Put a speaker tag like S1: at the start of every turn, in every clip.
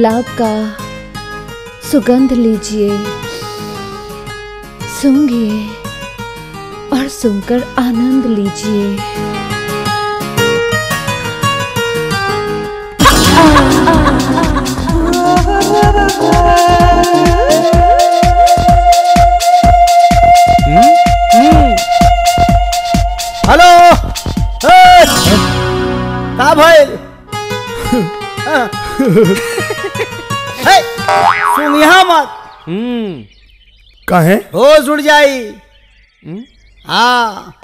S1: गुलाब का सुगंध लीजिए सूंघिए और सुनकर आनंद लीजिए
S2: हेलो ए! का भइल हाँ। हे, सुन यहाँ मत
S3: कहे
S2: होश उड़ जाई हाँ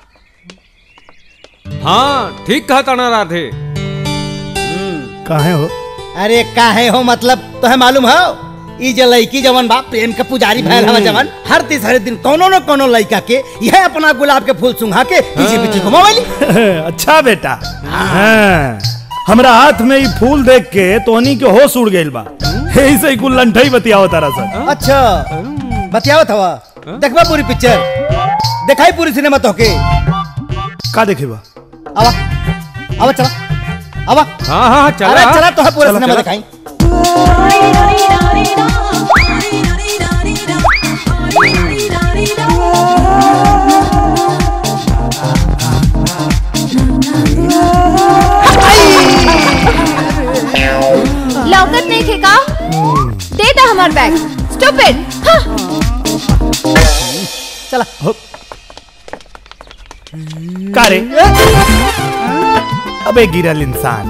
S4: हाँ ठीक कहा ताना राधे
S3: कहे हो
S2: अरे काहे हो मतलब तो मालूम हो ई जे लड़की जवन बा प्रेम के पुजारी भैल हवा जवन हर तीसरे दिन कोनो न कोनो लड़का के यह अपना गुलाब के फूल सुंघा के पीछे पीछे घुमावली
S3: अच्छा बेटा हाँ। हमरा हाथ में ई फूल देख के तोहनी के होश उड़ गइल बा यही से ही कुल लंठई बतियाओ तारा सन
S2: अच्छा बतियावत हवा देखबा पूरी पिक्चर देखाई पूरी सिनेमा तो के
S3: का देखेबा
S2: आवा आवा चला आवा
S4: हाँ हाँ चला
S2: अरे चला तो है पूरा
S3: चला,
S2: सिनेमा
S3: चला।
S2: दिखाई
S1: लौकत नहीं थे का दे दे हमार बैग स्टूपिड
S2: चला
S3: का रे अबे गिरल इंसान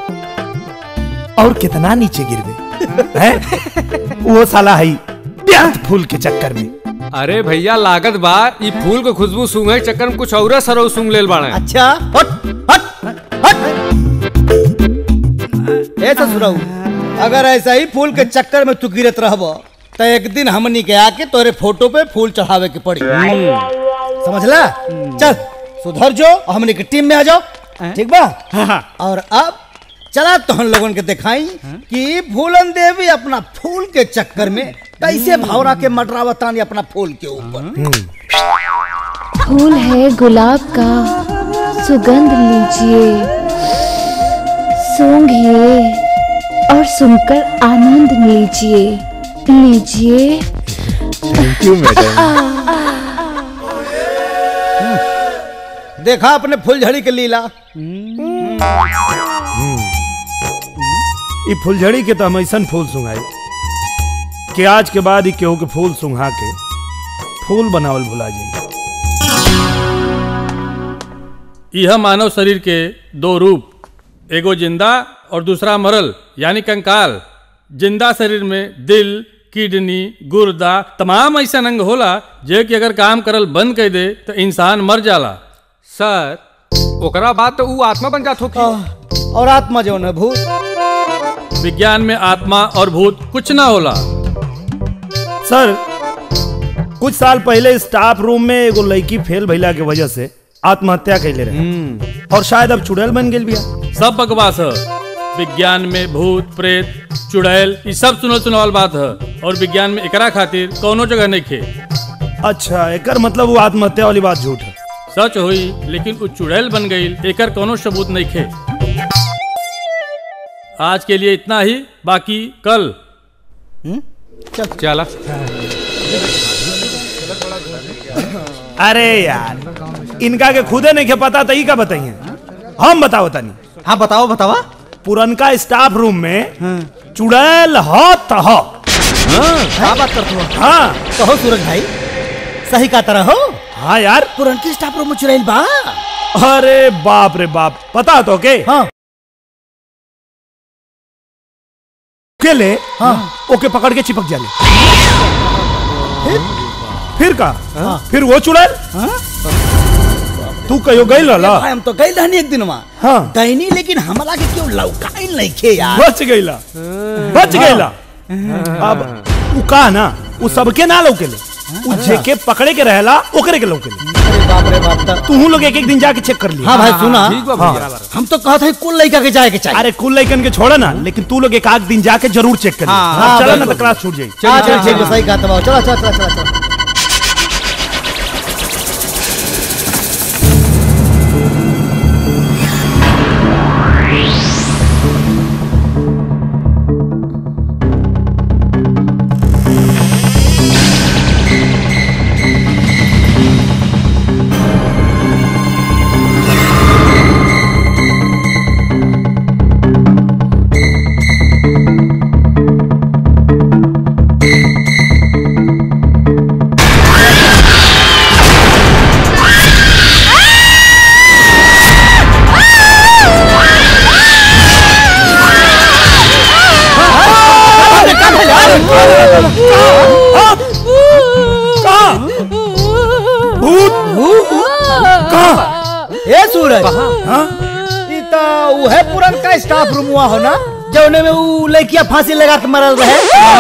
S3: और कितना नीचे गिरबे हैं वो साला है व्यर्थ फूल के चक्कर में
S4: अरे भैया लागत बा ई फूल के खुशबू सूंघे के चक्कर में कुछ और सरौ सूंघ लेल बाड़े
S2: अच्छा हट हट हट ए ससुराऊ अगर ऐसा ही फूल के चक्कर में तू गिरत रहब तो एक दिन हमनी के आके तोरे फोटो पे फूल चढ़ावे के पड़ी समझला चल सुधर जो और हमनी के टीम में आ जाओ ठीक बा और अब चला तो हम लोगन के दिखाई कि फूलन देवी अपना फूल के चक्कर में कैसे भावरा के मटरावतानी अपना फूल के ऊपर
S1: फूल है गुलाब का सुगंध लीजिए सूंघिए और सुनकर आनंद लीजिए लीजिए
S2: देखा अपने फुलझड़ी के लीला
S3: ई फुलझड़ी के तो हम ऐसन फूल सुंघाई कि आज के बाद ही केहू के फूल सुंघा के फूल बनावल भुला जाई
S5: यह मानव शरीर के दो रूप एगो जिंदा और दूसरा मरल यानी कंकाल जिंदा शरीर में दिल किडनी गुर्दा तमाम ऐसा अंग होला जे कि अगर काम करल बंद कर दे तो इंसान मर जाला
S4: सर ओकरा बाद तो ऊ आत्मा बन जात होगी
S2: और आत्मा जो है भूत
S5: विज्ञान में आत्मा और भूत कुछ ना होला
S3: सर कुछ साल पहले स्टाफ रूम में एगो लड़की फेल भइला के वजह से आत्महत्या कैले रहे और शायद अब चुड़ैल बन गेल बिया
S5: सब बकवास है विज्ञान में भूत प्रेत चुड़ैल ये सब सुनल सुनावल बात है और विज्ञान में एकरा खातिर कोनो जगह नहीं खे
S3: अच्छा एकर मतलब वो आत्महत्या वाली बात झूठ है
S5: सच हुई लेकिन उ चुड़ैल बन गई एकर कोनो सबूत नहीं खे आज के लिए इतना ही बाकी कल
S4: चला
S3: अरे यार इनका के खुदे नहीं के पता तो ई का बताइए हम बताओ तनी
S2: हाँ बताओ बतावा
S3: पुरनका स्टाफ रूम में चुड़ैल हो तो हो
S2: क्या बात करते हो
S3: हाँ
S2: कहो सूरज भाई सही का तरह हो
S3: हाँ यार
S2: पुरनकी स्टाफ रूम में चुड़ैल बा
S3: अरे बाप रे बाप पता तो के
S2: हाँ
S3: के ले
S2: हाँ
S3: ओके पकड़ के चिपक जाले फिर का फिर वो चुड़ैल तू कहो गई रहला
S2: भाई हम तो गई रहनी एक दिन वहाँ
S3: हाँ
S2: गईनी लेकिन हमरा के क्यों लौकाई नहीं खे यार
S3: बच गईला बच गईला अब उ का ना उ सबके ना लौकेले उ जेके पकड़े के रहला ओकरे के लौकेले
S2: अरे बाप रे बाप ता-
S3: तू लोग एक एक दिन जाके चेक कर लिया
S2: हाँ भाई सुना
S4: ठीक बा
S3: हाँ।
S4: भैया
S2: हम तो कहते हैं कुल लड़का के जाए के चाहिए
S3: अरे कुल लइकन के छोड़ा ना लेकिन तू लोग एक आध दिन जाके जरूर चेक कर
S2: हाँ,
S3: हाँ,
S2: हाँ,
S3: चला ना
S2: बिल्कुल।
S3: तो क्लास छूट जाई
S2: हाँ चल ठीक है सही कहा तबाव चलो चलो चलो चलो चलो उहे पुरनका स्टाफ रूम हुआ हो ना जौने में ऊ लड़किया फांसी लगा के मरल रहे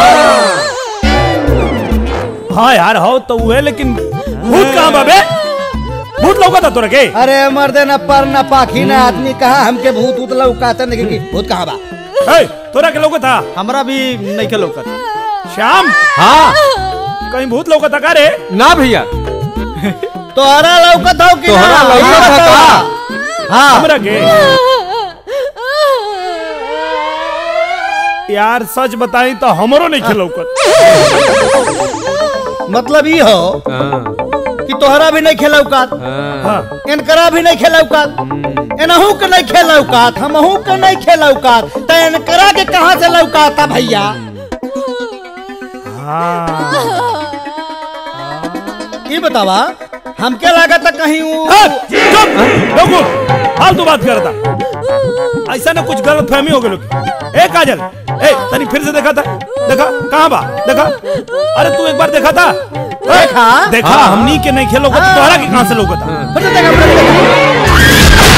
S3: हाँ यार हो तो वो है लेकिन भूत कहाँ बाबे भूत लौका था तोरा के
S2: अरे मर्दे न पर न पाखी न आदमी कहा हमके भूत उत लौकाते नहीं कि भूत कहाँ बा
S3: ए, तोरा के लौका था
S6: हमरा भी नहीं के लौकत
S3: श्याम
S4: हाँ
S3: कहीं भूत लौका था का रे
S4: ना भैया
S2: तोहरा लौकत हो कि
S4: तोहरा
S2: ना?
S4: लौकत
S2: ये
S4: है
S2: बतावा।
S4: का?
S2: हाँ
S3: हमरा के यार सच बताई तो हमरो नहीं खेल लौकत
S2: मतलब ई हो
S4: हाँ,
S2: कि तोहरा भी नहीं खेला औकात
S4: हाँ।
S3: हाँ
S2: इनकरा भी नहीं खेला औकात एनहू के नहीं खेला औकात हमहू के नहीं खेला औकात तो इनकरा के कहाँ से लौकाता भैया
S3: हाँ
S2: ये बतावा हमके लागत है कहीं ऊ
S3: हाँ, चुप लोगो फालतू बात करता ऐसा ना कुछ गलत फहमी हो गई लोग ए काजल ए तनी फिर से देखा था देखा कहाँ बा देखा अरे तू एक बार देखा था
S2: देखा?
S3: देखा
S4: हाँ।
S3: हमनी के नहीं खेलो
S2: हाँ।
S3: तोहरा के कहाँ से लोग था
S2: फिर से देखा, फिर से देखा।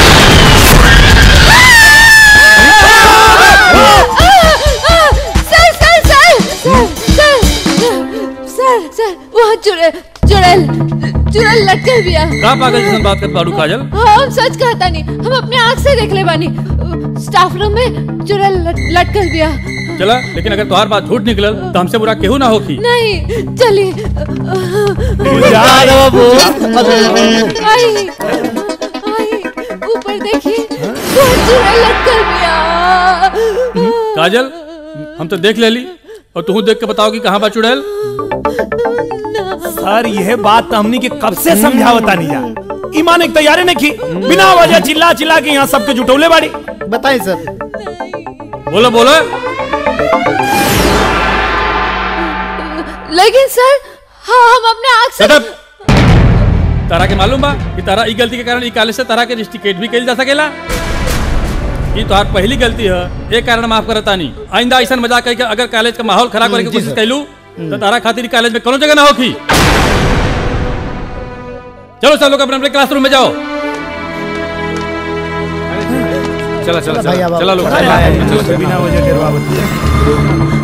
S1: सर सर सर सर सर सर वहाँ चुड़ैल चुड़ैल चुड़ैल लटकल बिया
S5: का पागल जैसन बात कर पारू काजल
S1: हाँ हम सच कहता नहीं हम अपने आँख से देख ले बानी स्टाफ रूम में चुड़ैल लट- लटकल बिया
S5: चला लेकिन अगर तुम्हार बात झूठ निकलल तो हमसे बुरा केहू ना होखी
S1: नहीं चलिए
S2: जा दो बाबू।
S1: आई आई ऊपर देखिए वहाँ चुड़ैल लटकल बिया
S5: काजल हम तो देख लेली और तू देख के बताओ कि कहाँ बा चुड़ैल
S3: सर यह बात तो हमनी के कब से समझावता नहीं जा ईमान एक तैयारी नहीं की बिना वजह चिल्ला चिल्ला के यहाँ सबके जुटौले बाड़ी
S2: बताइए सर
S5: बोलो बोलो
S1: लेकिन सर हाँ हम अपने आँख से
S5: सदब तारा के मालूम बा कि तारा ई गलती के कारण ई कॉलेज से तारा के रिस्टिकेट भी कइल जा सकेला ई तोहार पहली गलती है एक कारण माफ करता नहीं आइंदा ऐसा मजाक करके अगर कॉलेज का माहौल खराब करे के
S2: जी,
S5: कोशिश
S2: सर।
S5: कैलू तो तारा खातिर ई कॉलेज में कोनो जगह ना होखी चलो सब लोग अपने अपने क्लासरूम में जाओ चला चला
S2: भैया,
S5: चला चला लोग
S2: चला,
S5: चला,
S2: भैया,
S5: चलो, चलो।
S3: बिना वजह गिरवावत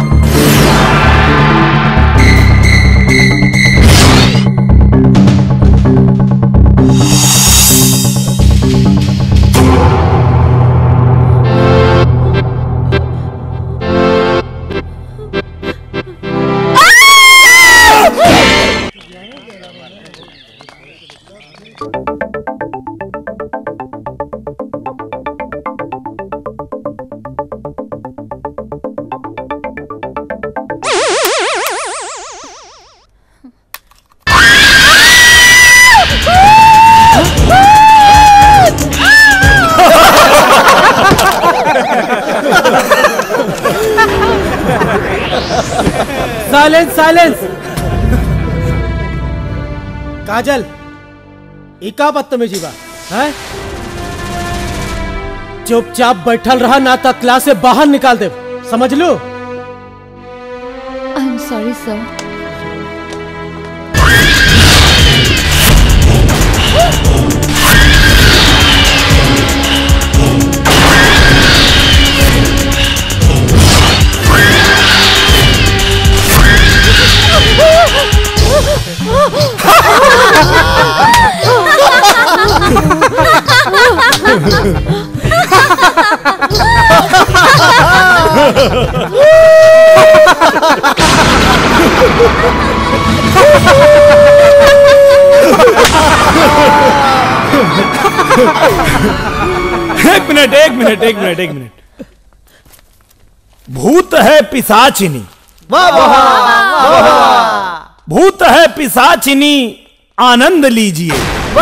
S6: साइलेंस साइलेंस काजल ई का बदतमीजी बा हैं चुपचाप बैठल रहा ना तो क्लास से बाहर निकाल दे समझ लो
S1: आई एम सॉरी सर
S3: एक मिनट एक मिनट एक मिनट एक मिनट भूत है पिसाचिनी भूत है पिसाचिनी आनंद लीजिए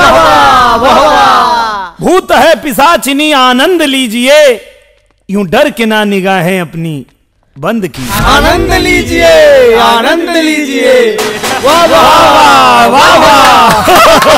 S3: भूत है पिसाचिनी आनंद लीजिए यूं डर के ना निगाहें अपनी बंद की
S2: आनंद लीजिए आनंद लीजिए वाह
S3: वाह वाह वाह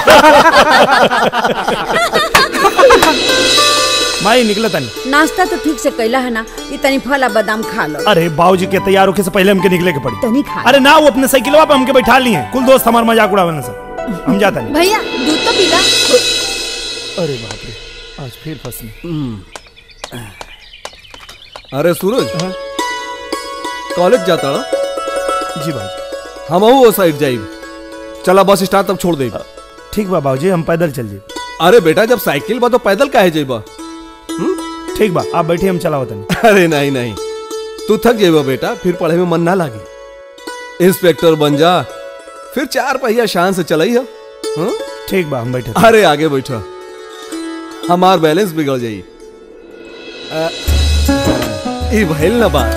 S3: माई निकला तनी
S7: नाश्ता तो ठीक से कैला है ना ये तनी फल आ बादाम खा लो
S3: अरे बाबूजी के तैयार होके से पहले हमके निकले के पड़ी
S7: तनी खा
S3: अरे ना वो अपने साइकिलवा पे हमके बैठा लिए कुल दोस्त हमार मजाक उड़ावे सर हम जाता नहीं
S1: भैया दूध तो पीला
S3: अरे बाप रे आज फिर फंसने
S8: अरे सूरज कॉलेज जाता ना
S3: जी भाजी
S8: हम वो साइड जाइब चला बस स्टैंड तक छोड़ दे
S3: ठीक बा बाबूजी हम पैदल चल जी
S8: अरे बेटा जब साइकिल बा तो पैदल काहे जाइबा
S3: ठीक बा आप बैठिए हम चलाओ तनी
S8: अरे नहीं नहीं तू थक जाइबा बेटा फिर पढ़े में मन ना लागे इंस्पेक्टर बन जा फिर चार पहिया शान से चलाई है हाँ?
S3: ठीक बा हम बैठे
S8: अरे आगे बैठा हमार बैलेंस बिगड़ जाई अ, ई भइल ना बात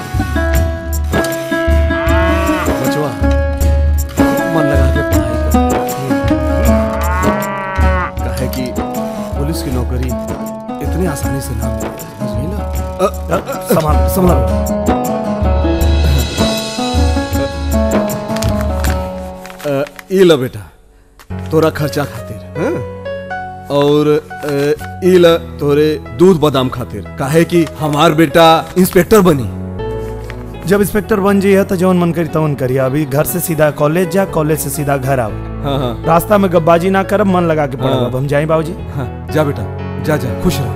S8: बचवा मन लगा के पढ़ाई कर काहे कि पुलिस की नौकरी इतनी आसानी से ना मिले समझ ना अ, अ,
S3: संभाल संभाल
S8: अ, ई लो बेटा तोरा खर्चा खातिर हाँ? और अ, ई ला तोरे दूध बादाम खातिर काहे कि हमार बेटा इंस्पेक्टर बनी
S3: जब इंस्पेक्टर बन जाइए तो जौन मन करी तवन करिए अभी घर से सीधा कॉलेज जा कॉलेज से सीधा घर आओ
S8: हाँ हाँ
S3: रास्ता में गब्बाजी ना करब मन लगा के पढ़ब
S8: हाँ।
S3: अब हम जाए बाबूजी
S8: हाँ जा बेटा जा जा खुश रह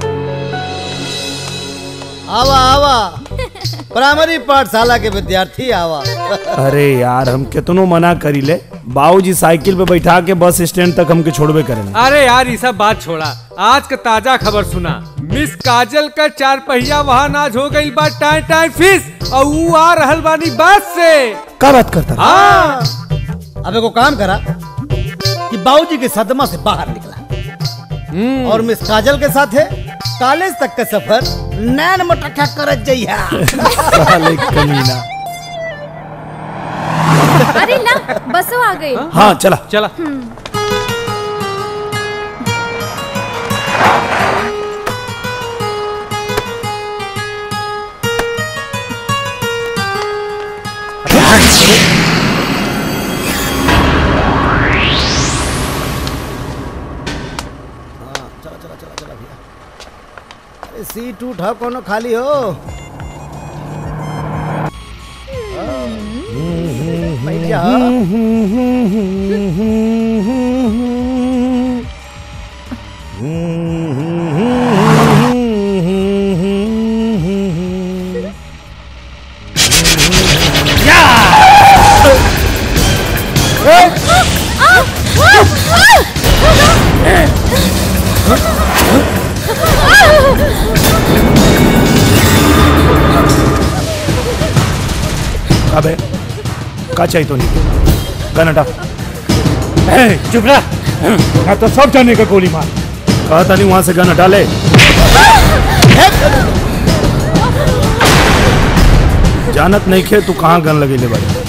S2: आवा आवा प्राइमरी पाठशाला के विद्यार्थी आवा
S3: अरे यार हम कितनो मना करी ले बाबूजी साइकिल पे बैठा के बस स्टैंड तक हमके छोड़बे करेंगे
S4: अरे यार ये सब बात छोड़ा आज का ताजा खबर सुना मिस काजल का चार पहिया वाहन आज हो गई बा टाइ टाइ फिश और ऊ आ रहल बानी बस से
S3: का बात करता है?
S4: हाँ
S2: अब एगो काम करा कि बाबूजी के सदमा से बाहर निकला और मिस काजल के साथ है कॉलेज तक का सफर नैन मटक्का करत जइहा
S3: साले कमीना
S1: अरे ना बसो आ गई
S3: हाँ चला
S4: चला
S2: अरे सीट उठा कोनो खाली हो बैठ जा
S3: अबे का चाहिए तो नहीं गन हटा चुप रहा मैं तो सब जाने का गोली मार कहा था नहीं वहां से गन हटा ले जानत नहीं खे तू कहाँ गन लगे ले बड़े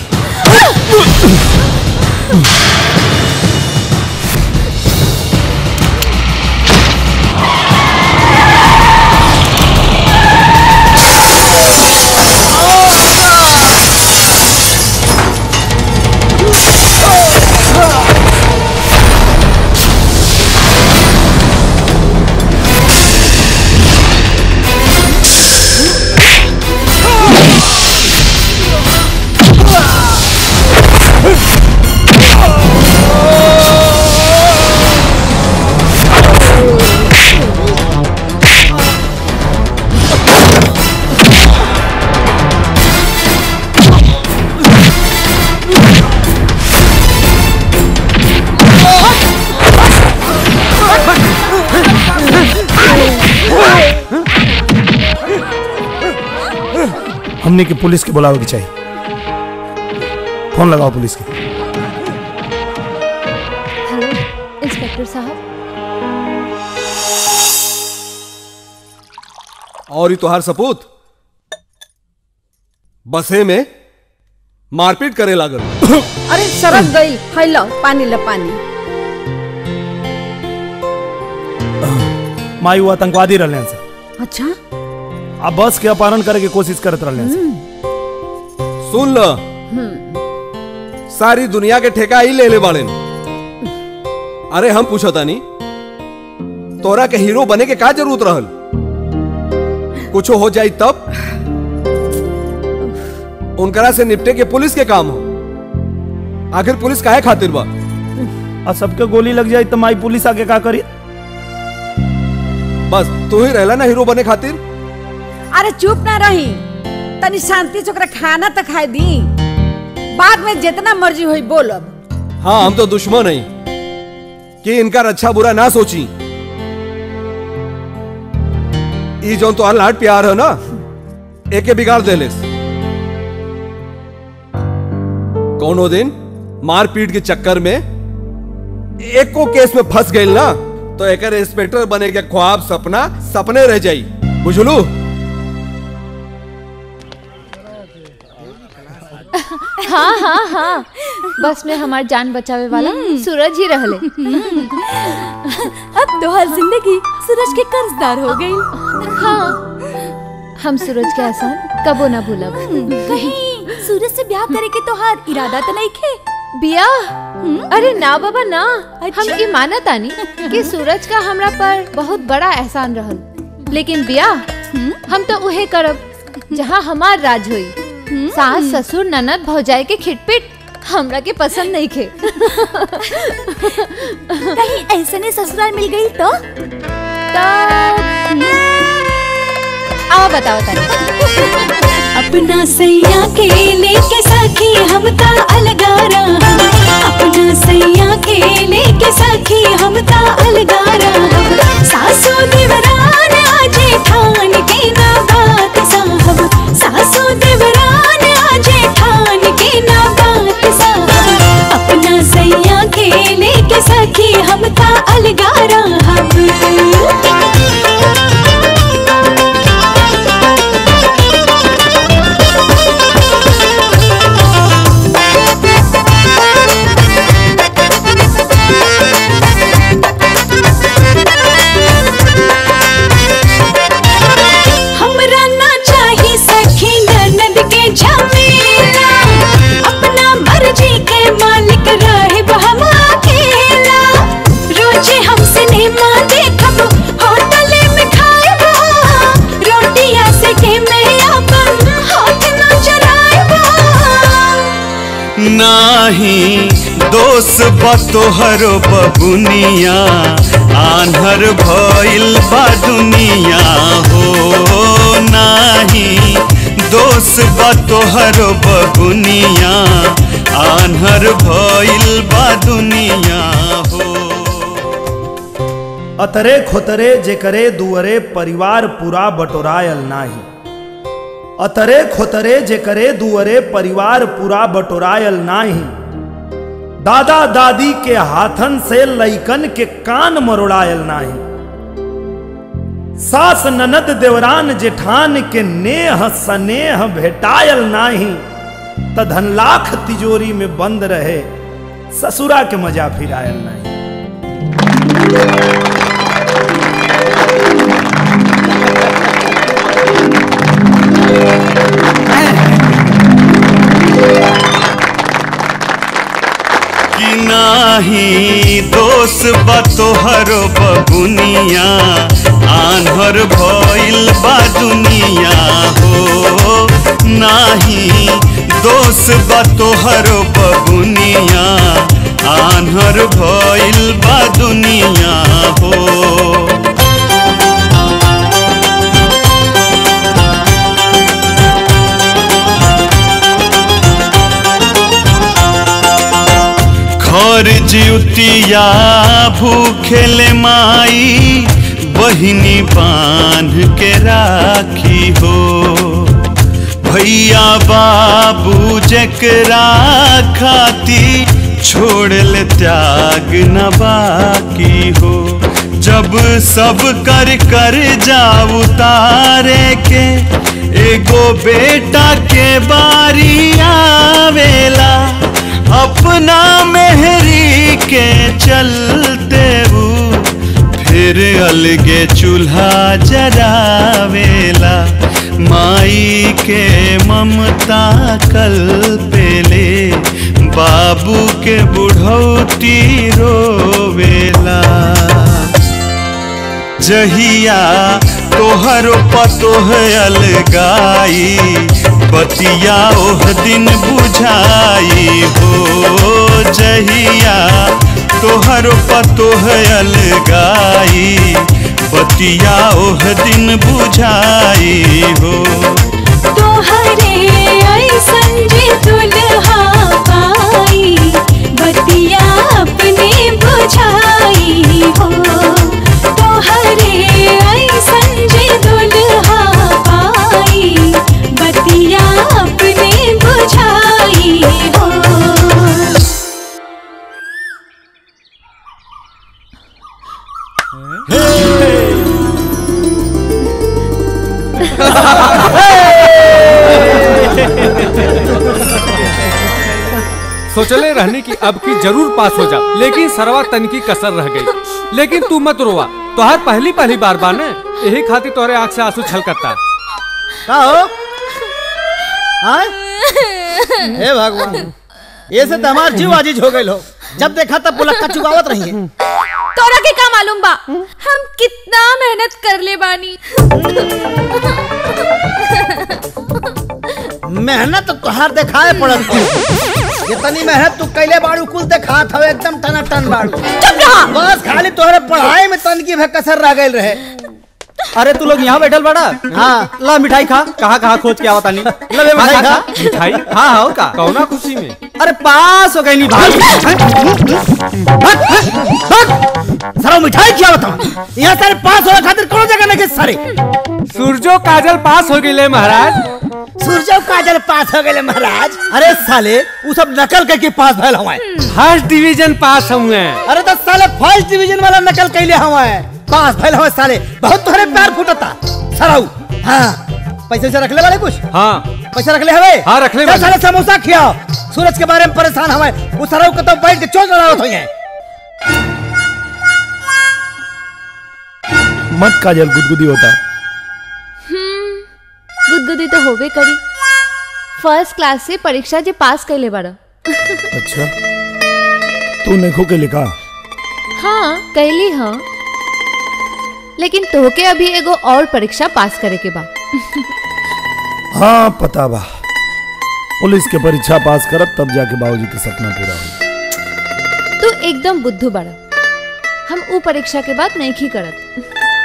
S3: हमने की पुलिस के बुलावे की चाहिए फोन लगाओ पुलिस के
S1: हेलो इंस्पेक्टर साहब
S8: और ये तोहार सपूत बसे में मारपीट करे लागल
S7: अरे सरक गई खैलो पानी लो पानी
S3: माई वो आतंकवादी रहने से
S7: अच्छा
S3: अब बस के अपहरण करे की कोशिश करत रहने से
S8: सुन ल सारी दुनिया के ठेका ही ले ले बाड़े अरे हम पूछो तानी तोरा के हीरो बने के का जरूरत रहल कुछ हो जाई तब उनकरा से निपटे के पुलिस के काम हो आखिर पुलिस काहे खातिर बा
S3: और सबके गोली लग जाए तो माई पुलिस आके का करी
S8: बस तू ही रहला ना हीरो बने खातिर
S7: अरे चुप ना रही तनी शांति से ओकरा खाना तो खाए दी बाद में जितना मर्जी होई बोलब
S8: हाँ हम तो दुश्मन नहीं कि इनका अच्छा बुरा ना सोची ई जो तो लाड प्यार है ना एके बिगाड़ देले कौनो दिन मारपीट के चक्कर में एको केस में फंस गई ना तो एक इंस्पेक्टर बने के ख्वाब सपना सपने रह जाई बुझलू
S1: हाँ हाँ हाँ बस में हमार जान बचावे वाला सूरज ही रहले
S9: अब तो हर जिंदगी सूरज के कर्जदार हो गई
S1: हाँ हम सूरज के एहसान कबो ना भूलब
S9: कहीं सूरज से ब्याह करे के तोहार इरादा तो नहीं खे
S1: बिया अरे ना बाबा ना हम ई मानत आनी कि सूरज का हमरा पर बहुत बड़ा एहसान रहल लेकिन बिया हम तो उहे करब जहाँ हमार राज होई सास ससुर ननद भौजाई के खिटपिट हमरा के पसंद नहीं खे
S9: कहीं ऐसे ने ससुराल मिल गई तो
S1: आओ बताओ तानी
S9: अपना सैया के लेके सखी हम ता अलगारा अपना सैया के लेके सखी हम ता अलगारा सासू देवरान आजे ठान के ना बात साहब सासू देवरान आजे ठान के ना बात साहब अपना सैया के लेके सखी हम ता अलगारा हमरा ना चाही सखी ननद के झमेला अपना मर्जी के मालिक रहे हम अकेला रोजे हम सिनेमा देखब होटल में खाएब रोटिया से के मैं अपन हाथ न चलाएब
S10: नाही दोष बतोहर बबुनिया आन्हर भइल बा दुनिया हो नाही दोष बतोहर बबुनिया आन्हर भइल बा दुनिया हो
S3: अतरे खोतरे जेकरे दुअरे परिवार पूरा बटोरायल नाही अतरे खोतरे जेकरे दुअरे परिवार पूरा बटोरायल नाही दादा दादी के हाथन से लइकन के कान मरोड़ायल नाही सास ननद देवरान जेठान के नेह सनेह भेटायल नाही त धन लाख तिजोरी में बंद रहे ससुरा के मजा फिरायल नहीं
S10: कि नाही दोष बतोहर बबुनिया आन्हर भइल बा दुनिया हो नाही दोष बतोहर बबुनिया आन्हर भइल बा दुनिया हो खर जिउतिया भूखेले माई बहिनी बांध के राखी हो भैया बाबू जकरा खाती छोड़ल त्याग न बाकी हो जब सब कर कर जा उतारे के एगो बेटा के बारी आवेला अपना मेहरी के चलते वो फिर अलगे चूल्हा जरावेला माई के ममता कल पेले बाबू के बुढ़ौती रोवेला जहिया तोहर पतोह अलगाई बतिया ओह दिन बुझाई हो जहिया तोहर पतोह अलगाई बतिया ओह दिन बुझाई हो
S9: तोहरे ऐसन जे दुल्हा पाई बतिया अपने बुझाई हो तोहरे ऐसन जे दुल्हा पाई बतिया अपने बुझाई हो
S4: सोचले रहने की अब की जरूर पास हो जा लेकिन सरवा तन की कसर रह गई लेकिन तू मत रोवा तोहर पहली पहली बार बाने यही खातिर तोहरे आंख से आंसू छलकता
S2: का हो हाँ? हे भगवान ये से तो हमार जीव आजीज हो गए हो जब देखा तब पुलक्का चुकावत रही है
S1: तोरा के का मालूम बा हम कितना मेहनत कर ले बानी
S2: मेहनत तो तोहार देखाए पड़त हो जितनी मेहनत तू कैले बाड़ू कुल देखात हवे एकदम टना टन बाड़ू चुप रहा बस खाली तोहरे पढ़ाई में तन की भे कसर रह गइल रहे
S6: अरे तू लोग यहाँ बैठल बड़ा
S2: हाँ
S6: ला मिठाई खा कहाँ कहाँ खोज के आवता नहीं
S2: ले बे मिठाई खा
S4: मिठाई
S6: हाँ हाँ का
S4: कौना खुशी में
S6: अरे पास हो गई नहीं भाग
S2: सरो मिठाई क्या बताऊं यहाँ सारे पास होने खातिर कोनो जगह नहीं के सारे
S4: सूरजो काजल पास हो गई महाराज
S2: सूरजो काजल पास हो गए महाराज अरे साले वो सब नकल करके पास भइल हवाए
S4: फर्स्ट डिवीजन पास हुए
S2: अरे तो साले फर्स्ट डिवीजन वाला नकल कैले हवाए पास भइल हवाए साले बहुत तोहरे प्यार फुटता सराऊ हाँ पैसे से रख ले वाले कुछ
S4: हाँ
S2: पैसा रख ले हवे
S4: हाँ, रख ले
S2: चल
S4: बानी।
S2: साले समोसा खियाओ सूरज के बारे में परेशान हवे वो सराऊ के तो बैठ के चोट लड़ावत होई है
S3: मत काजल गुदगुदी होता
S1: गुदगुदी तो होबे करी फर्स्ट क्लास से परीक्षा जे पास कैले बाड़ा
S3: अच्छा तू नेखो के लिखा
S1: हाँ कैली हाँ लेकिन तोहके अभी एगो और परीक्षा पास करे के बा
S3: हाँ पता बा पुलिस के परीक्षा पास करब तब जाके बाबूजी के सपना पूरा हो
S1: तू एकदम बुद्धू बाड़ा हम ऊ परीक्षा के बाद नहीं खी करत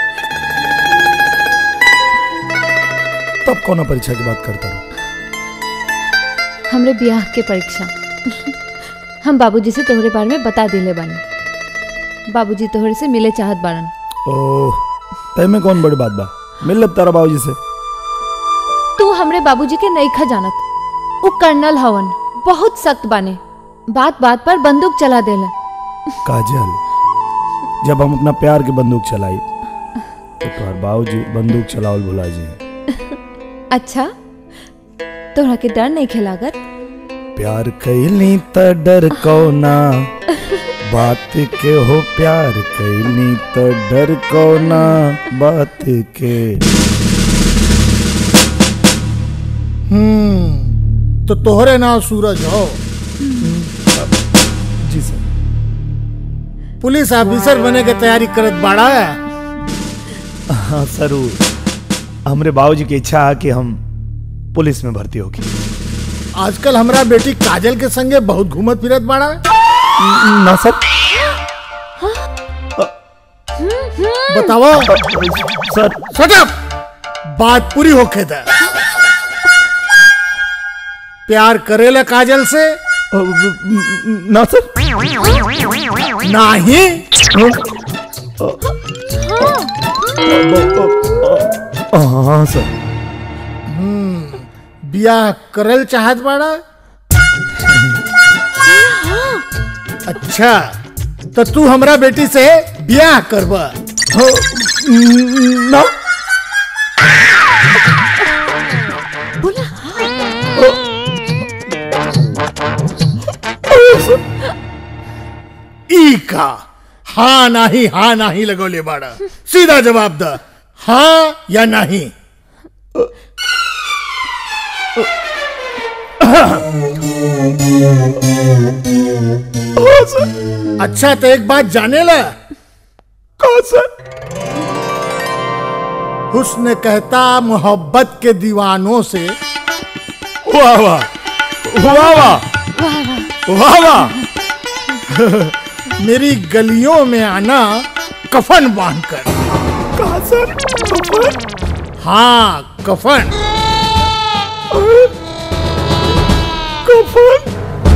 S3: तब कौन परीक्षा की बात करता रहो
S1: हमरे ब्याह के परीक्षा हम बाबूजी से तोहरे बारे में बता दिले बानी बाबूजी तोहरे से मिले चाहत बाड़न
S3: ओह तय में कौन बड़ी बात बा मिल लब तारा बाबूजी से
S1: तू हमरे बाबूजी के नईखा जानत ऊ कर्नल हवन बहुत सख्त बाने बात बात पर बंदूक चला देला
S3: काजल जब हम अपना प्यार की बंदूक चलाई तो तुम्हार बाबूजी बंदूक चलावल भुला जी
S1: अच्छा तोहरा के डर नहीं खेलागत
S3: प्यार कैली त डर कौना बात के हो प्यार कैली त डर कौना बात के
S11: हम्म तो तोहरे नाम सूरज हो
S3: जी सर
S11: पुलिस ऑफिसर बने के तैयारी करत बाड़ा
S3: हाँ जरूर हमरे बाबूजी की इच्छा है कि हम पुलिस में भर्ती होगी
S11: आजकल हमरा बेटी काजल के संगे बहुत घूमत फिरत बाड़ा
S3: ना सर
S11: बताओ
S3: सर
S11: Shut up! बात पूरी होके दे प्यार करेला काजल से
S3: ना सर
S11: नाही
S3: हाँ सर
S11: बियाह करल चाहत बाड़ा अच्छा तो तू हमरा बेटी से बियाह करबा
S3: ना
S11: ई का हाँ नाही हाँ नाही लगोले बाड़ा सीधा जवाब द हाँ या नहीं अच्छा तो एक बात जाने ला
S3: कौन सर
S11: हुस्न कहता मोहब्बत के दीवानों से
S3: वाह वाह वाह वाह वाह वाह
S11: मेरी गलियों में आना कफन बांधकर हाँ कफन कफन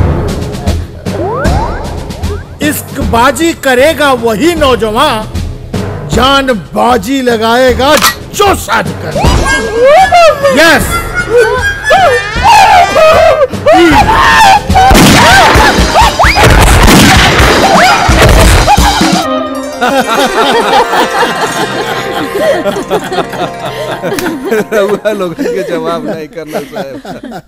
S11: इश्क बाजी करेगा वही नौजवान जान बाजी लगाएगा जो शादी कर यस
S8: रउआ लोग के जवाब नहीं करना साहब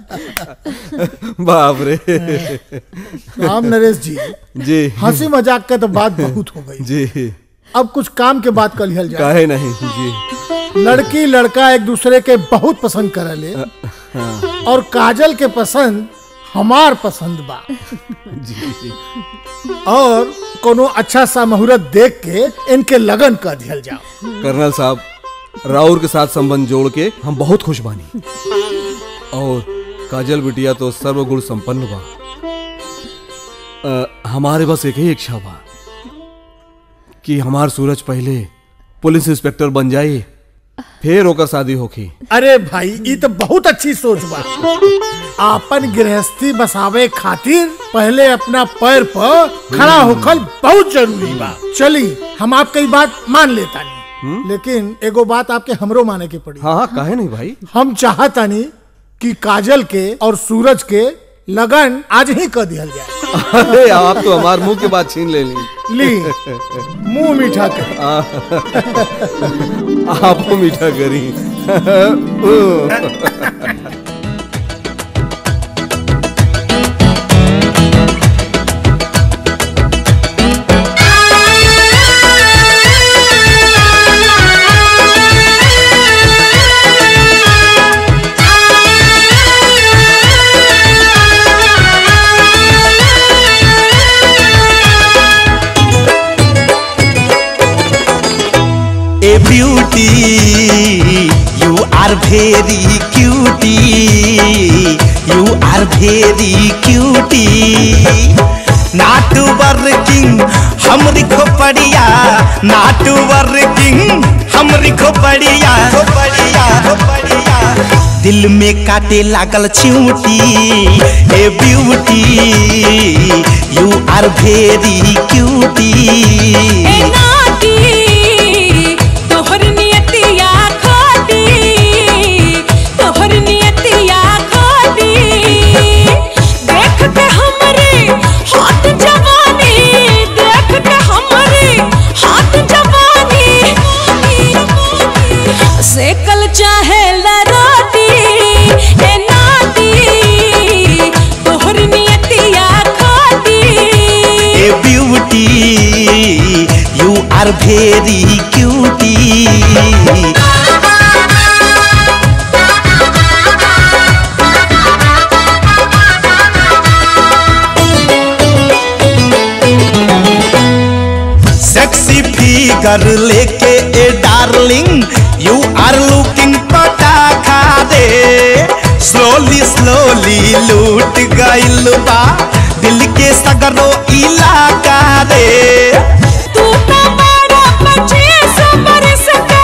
S8: बाप रे
S11: राम नरेश जी
S8: जी
S11: हंसी मजाक का तो बात बहुत हो गई
S8: जी
S11: अब कुछ काम के बात कर लिहल जाए
S8: काहे नहीं जी
S11: लड़की लड़का एक दूसरे के बहुत पसंद करले
S8: हाँ
S11: और काजल के पसंद हमार पसंद बा
S8: जी
S11: और कोनो अच्छा सा मुहूर्त देख के इनके लगन कर दिया जाओ
S8: कर्नल साहब राउर के साथ संबंध जोड़ के हम बहुत खुश बानी और काजल बिटिया तो सर्वगुण संपन्न बा अ, हमारे बस एक ही इच्छा बा कि हमार सूरज पहले पुलिस इंस्पेक्टर बन जाए फिर ओकर शादी होखी
S11: अरे भाई ये तो बहुत अच्छी सोच बा आपन गृहस्थी बसावे खातिर पहले अपना पैर पर खड़ा होकर बहुत जरूरी बा चली हम आपकी बात मान लेता नहीं लेकिन एगो बात आपके हमरो माने के पड़ी
S8: हाँ हाँ काहे नहीं भाई
S11: हम चाहता नहीं कि काजल के और सूरज के लगन आज ही कर दिया जाए
S8: अरे आप तो हमार मुंह के बात छीन ले ली
S11: ली मुंह मीठा कर
S8: आप मीठा करी
S10: A beauty, you are very cutie. You are very cutie. Not working, हमरी खोपड़िया not working, हमरी खोपड़िया खोपड़िया खोपड़िया दिल में काटे लागल चिऊटी ए beauty you are very cutie
S9: ए नाटी तोहर नियतिया खोटी तोहर नियतिया खोटी देख के हमरे हाथ जवानी देख के हमरे हाथ जवानी सेकल चाहे रोटी ए नाटी तोहर नियतिया खोटी
S10: ए beauty you are very cutie sexy figure लेके ए डार्लिंग यू आर लुकिंग पटाखा दे स्लोली स्लोली लूट गइल बा दिल के सगरो इलाका रे
S9: तू तो बड़ा पच्चीस बरस का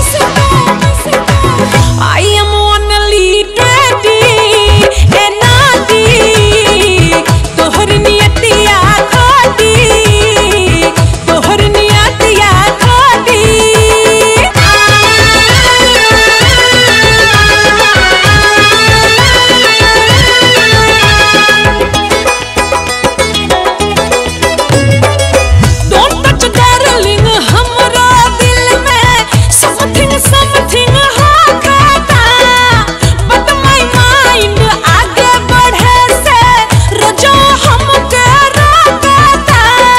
S9: I am only twenty ए नाती तोहर नियतिया खोटी तोहर नियतिया खोटी Don't touch darling हमरा दिल में something something होता but my mind आगे बढ़े से रोजो हमके रोकता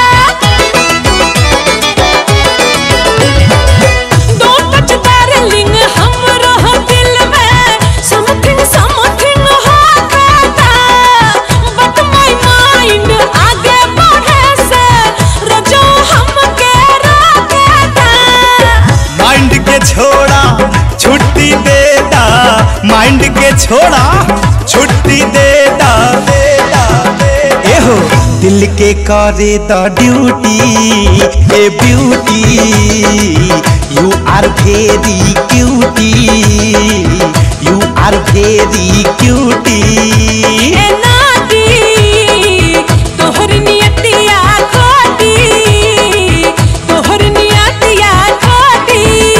S9: Don't touch darling हमरा दिल में something something होता but my mind आगे बढ़े से रोजो हमके रोकता
S10: माइंड के छोड़ा छुट्टी देता माइंड के छोड़ा छुट्टी देता एहो दिल के करे द ड्यूटी ए beauty you are very cutie you are very cutie
S9: ए नाती तोहर नियतिया खोटी तोहर नियतिया खोटी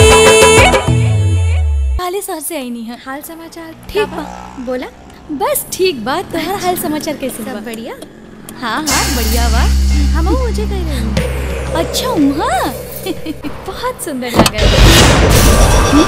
S12: हाले शहर से आई नहीं है हाल समाचार ठीक बा बोला बस ठीक बा तोहर हाल समाचार कैसे सब बढ़िया हाँ हाँ बढ़िया बा हम मुझे कह रही हूँ अच्छा वहाँ बहुत सुंदर लग रहा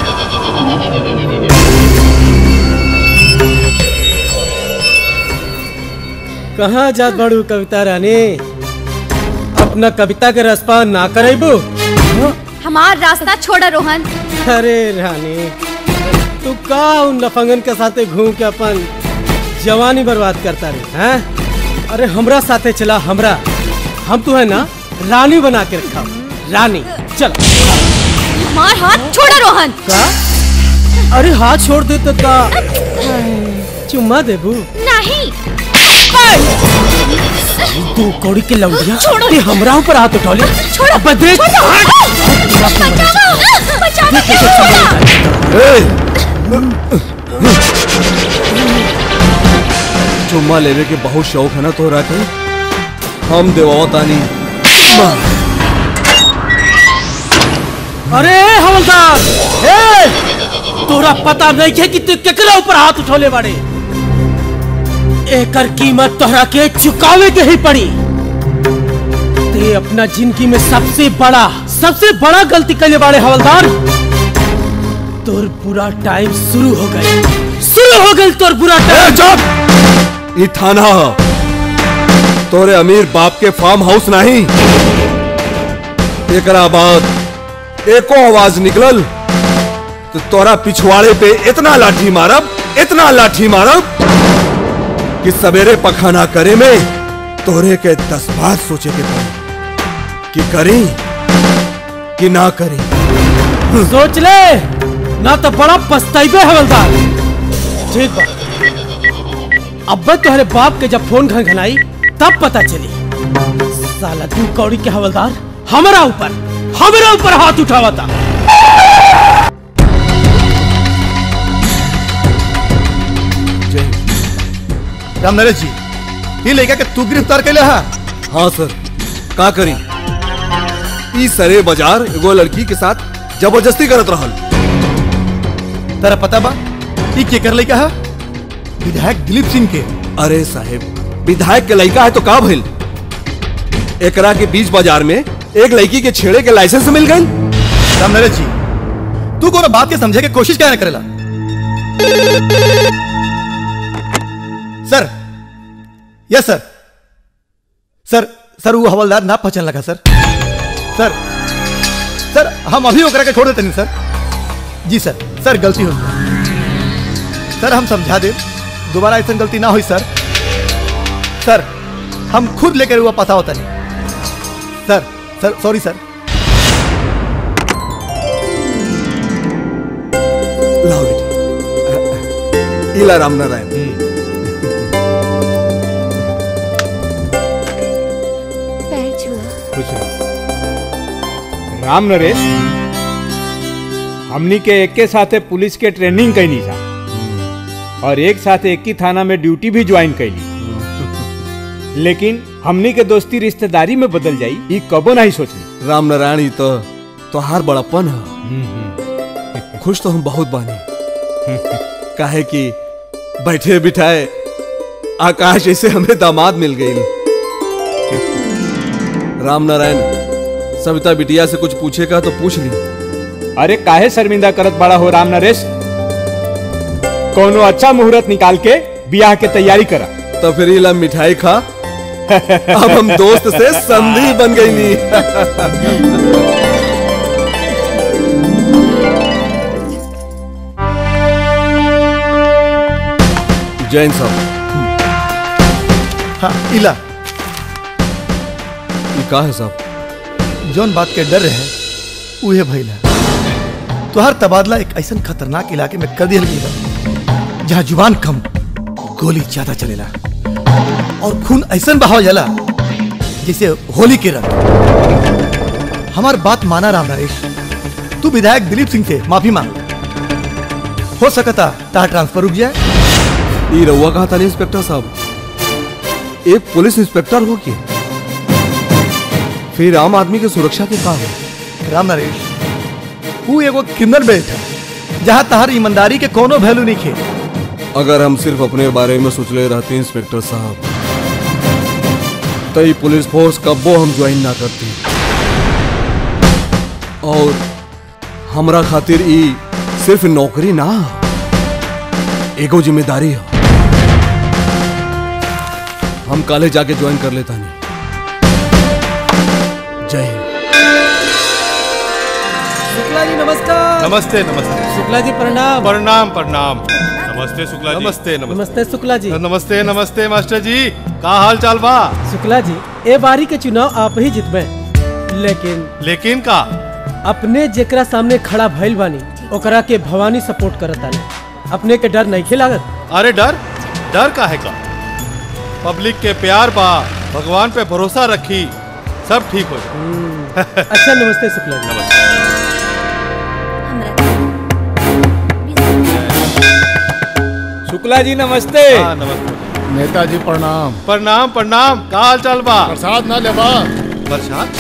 S6: कहाँ जात बड़ू कविता रानी अपना कविता के रसपा ना करेबू
S12: हमार रास्ता छोड़ा रोहन
S6: अरे रानी तू का उन लफंगन के साथे घूम के अपन जवानी बर्बाद करता रे हैं अरे हमरा साथे चला हमरा हम तू है ना रानी बना के रखा रानी चल
S12: हमार हाथ छोड़ा रोहन
S6: का अरे हाथ छोड़ दे तो का चुम्मा देबू
S12: नहीं
S6: तू कौड़ी के लौटिया
S12: छोड़ो।
S6: ते हमरा ऊपर हाथ उठा ले
S12: छोड़ो
S6: अब देख
S8: चुम्मा लेवे के बहुत शौक है ना तोहरा के हम देवाओ तानी
S6: अरे हवलदार ए तोरा पता नहीं है कि तू केकरा ऊपर हाथ उठौले बाड़े एकर कीमत तोहरा के चुकावे के ही पड़ी ते अपना जिंदगी में सबसे बड़ा सबसे बड़ा गलती करने वाले हवलदार तोर बुरा टाइम शुरू हो गए शुरू हो गई तोर बुरा टाइम
S8: चुप ई थाना ह। तोरे अमीर बाप के फार्म हाउस नहीं एकरा बाद एको आवाज निकलल तो तोरा पिछवाड़े पे इतना लाठी मारब इतना लाठी मारब कि सवेरे पखाना करे में तोरे के दस बार सोचे के पड़ी कि करी कि ना करी
S6: सोच ले ना तो बड़ा पछताइबे हवलदार ठीक बा अब तुम्हारे बाप के जब फोन घनघनाई तब पता चली साला तू कौड़ी के हवलदार हमारा ऊपर हमारा ऊपर हाथ उठावा था
S13: राम नरेश जी ये लेके के तू गिरफ्तार कैले हा
S8: हाँ सर का करी ई सरे बाजार एगो लड़की के साथ जबरदस्ती करत रहल
S13: तेरा पता बा ई के कर लेके हा विधायक दिलीप सिंह के
S8: अरे साहेब विधायक के लड़का है तो का भइल एकरा के बीच बाजार में एक लड़की के छेड़े के लाइसेंस मिल गई
S13: राम नरेश जी तू कोनो बात के समझे के कोशिश क्या करेला सर यस सर सर सर वो हवलदार ना पहचान लगा सर सर सर हम अभी ओकरा के छोड़ देते नहीं सर जी सर सर गलती हो सर हम समझा दे दोबारा ऐसा गलती ना हुई सर सर हम खुद लेकर हुआ पता होता नहीं सर सर सॉरी सर
S8: लाओ बेटी इला राम नारायण
S12: पैर छुआ
S4: राम नरेश हमनी के एक के साथे पुलिस के ट्रेनिंग कैनी था और एक साथ एक ही थाना में ड्यूटी भी ज्वाइन कैली लेकिन हमनी के दोस्ती रिश्तेदारी में बदल जाई ई कबो नहीं सोचली
S8: राम नारायण ई तो तोहार बड़ापन है खुश तो हम बहुत बानी काहे कि बैठे बिठाए आकाश जैसे हमें दामाद मिल गई राम नारायण सविता बिटिया से कुछ पूछेगा तो पूछ ली
S4: अरे काहे शर्मिंदा करत बड़ा हो राम नरेश कोनो अच्छा मुहूर्त निकाल के ब्याह के तैयारी करा
S8: तो फिर इला मिठाई खा अब हम दोस्त से संधि बन गई नी जैन साहब
S13: हाँ इला
S8: ये का है साहब
S13: जौन बात के डर रहे उहे भइल है तुहार तबादला एक ऐसा खतरनाक इलाके में कर दिया गया जहाँ जुबान कम गोली ज्यादा चलेला और खून ऐसा बहाव जाला जैसे होली के रंग हमार बात माना राम नरेश तू विधायक दिलीप सिंह से माफी मांग हो सकता तार ट्रांसफर रुक जाए
S8: ये रहुआ कहा था नहीं इंस्पेक्टर साहब एक पुलिस इंस्पेक्टर हो के फिर आम आदमी की सुरक्षा के का हो
S13: राम नरेश तू एगो क्रिमिनल बेल्ट है जहाँ तहार ईमानदारी के कोनो वैल्यू नहीं खे
S8: अगर हम सिर्फ अपने बारे में सोच ले रहते इंस्पेक्टर साहब तो ये पुलिस फोर्स कब्बो हम ज्वाइन ना करते और हमरा खातिर ई सिर्फ नौकरी ना एगो जिम्मेदारी है हम काले जाके ज्वाइन कर लेता नहीं जय हिंद
S6: शुक्ला जी नमस्कार
S14: नमस्ते नमस्ते
S6: शुक्ला जी प्रणाम
S14: प्रणाम प्रणाम नमस्ते शुक्ला जी नमस्ते
S6: नमस्ते शुक्ला जी
S14: नमस्ते नमस्ते मास्टर जी का हाल चाल बा
S6: शुक्ला जी ए बारी के चुनाव आप ही जितबे लेकिन
S14: लेकिन का
S6: अपने जेकरा सामने खड़ा भइल बानी ओकरा के भवानी सपोर्ट करत आने अपने के डर नहीं लागत
S14: अरे डर डर का है का पब्लिक के प्यार बा भगवान पे भरोसा रखी सब ठीक हो जाए
S6: अच्छा नमस्ते शुक्ला जी
S4: शुक्ला जी नमस्ते
S14: हाँ नमस्ते
S11: नेताजी प्रणाम
S14: प्रणाम प्रणाम का हाल चाल बा
S11: प्रसाद ना लेबा
S14: प्रसाद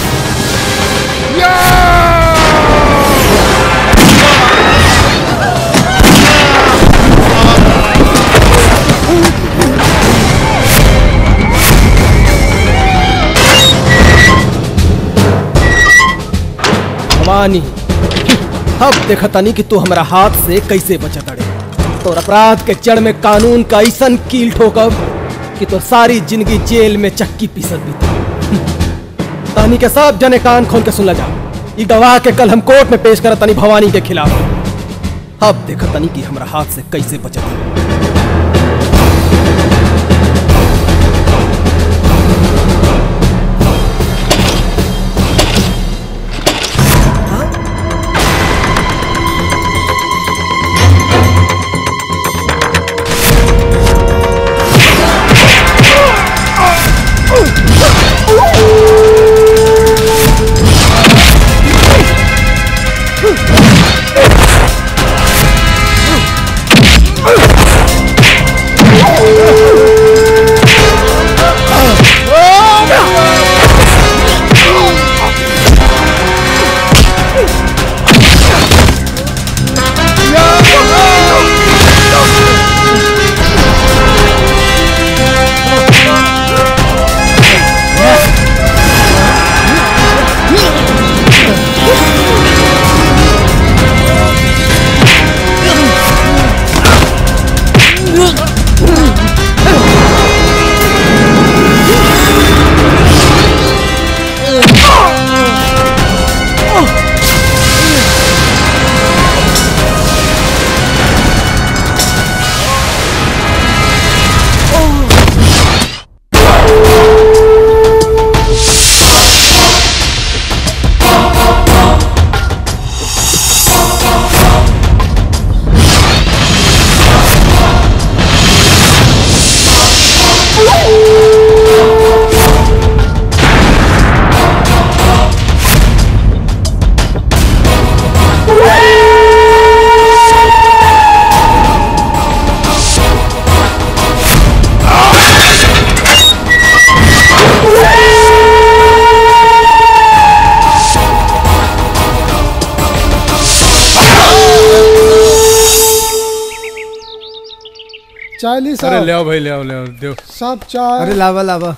S6: भवानी अब देखतानी कि तू हमारा हाथ से कैसे बचत अड़े तोर अपराध के जड़ में कानून का ऐसन कील ठोकब कि तो सारी जिंदगी जेल में चक्की पीसत बीती तानी के सब जने कान खोल के सुन जा ई गवाह के कल हम कोर्ट में पेश करतानी भवानी के खिलाफ अब देखतानी कि हमारा हाथ से कैसे बचत अड़े।
S11: चालीस
S5: अरे ले आओ भाई ले आओ ले आओ दो
S11: सब चाय
S15: अरे लावा लावा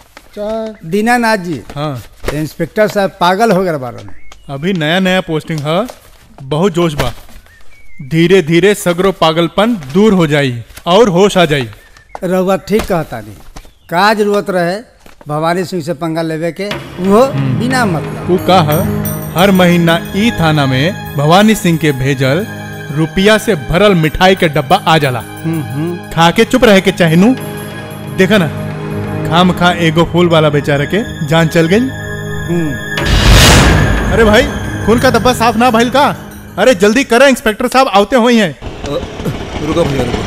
S11: चाय
S15: दीनानाथ जी
S5: हाँ
S15: इंस्पेक्टर साहब पागल हो गए बारह में
S16: अभी नया नया पोस्टिंग है बहुत जोश बा धीरे धीरे सगरो पागलपन दूर हो जाई और होश आ जाई
S15: रहुआ ठीक कहता नहीं का जरूरत रहे भवानी सिंह से पंगा लेवे के वो बिना मतलब
S16: तू का है हर महीना ई थाना में भवानी सिंह के भेजल रुपया से भरल मिठाई के डब्बा आ जाला खा के चुप रहे के चाहनू देखा ना खाम खा एगो फूल वाला बेचारा के जान चल गई अरे भाई फूल का डब्बा साफ ना भइल का अरे जल्दी करें इंस्पेक्टर साहब आते हुए हैं
S8: रुको भैया रुको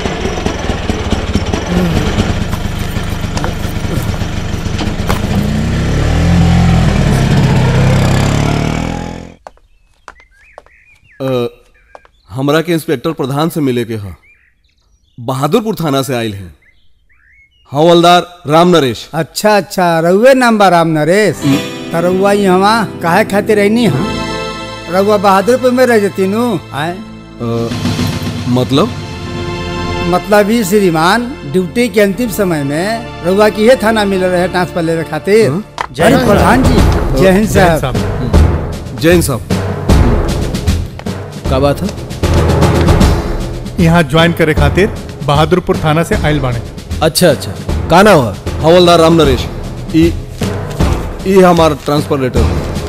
S8: अ, हमरा के इंस्पेक्टर प्रधान से मिले के ह बहादुरपुर थाना से आयल हैं हवलदार राम नरेश
S15: अच्छा अच्छा रउए नाम बा राम नरेश त रउआ यहाँ काहे खातिर रहनी हा रउआ बहादुरपुर में रह जती नु आए
S8: अ, मतलब
S15: मतलब ही श्रीमान ड्यूटी के अंतिम समय में रउआ की ये थाना मिल रहे ट्रांसफर लेवे खातिर
S8: जय
S15: अरे
S8: हिंद
S15: प्रधान जी
S8: साहब।
S15: जय हिंद
S8: जय हिंद
S15: साहब
S8: जैन साहब
S6: का बात है
S16: यहाँ ज्वाइन करे खातिर बहादुरपुर थाना से आयल बाणे
S6: अच्छा अच्छा का नाम है
S8: हवलदार राम नरेश ई ई हमार ट्रांसफर लेटर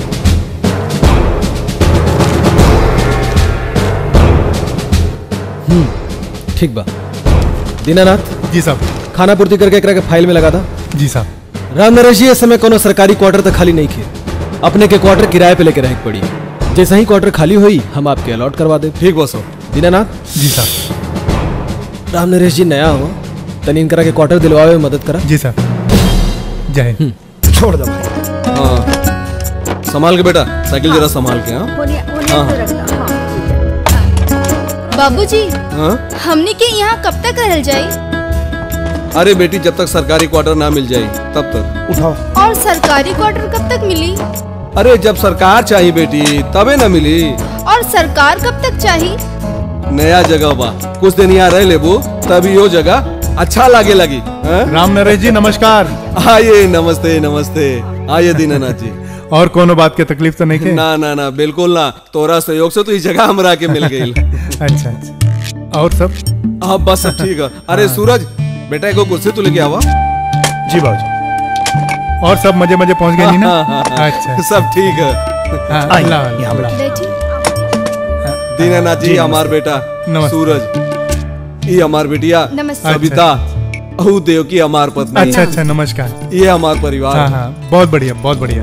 S6: ठीक बा दीनानाथ
S16: जी साहब
S6: खाना पूर्ति करके एकरा के फाइल में लगा था
S16: जी साहब
S6: राम नरेश जी इस समय कोनो सरकारी क्वार्टर तक खाली नहीं खे अपने के क्वार्टर किराए पे लेके रहे के पड़ी जैसे ही क्वार्टर खाली हुई हम आपके अलॉट करवा दे
S8: ठीक बस
S6: दीनानाथ
S16: जी साहब
S6: राम नरेश जी नया हो तनी इनकरा के क्वार्टर दिलवावे में मदद करा
S16: जी साहब जय हिंद
S6: छोड़ दो भाई
S8: हाँ संभाल के बेटा साइकिल जरा संभाल के हाँ
S7: होने होने
S8: हाँ।
S7: तो रखना हाँ
S12: बाबूजी
S8: हाँ
S12: हमने के यहाँ कब तक रहल जाई
S8: अरे बेटी जब तक सरकारी क्वार्टर ना मिल जाए तब तक उठाओ
S12: और सरकारी क्वार्टर कब तक मिली
S8: अरे जब सरकार चाहिए बेटी तबे ना मिली
S12: और सरकार कब तक चाहिए
S8: नया जगह बा कुछ दिन यहाँ रह लेबू तभी यो जगह अच्छा लागे लगी हाँ?
S16: राम नरेश जी नमस्कार
S8: आइए नमस्ते नमस्ते आइए दीनानाथ जी
S16: और कोनो बात के तकलीफ तो नहीं के
S8: ना ना ना बिल्कुल ना तोरा सहयोग से तो ये जगह हमरा के मिल गई
S16: अच्छा अच्छा और सब
S8: अब बस सब ठीक है अरे सूरज बेटा एगो कुर्सी तू लेके आवा
S16: जी बाबूजी और सब मजे मजे पहुंच गए नी ना अच्छा
S8: सब ठीक है
S16: हाँ, अल्लाह अल्लाह, अल्लाह।
S8: दीनानाथ जी
S16: जी,
S8: हमार बेटा
S16: नमस्ते।
S8: सूरज ये हमार बिटिया
S12: नमस्ते।
S8: सविता अहू देव की हमार पत्नी
S16: अच्छा अच्छा नमस्कार
S8: ये हमार परिवार
S16: हाँ हाँ बहुत बढ़िया बहुत बढ़िया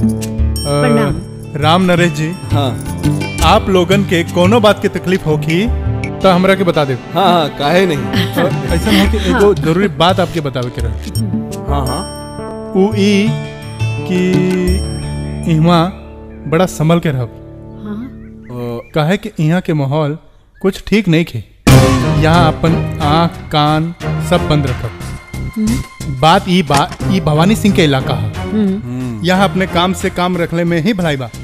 S16: अ, राम नरेश जी
S8: हाँ
S16: आप लोगन के कोनो बात की तकलीफ होगी तो हमरा के बता दे
S8: हाँ हाँ काहे नहीं
S16: ऐसा हो कि एगो जरूरी बात आपके बतावे के रहे
S8: हाँ हाँ
S16: उ ई कि इहवा बड़ा संभल के रहब काहे कि यहाँ के माहौल कुछ ठीक नहीं खे यहाँ अपन आँख कान सब बंद रखब बात ई बा ई भवानी सिंह के इलाका है यहाँ अपने काम से काम रखले में ही भलाई बा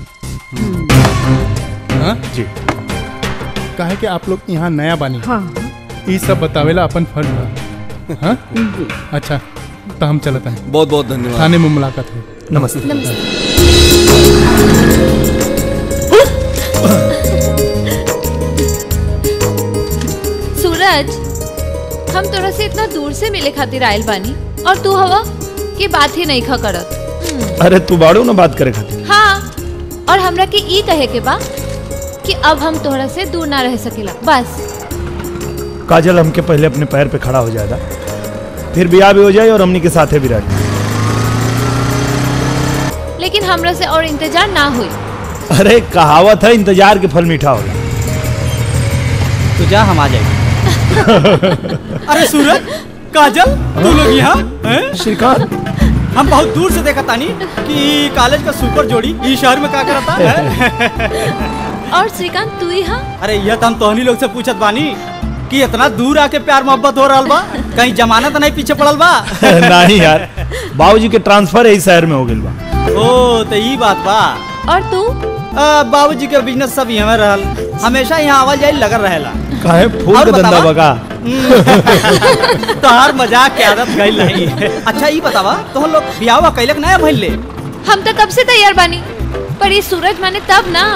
S16: हाँ? जी काहे कि आप लोग यहाँ नया बानी ई सब बतावेला अपन फर्ज बा हाँ? अच्छा तो हम चलते हैं
S8: बहुत बहुत धन्यवाद
S16: थाने में मुलाकात हुई
S5: नमस्ते
S1: सूरज हम तोरा से इतना दूर से मिले खातिर आयल बानी और तू हवा की बात ही नहीं खा करत
S3: अरे तू बाड़ू ना बात करे खातिर
S1: हाँ और हमरा के ई कहे के बा कि अब हम तोहरा से दूर ना रह सकेला बस
S3: काजल हमके पहले अपने पैर पे खड़ा हो जाएगा फिर ब्याह भी हो जाए और हमनी के साथे भी रह
S1: लेकिन हमरा से और इंतजार ना हुई
S3: अरे कहावत है इंतजार के फल मीठा होला
S17: तो जा हम आ जाएंगे अरे सूरज काजल तू लोग यहाँ हैं?
S3: श्रीकांत
S17: हम बहुत दूर से देखा तानी कि कॉलेज का सुपर जोड़ी इस शहर में का करता है
S1: और श्रीकांत तू ही हाँ
S17: अरे यह तो हम तोहनी लोग से पूछत बानी कि इतना दूर आके प्यार मोहब्बत हो रहा बा कहीं जमानत नहीं पीछे पड़ल बा
S3: नहीं यार बाबूजी के ट्रांसफर यही शहर में हो गइल बा
S17: ओ तो ई बात बा
S1: और तू
S17: बाबूजी के बिजनेस सब यहाँ रहल हमेशा यहाँ आवाज जाए लगल रहेला
S3: काहे फूल
S17: और
S3: के धंधा
S17: बतावा?
S3: बगा
S17: तोहार मजाक के आदत गई नहीं अच्छा ई बतावा तुम लोग बियाह कैलक नया भइल ले
S1: हम तो कब से तैयार बानी पर ये सूरज माने तब ना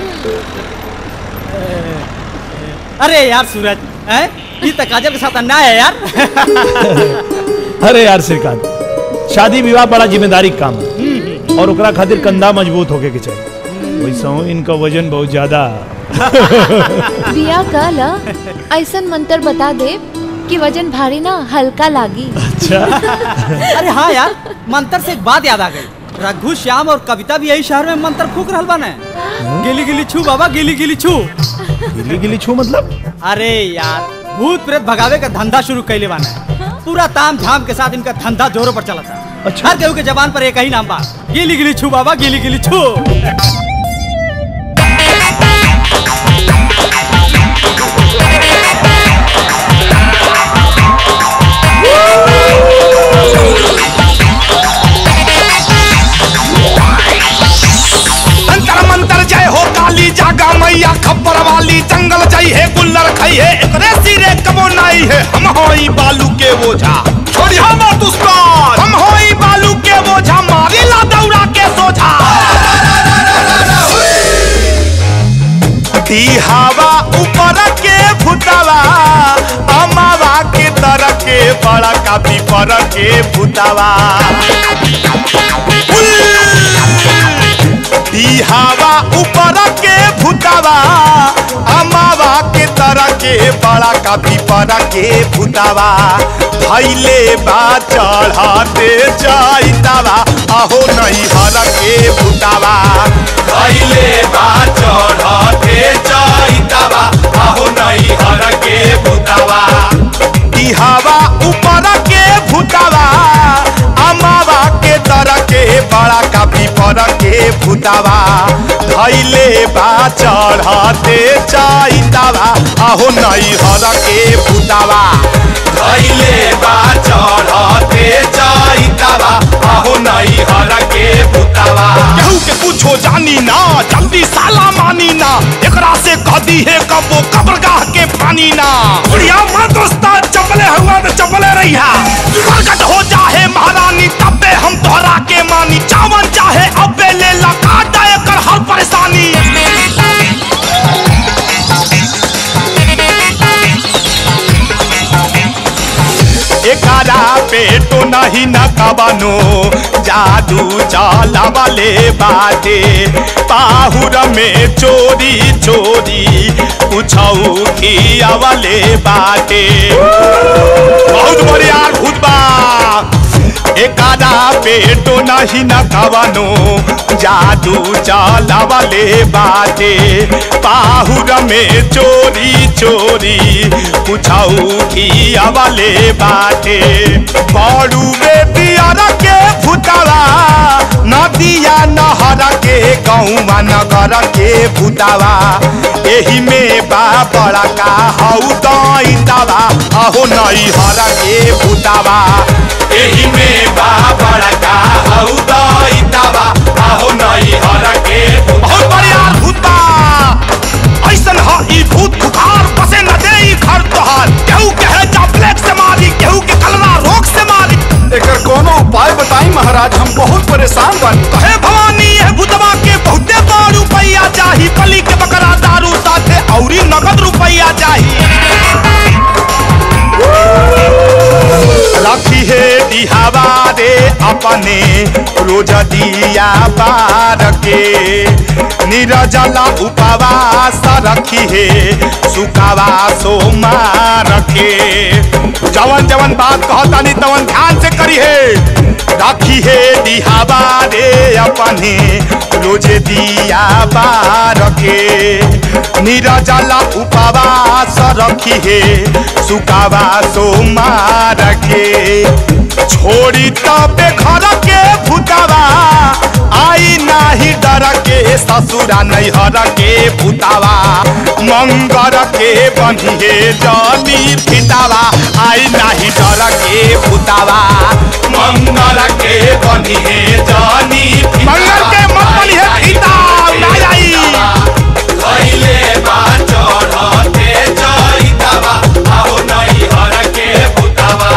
S17: अरे यार सूरज हैं ई त काजल के साथ अन्याय है यार
S3: अरे यार श्रीकांत शादी विवाह बड़ा जिम्मेदारी का काम है और ओकरा खातिर कंधा मजबूत होके के चाहिए वैसे हूँ इनका वजन बहुत ज्यादा
S1: बिया कल ऐसन मंत्र बता दे कि वजन भारी ना हल्का लागी
S3: अच्छा
S17: अरे हाँ यार मंत्र से एक बात याद आ गई रघु श्याम और कविता भी यही शहर में मंत्र फूक रहल बाने गिली गिली छू बाबा गिली गिली छू
S3: गिली गिली छू मतलब
S17: अरे यार भूत प्रेत भगावे का धंधा शुरू कैले बाने पूरा ताम झाम के साथ इनका धंधा जोरों पर चला था अच्छा हर केहू के जबान पर एक ही नाम बा गिली गिली छू बाबा गिली गिली छू
S18: बिया खबर वाली जंगल जाई है गुल्लर खाई है एकरे सिरे कबो नाई है हम होई बालू के बोझा छोड़ी हम दुश्मन हम होई बालू के बोझा मारी ला दौड़ा के सोझा दी हवा ऊपर के भूतावा अमावा के तर के बड़ा काफी पर के भूतावा दी हवा ऊपर के भूतावा अमावा के तर के बड़ा काफी पर के भूतावा भैले बा चढ़ाते जाइतावा आहो नहीं हर के भूतावा भैले बा चढ़ाते जाइतावा आहो नहीं हर के भूतावा दी हवा ऊपर के भूतावा अमावा के तर के बड़ा काफी पर के भूतावा धैले बा चढ़ाते जाइतावा आहो नहीं हर के भूतावा धैले बा चढ़ाते जाइतावा आहो नहीं हर के भूतावा केहू के पूछो जानी ना जल्दी साला मानी ना एकरा से कदी है कबो कब्रगाह के पानी ना बुढ़िया मां दोस्ता चपले हुआ तो चपले रहिया प्रकट हो जाहे महारानी तबे हम तोहरा के मानी चावन चाहे अबे ले ला काटा एकर हर परेशानी एकारा पेटो नहीं न कबनो जादू चाला वाले बाटे पाहुर में चोरी चोरी कुछऊ खिया वाले बाटे बहुत बढ़िया भूत बा एकादा पेटो नहीं न कवनो जादू चाला वाले बाटे पाहुर में चोरी चोरी कुछऊ खिया वाले बाटे बड़ू में पियर के भूतावा नदिया नहर के गौवा नगर के भूतावा एही में बा बड़ा का हऊ दैतावा अहो नहीं हर के भूतावा एही में बा बड़ा का हऊ दैतावा अहो नहीं हर के बहुत बढ़िया भूत बा ऐसन ह ई भूत खुखार बसे न दे ई घर तोहार केहू कहे जा ब्लैक से मारी केहू के कलरा रोग से मारी
S8: एकर कोनो उपाय बताई महाराज हम बहुत परेशान बन
S18: कहे भवानी है भूतवा के बहुते बड़ रुपैया चाही पली के बकरा दारू साथे औरी नगद रुपैया चाही रखी है दिहावा रे अपने रोज दिया बार के निरजला उपवास रखी है सुकावा सोमार के जवन जवन बात कहतानी तवन ध्यान से करी है रखी है दिहावा रे अपने रोज दिया बार के निरजला उपवास रखी है सुकावा सोमार के छोड़ी तबे घर के भूतावा आई नाही डर के ससुरा नहीं हर के भूतावा मंगर के बंधिए जली फितावा आई नाही डर के भूतावा मंगर के बंधिए जली मंगर के मत बनिए फिता ना आई खइले बा चढ़ते जइतावा आओ नहीं हर के भूतावा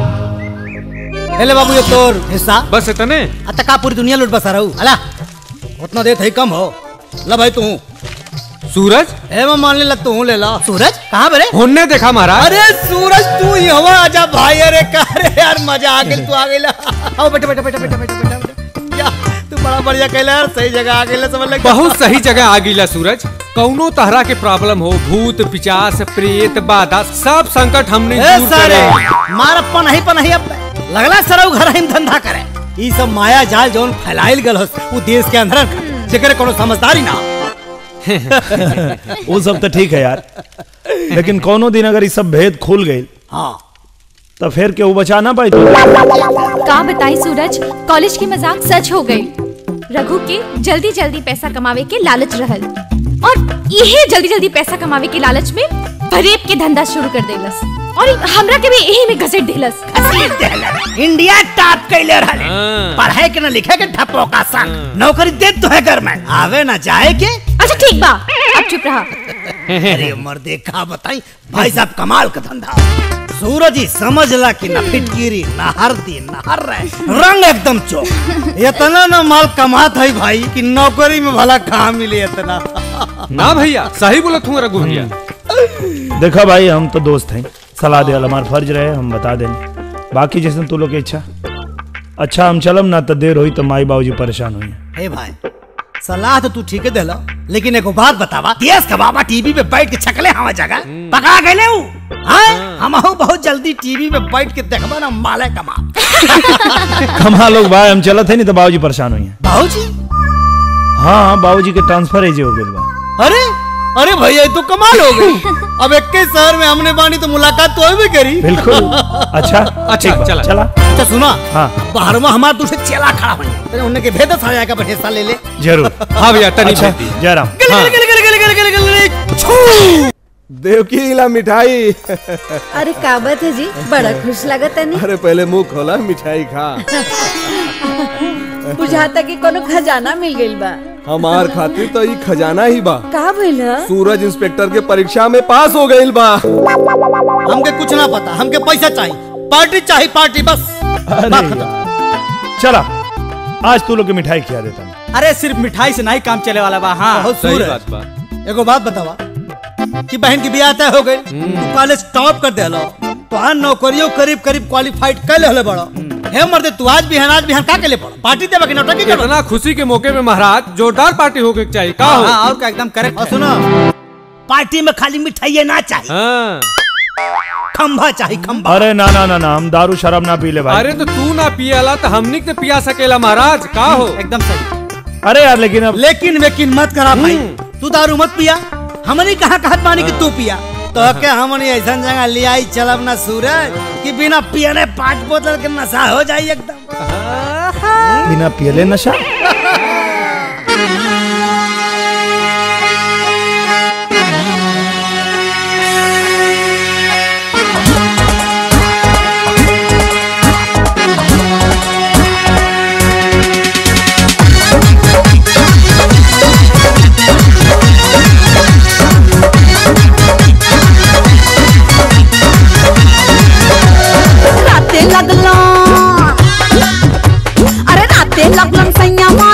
S2: ले बाबू ये तोर हिस्सा
S6: बस इतने
S2: अत का पूरी दुनिया लूट बसा रहू अला उतना देत है कम हो ला भाई तू
S6: सूरज
S2: ए मैं मान ले लग तू ले ला सूरज कहाँ बरे
S6: होने देखा महाराज
S2: अरे सूरज तू ही हवा आजा भाई अरे का रे यार मजा आ गेल तू आ गेला आओ बेटा बेटा बेटा बेटा बेटा बेटा बेटा या तू बड़ा बढ़िया कहला यार सही जगह आ गेला समझ लग
S6: बहुत सही जगह आ गईला सूरज कौनो तरह के प्रॉब्लम हो भूत पिचास प्रेत बाधा सब संकट हमने
S2: ए
S6: दूर
S2: सारे
S6: करे
S2: मार पनाही पनाही अब लगला सरौ घर हम धंधा करे ई सब माया जाल जौन फैलाइल गल हस उ देश के अंदर जेकरे कोनो समझदारी ना हो।
S3: वो सब तो ठीक है यार लेकिन कोनो दिन अगर ये सब भेद खुल गई
S2: हाँ
S3: तो फिर केहू बचा ना पाई तो
S12: का बताई सूरज कॉलेज की मजाक सच हो गई रघु के जल्दी जल्दी पैसा कमावे के लालच रहल और यही जल्दी जल्दी पैसा कमावे के लालच में फरेब के धंधा शुरू कर देलस और हमरा के भी यही में घसीट देलस
S2: इंडिया टॉप कैले रहले पढ़ाई के ना लिखे के ठप्पो का संग नौकरी दे तो है गवर्नमेंट आवे ना जाए के
S12: अच्छा ठीक बा
S1: अब चुप रहा
S2: अरे मर्दे का बताई भाई साहब कमाल का धंधा सूरज ही समझ ला कि ना फिटकीरी ना हरदी ना हर रंग एकदम चौक इतना ना माल कमात है भाई कि नौकरी में भला कहाँ मिले इतना
S19: ना भैया सही बोला तू रघु भैया
S3: देखा भाई हम तो दोस्त हैं सलाह दे हमारा फर्ज रहे हम बता दें बाकी जैसे तू लोग की इच्छा अच्छा हम चलम ना तो देर हुई तो माई बाबूजी परेशान हुई
S2: हे भाई सलाह तो तू ठीक है देला लेकिन एगो बात बतावा देश का बाबा टीवी पे बैठ के छकले हवा जगह पका गए ऊ हाँ हम बहुत जल्दी टीवी पे बैठ के देखबा ना माले कमा
S3: कमा लोग भाई हम चलत है नहीं तो बाबूजी परेशान हुई
S2: बाबूजी
S3: हाँ बाबूजी के ट्रांसफर एजे हो गए बा
S2: अरे अरे भैया ये तो कमाल हो गई अब एक के शहर में हमने बानी तो मुलाकात तो भी करी
S3: बिल्कुल अच्छा
S2: अच्छा,
S3: ठीक बा,
S2: चला।
S3: चला
S2: अच्छा सुना
S3: हाँ
S2: बाहर में हमारा दूसरे चेला खड़ा बनी तेरे उन्हें के भेद साया जाएगा हिस्सा ले ले
S3: जरूर
S19: हाँ भैया तनी
S3: अच्छा
S19: भेज दी।
S3: जयराम
S2: गले गले गले गले गले गले गले गले छू
S8: देवकी इला मिठाई
S7: अरे का बात है जी बड़ा खुश लगत है
S8: अरे पहले मुंह खोला मिठाई खा
S7: बुझाता कि कोनो खजाना मिल गइल बा
S8: हमार खातिर तो ई खजाना ही बा
S7: का भइल ह?
S8: सूरज इंस्पेक्टर के परीक्षा में पास हो गईल बा
S2: हमके कुछ ना पता हमके पैसा चाहिए पार्टी चाहिए पार्टी बस बात खत्म
S3: चला आज तू लोग की मिठाई खिला देता हूँ
S17: अरे सिर्फ मिठाई से नहीं काम चले वाला बा हाँ
S2: बहुत सूरज एगो बात बतावा कि बहन की बियाह तय हो गई तू कॉलेज टॉप कर देलो तो हाँ नौकरियों करीब करीब क्वालिफाइड कर ले बड़ो हे मर्दे तू आज बिहान आज बिहान का के ले पड़ो पार्टी देवा की नौटंकी करो
S19: इतना खुशी के मौके में महाराज जोरदार पार्टी होके चाहिए का हो
S17: हाँ, और का एकदम करेक्ट
S2: और सुनो पार्टी में खाली मिठाई ना चाहिए
S19: हाँ।
S2: खंभा चाहिए खंभा
S3: अरे ना ना ना ना हम दारू शराब ना पी ले भाई
S19: अरे तो तू ना पियाला तो हमनी के पिया सकेला महाराज का हो
S17: एकदम सही
S3: अरे यार लेकिन अब
S2: लेकिन वेकिन मत करा भाई तू दारू मत पिया हमने कहा कहत मानी कि तू पिया तो के हमने ऐसा जगह ले आई चलब ना सूरज कि बिना पियने पाँच बोतल के नशा हो जाए एकदम
S3: बिना पियले नशा
S9: राते लगलो अरे राते लगलन सैया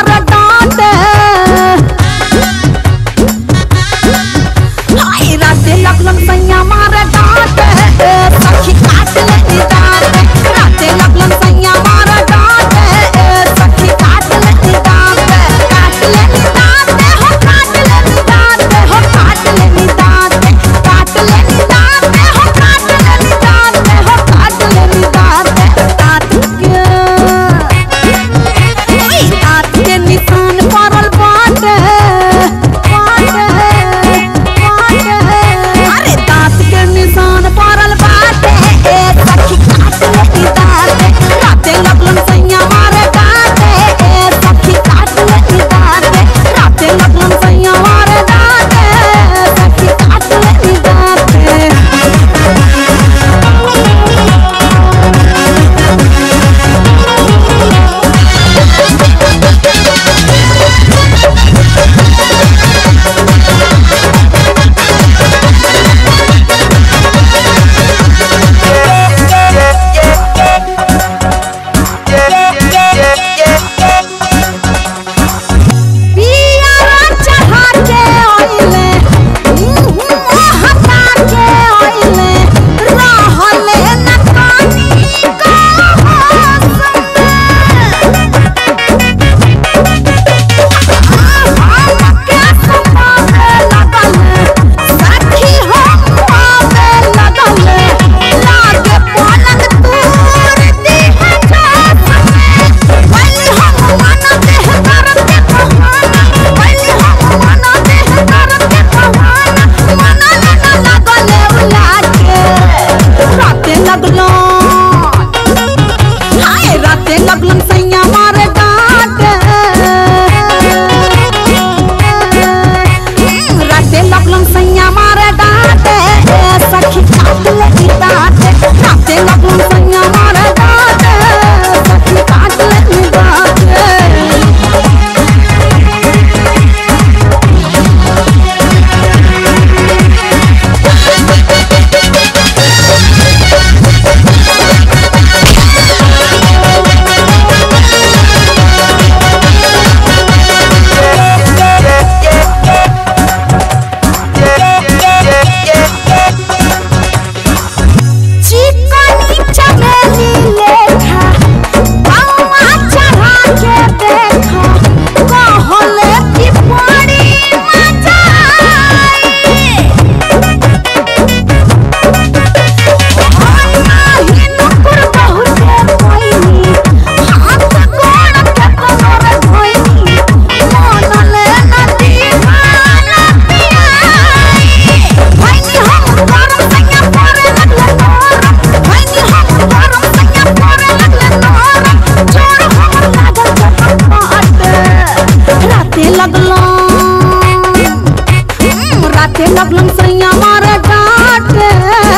S9: राते लगलन सैया मारे डांटे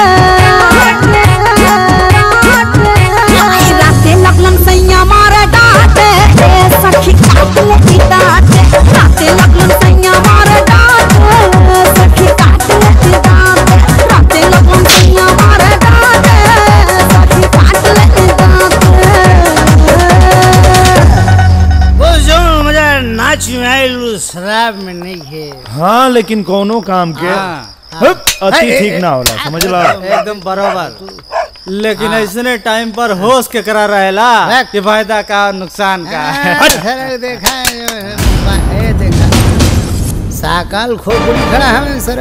S9: आई राते लगलन सैया मारे डांटे ए सखी काट लेती डांटे राते लगलन सैया मारे डांटे सखी काट लेती डांटे राते लगलन सैया मारे डांटे सखी काट लेती डांटे
S2: वो जो मुझे नाच में आयल उस शराब में नहीं है
S3: हाँ लेकिन कोनो काम के हप, अति ठीक ना होला समझ ला
S17: एकदम बराबर लेकिन ऐसने टाइम पर होश के करा रहेला कि फायदा का नुकसान का
S2: सर देखा है जो है, ये देखा साकाल खोपड़ी खड़ा है सर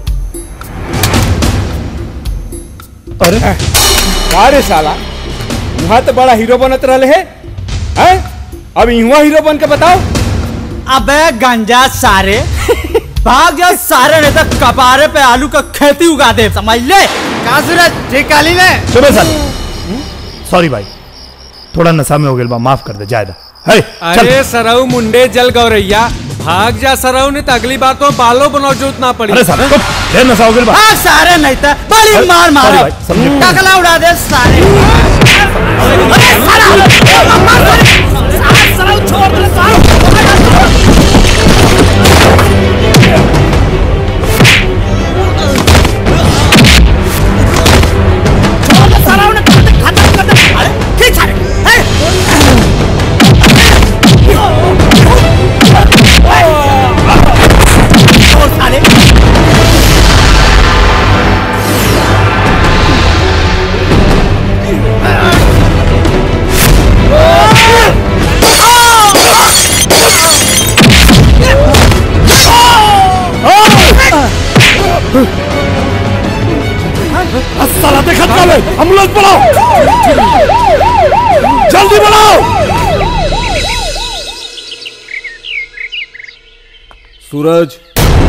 S4: अरे का रे साला यहाँ तो बड़ा हीरो बनत रहले है हैं? अब युवा हीरो बन के बताओ
S17: अबे गंजा सारे भाग जा सारे नहीं तो कपारे पे आलू का खेती उगा दे समझ ले
S2: का सूरज ठीक काली ने
S3: सुबह सर सॉरी भाई थोड़ा नशा में हो गया बा माफ कर दे जायदा है चल
S19: अरे सरऊ मुंडे जल गौरैया भाग जा सरऊ ने तो अगली बार तो बालों बनाओ जूत ना पड़ी
S3: अरे साहब चुप ढेर नशा हो गया बा
S17: भाग सारे नहीं तो बड़ी मार मारो
S3: Sorry भाई, समझे।
S17: टकला उड़ा दे सारे अरे साला साला साला छोड़ दे साला
S3: साला देखा चल एम्बुलेंस बुलाओ जल्दी बुलाओ
S8: सूरज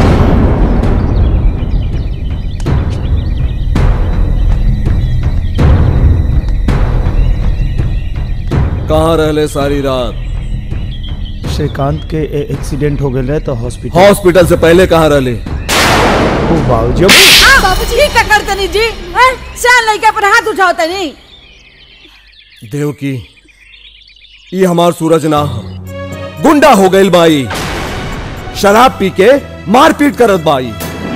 S8: कहाँ रहले सारी रात
S3: श्रीकांत के ए- एक्सीडेंट हो गए तो हॉस्पिटल
S8: हॉस्पिटल से पहले कहाँ रहले
S3: ओ बाबूजी
S7: बाबूजी ये क्या करते नहीं जी हैं? शान लड़के पर हाथ उठाओ तनी
S8: देव की ये हमार सूरज ना ह। गुंडा हो गई बाई शराब पी के मारपीट करत बाई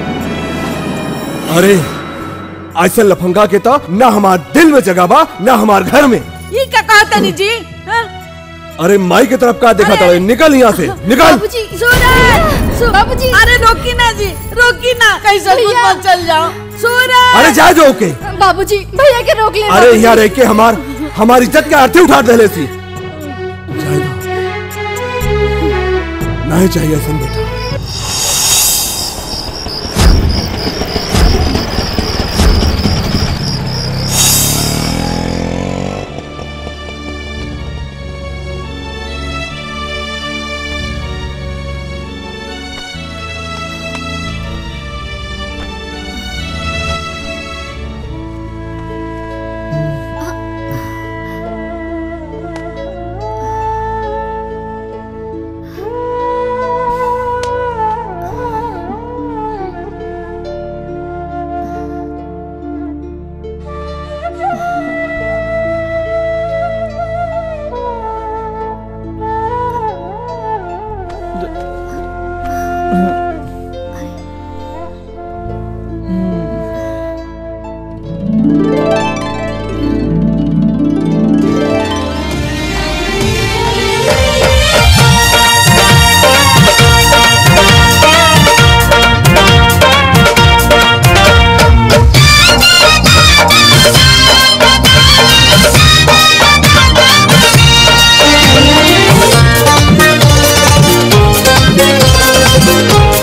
S8: अरे ऐसे लफंगा के तो ना हमार दिल में जगह बा ना हमार घर में
S7: ये क्या कहते नहीं जी हैं?
S8: अरे माई की तरफ का देखा था निकल यहाँ से निकल
S7: बाबूजी सूरज बाबूजी अरे रोकी ना जी रोकी ना कैसे खुद मत चल जाओ सूरज
S8: अरे जा जो के
S12: बाबूजी भैया के रोक ले
S8: अरे यहाँ रह के हमार हमारी इज्जत के अर्थी उठा दे सी नहीं चाहिए सन बेटा
S9: Thank you.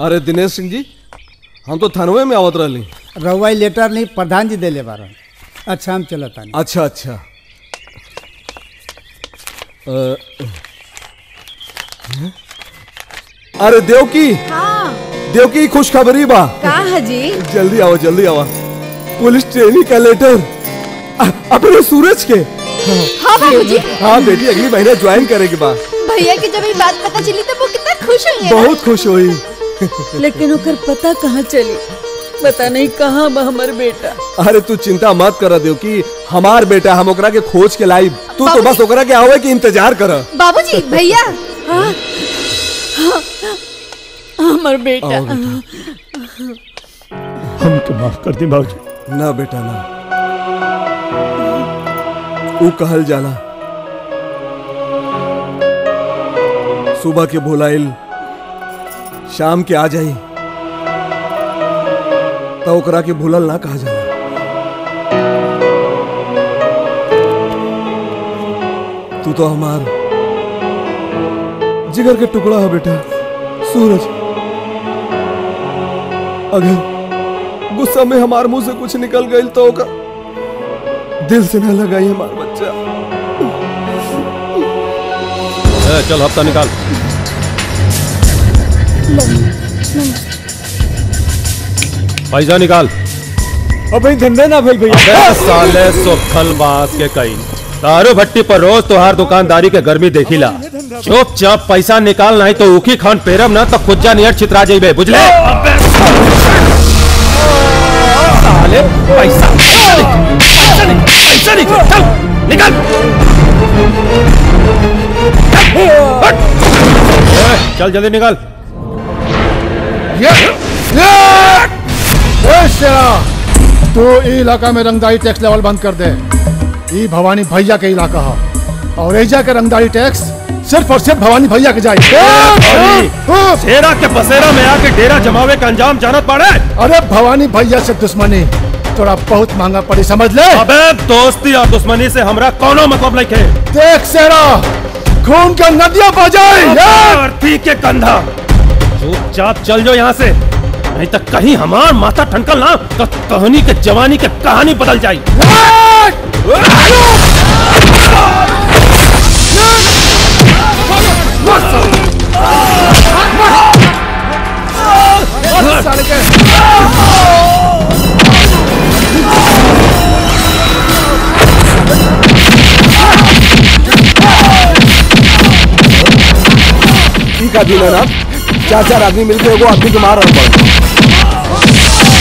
S8: अरे दिनेश सिंह जी हम तो थानवे में आवत रहली
S15: रउआ लेटर नहीं प्रधान जी देले बारन अच्छा हम चलत तानी
S8: अच्छा अच्छा अ, अरे देवकी
S7: हाँ
S8: देवकी खुशखबरी बा
S7: का हजी
S8: जल्दी आओ जल्दी आओ पुलिस ट्रेनिंग का लेटर अ- अपने सूरज के
S1: हाँ बाबूजी
S8: हाँ बेटी अगली महीने ज्वाइन करेगी बा
S1: भैया की जब ये बात पता चली तो वो कितना खुश हुई है
S8: बहुत खुश हुई
S7: लेकिन ओकर पता कहाँ चली पता नहीं कहाँ बा हमर बेटा
S8: अरे तू चिंता मत कर देव कि हमार बेटा हम ओकरा के खोज के लाई तू तो बस ओकरा के आवे के इंतजार कर
S1: बाबूजी भैया
S7: हाँ हाँ, हमर बेटा
S8: आओ
S3: हम तो माफ कर दी बाबूजी
S8: ना बेटा ना ऊ कहल जाला सुबह के भुलाइल शाम के आ जाई तो ओकरा के भूलल ना कहा जाला तू तो हमार जिगर के टुकड़ा है बेटा सूरज अगर गुस्सा में हमार मुंह से कुछ निकल गई तो ओकर दिल से ना लगाई हमार बच्चा
S3: ए, चल हफ्ता निकाल पैसा निकाल
S4: अबे धंधा ना भेल भैया
S3: अबे साले सोखल बास के कई दारू भट्टी पर रोज तोहार दुकानदारी के गर्मी देखिला चुपचाप पैसा निकाल नहीं तो उखी खान पेरम ना तो खुज्जा नियर चित्रा जेबे बुझले साले पैसा पैसा निकाल, पैसा निकाल चल, निकाल हट। ए, चल जल्दी निकाल
S11: ए शेरा तू ई इलाका में रंगदारी टैक्स लेवल बंद कर दे ई भवानी भैया के इलाका है और एजा के रंगदारी टैक्स सिर्फ और सिर्फ भवानी भैया के जाए
S3: शेरा के बसेरा में आके डेरा जमावे का अंजाम जानत पड़े
S11: अरे भवानी भैया से दुश्मनी थोड़ा बहुत महंगा पड़ी समझ ले
S3: अबे दोस्ती और दुश्मनी से हमरा कोनो मतलब नहीं है
S11: देख शेरा खून का नदियां बजाए
S3: अर्थी के कंधा चुपचाप चल जाओ यहाँ से नहीं तो कहीं हमार माथा ठनकल ना तो कहानी के जवानी के कहानी बदल जाई
S8: ई का दिन है ना चार चार आदमी मिलके एगो आदमी के मार रहा पड़े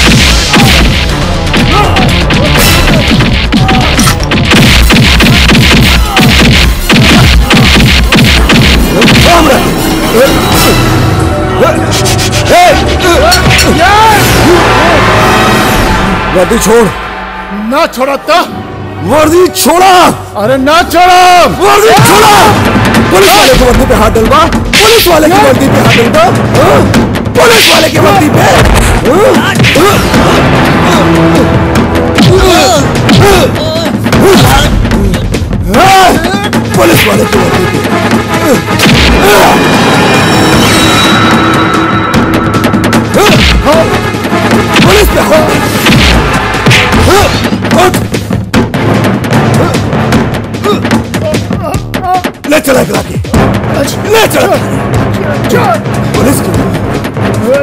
S8: वर्दी छोड़
S11: ना छोड़ा तो
S8: वर्दी छोड़ा
S11: अरे ना छोड़ा
S8: वर्दी छोड़ा पुलिस वाले की वर्दी पे हाथ डलवा पुलिस वाले की वर्दी पे हाथ डलवा हाँ? पुलिस वाले की वर्दी पे हाँ? हाँ? पुलिस वाले की वर्दी पे हाँ? पुलिस पे हाँ? हाँ? हाँ? ले चला करा के ले चला पुलिस की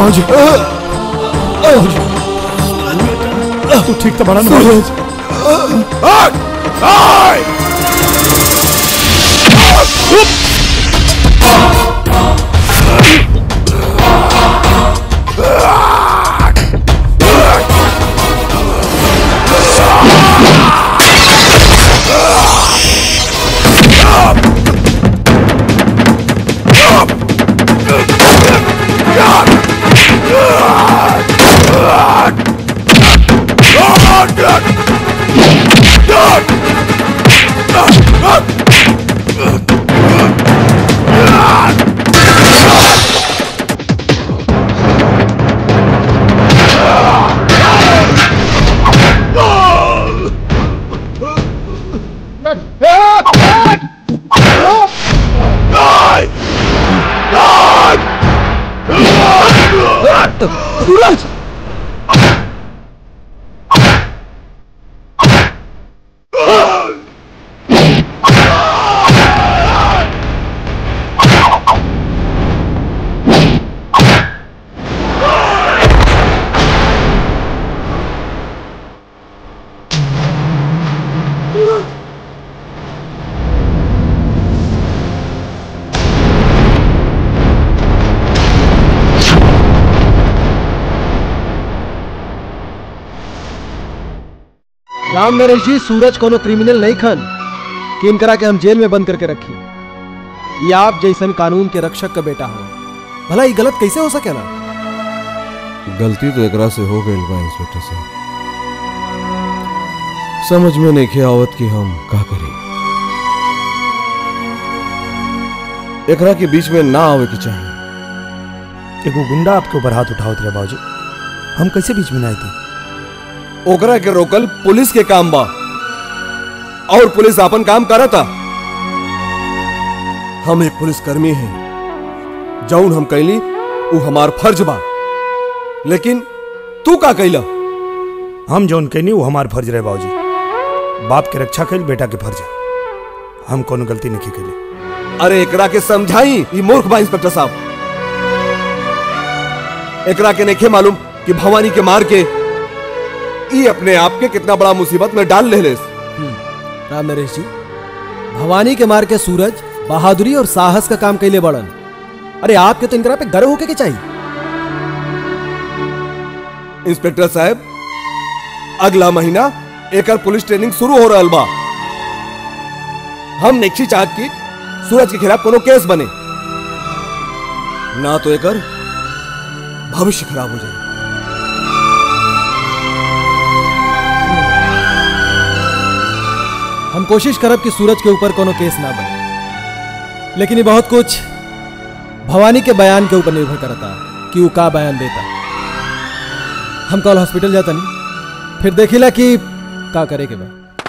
S13: बाबूजी
S3: तू ठीक तो बड़ा ना
S13: सूरज सूरज
S20: राम नरेश जी सूरज कोनो क्रिमिनल नहीं खन कि इनकरा के हम जेल में बंद करके रखी ये आप जैसन कानून के रक्षक का बेटा हो भला ये गलत कैसे हो सके ना
S8: गलती तो एकरा से हो गई बा इंस्पेक्टर साहब समझ में नहीं आवत कि हम का करी एकरा के बीच में ना आवे के चाहिए
S3: एगो गुंडा आपके ऊपर हाथ उठावत रहे बाबूजी हम कैसे बीच में ना आए थे
S8: ओकरा के रोकल पुलिस के काम बा और पुलिस अपन काम करता हम एक पुलिसकर्मी हैं जौन हम कैली वो हमार फर्ज बा लेकिन तू का कैला
S3: हम जौन कहनी वो हमार फर्ज रहे बाबूजी बाप के रक्षा कैल बेटा के फर्ज है हम कोनो गलती नहीं कैली
S8: अरे एकरा के समझाई ये मूर्ख बा इंस्पेक्टर साहब एकरा के नहीं मालूम कि भवानी के मार के ई अपने आप के कितना बड़ा मुसीबत में डाल ले लेस
S20: राम नरेश जी भवानी के मार के सूरज बहादुरी और साहस का काम कैले बड़न अरे आपके तो इनकरा पे गर्व होके के चाहिए
S8: इंस्पेक्टर साहब अगला महीना एकर पुलिस ट्रेनिंग शुरू हो रहा बा हम नेक्सी चाहत की सूरज के खिलाफ कोनो केस बने ना तो एकर भविष्य खराब हो जाए
S20: हम कोशिश करब कि सूरज के ऊपर कोनो केस ना बने लेकिन ये बहुत कुछ भवानी के बयान के ऊपर निर्भर करता कि वो का बयान देता हम कल हॉस्पिटल जाता नहीं फिर देखिला कि का करे के बा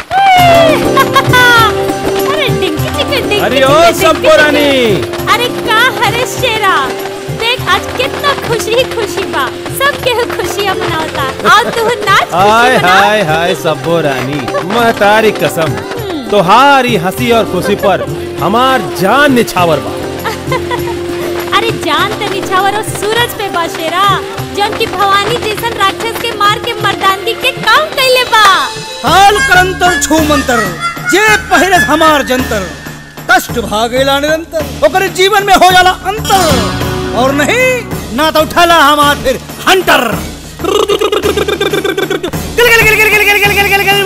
S12: अरे डिंकी चिकन डिंकी
S19: अरे
S12: चिकन,
S19: ओ
S12: डिंकी
S19: सबको
S12: चिकन।
S19: रानी।
S12: अरे का हरे शेरा देख आज कितना खुशी ही खुशी बा सब के खुशियां मनावता और तू नाच
S19: हाय
S12: खुशी मना
S19: हाय हाय सब्बो रानी महतारी कसम तोहारी हंसी और खुशी पर हमार जान निछावर बा
S12: अरे जान ते निछावर और सूरज पे बा शेरा जौन की भवानी जैसन राक्षस के मार के मर्दानगी के काम कैले बा
S2: हाल करंतर छू मंतर जे पहले हमार जंतर कष्ट भागेला निरंतर ओकरे जीवन में हो जाला अंतर और नहीं ना तो उठाला हमार फिर हंटर गिल गिल गिल गिल गिल गिल गिल गिल गिल गिल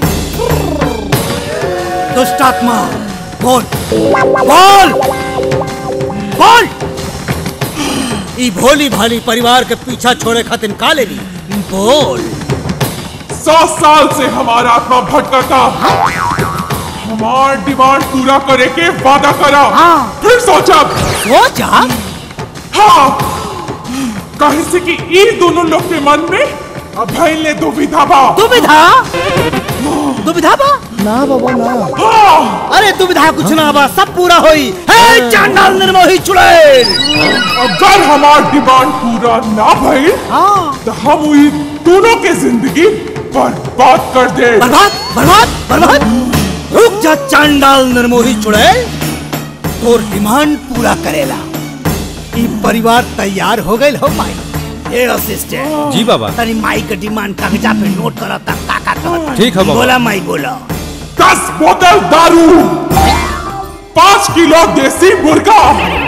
S2: दुष्टात्मा बोल बोल बोल ई भोली भाली परिवार के पीछा छोड़े खातिर का लेली बोल
S21: सौ साल से हमारा आत्मा भटका हमार डिमांड पूरा करे के वादा करा फिर सोचा
S2: सोचा
S21: हाँ कहीं से कि ई दोनों लोग के मन में अभय ने दुविधा बा
S2: दुविधा दुविधा बा
S21: ना बाबा ना
S2: अरे दुविधा कुछ ना बा सब पूरा होई हे चांडाल निर्मोही चुड़ैल
S21: अगर हमार डिमांड पूरा ना भइल तो हम ई दोनों के जिंदगी बर्बाद कर दे
S2: बर्बाद बर्बाद बर्बाद रुक जा चांडाल निर्मोही चुड़ैल तोर डिमांड पूरा करेला ई परिवार तैयार हो गइल हो माई हे असिस्टेंट
S19: जी बाबा
S2: तनी माई के डिमांड कागजा पे नोट करता का का करता
S19: ठीक है बाबा।
S2: बोला माई बोला
S21: दस बोतल दारू पाँच किलो देसी मुर्गा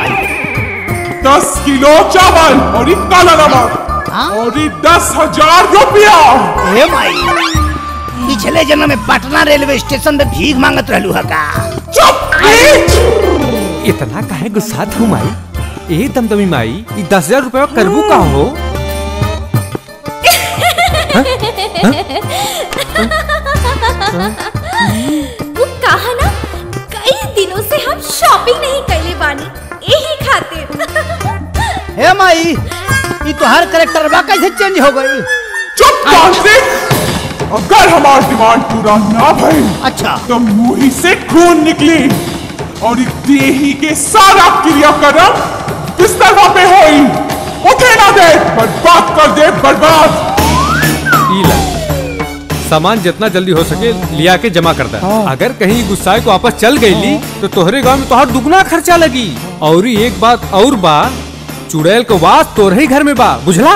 S21: दस किलो चावल और एक काला नमक और ये दस हजार रुपया
S2: हे माई पिछले जन्म में पटना रेलवे स्टेशन पे भीख मांगत रहलू है का
S4: इतना काहे गुस्सात हूँ माई ए दमदमी माई ई दस हजार रुपया करबू का हो
S12: वो कहा ना कई दिनों से हम शॉपिंग नहीं कैले बानी यही खातिर
S2: हे माई ये तो हर करेक्टर बा कैसे चेंज हो गई
S21: चुप कार्तिक अगर हमारा डिमांड पूरा ना भई
S2: अच्छा
S21: तो मुंह से खून निकली और इस देही के सारा क्रियाक्रम बिस्तर पे होई उठे ना दे बर्बाद कर दे बर्बाद
S4: ई ला सामान जितना जल्दी हो सके लिया के जमा करता है अगर कहीं गुस्साए को वापस चल गई ली तो तोहरे गांव में तोहर दुगना खर्चा लगी और ही एक बात और बा चुड़ैल को वास तोरे ही घर में बा बुझला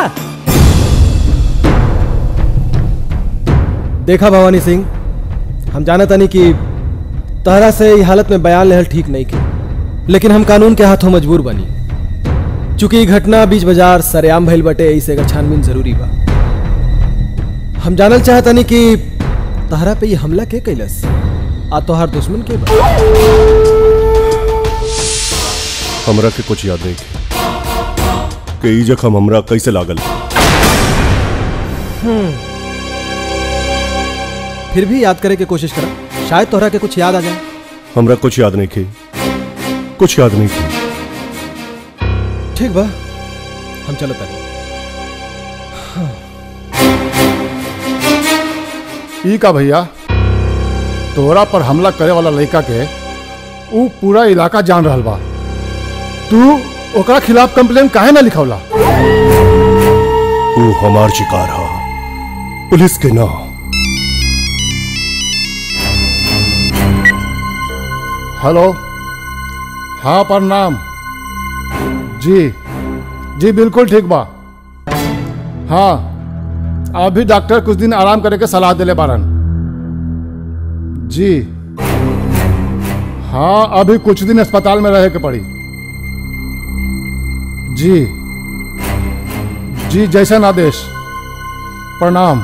S20: देखा भवानी सिंह हम जाना तानी कि तहरा से ई हालत में बयान लेहल ठीक नहीं के लेकिन हम कानून के हाथों मजबूर बनी चूंकि ई घटना बीच बाजार सरेआम भइल बटे ऐसे एकर छानबीन जरूरी बा हम जानल चाहतानी कि तहरा पे ये हमला के कैलस आ तोहार दुश्मन के बा
S10: हमरा के कुछ याद नहीं कि ई जख्म हमरा कैसे लागल
S20: हम्म। फिर भी याद करे के कोशिश करा शायद तोहरा के कुछ याद आ जाए
S10: हमरा कुछ याद नहीं की कुछ याद नहीं की
S20: ठीक बा हम चलो तानी
S11: ई का भैया तोरा पर हमला करे वाला लड़का के ऊ पूरा इलाका जान रहल बा तू ओकरा खिलाफ कंप्लेन काहे ना लिखौला
S10: वो हमार शिकार हा पुलिस के ना
S11: हेलो हाँ प्रणाम जी जी बिल्कुल ठीक बा हाँ अभी डॉक्टर कुछ दिन आराम करे के सलाह दिले बारन जी हाँ अभी कुछ दिन अस्पताल में रहे के पड़ी जी जी जैसन आदेश प्रणाम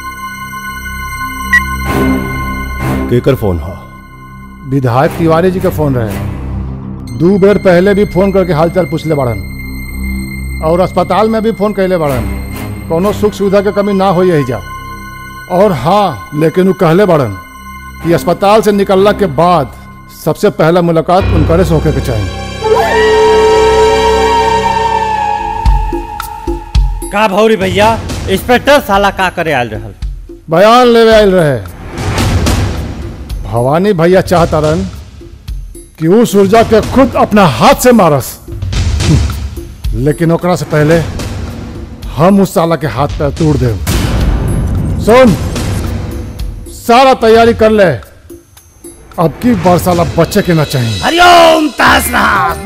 S10: केकर फोन हा
S11: विधायक तिवारी जी का फोन रहे दो बेर पहले भी फोन करके हालचाल पूछले बाड़न और अस्पताल में भी फोन कैले बाड़न कोनो सुख सुविधा के कमी ना हो यही जा और हाँ लेकिन वो कहले बाड़न कि अस्पताल से निकलला के बाद सबसे पहला मुलाकात उनकरे से होके के चाहिए
S22: का भौरी भैया इंस्पेक्टर साला का करे आयल रहल
S11: बयान लेवे आयल रहे भवानी भैया चाहता रन कि वो सुरजा के खुद अपना हाथ से मारस लेकिन ओकरा से पहले हम उस साला के हाथ पैर तोड़ दे सुन सारा तैयारी कर ले अब की बार साला बच्चे के ना चाहिए
S2: हरिओम तहसनाथ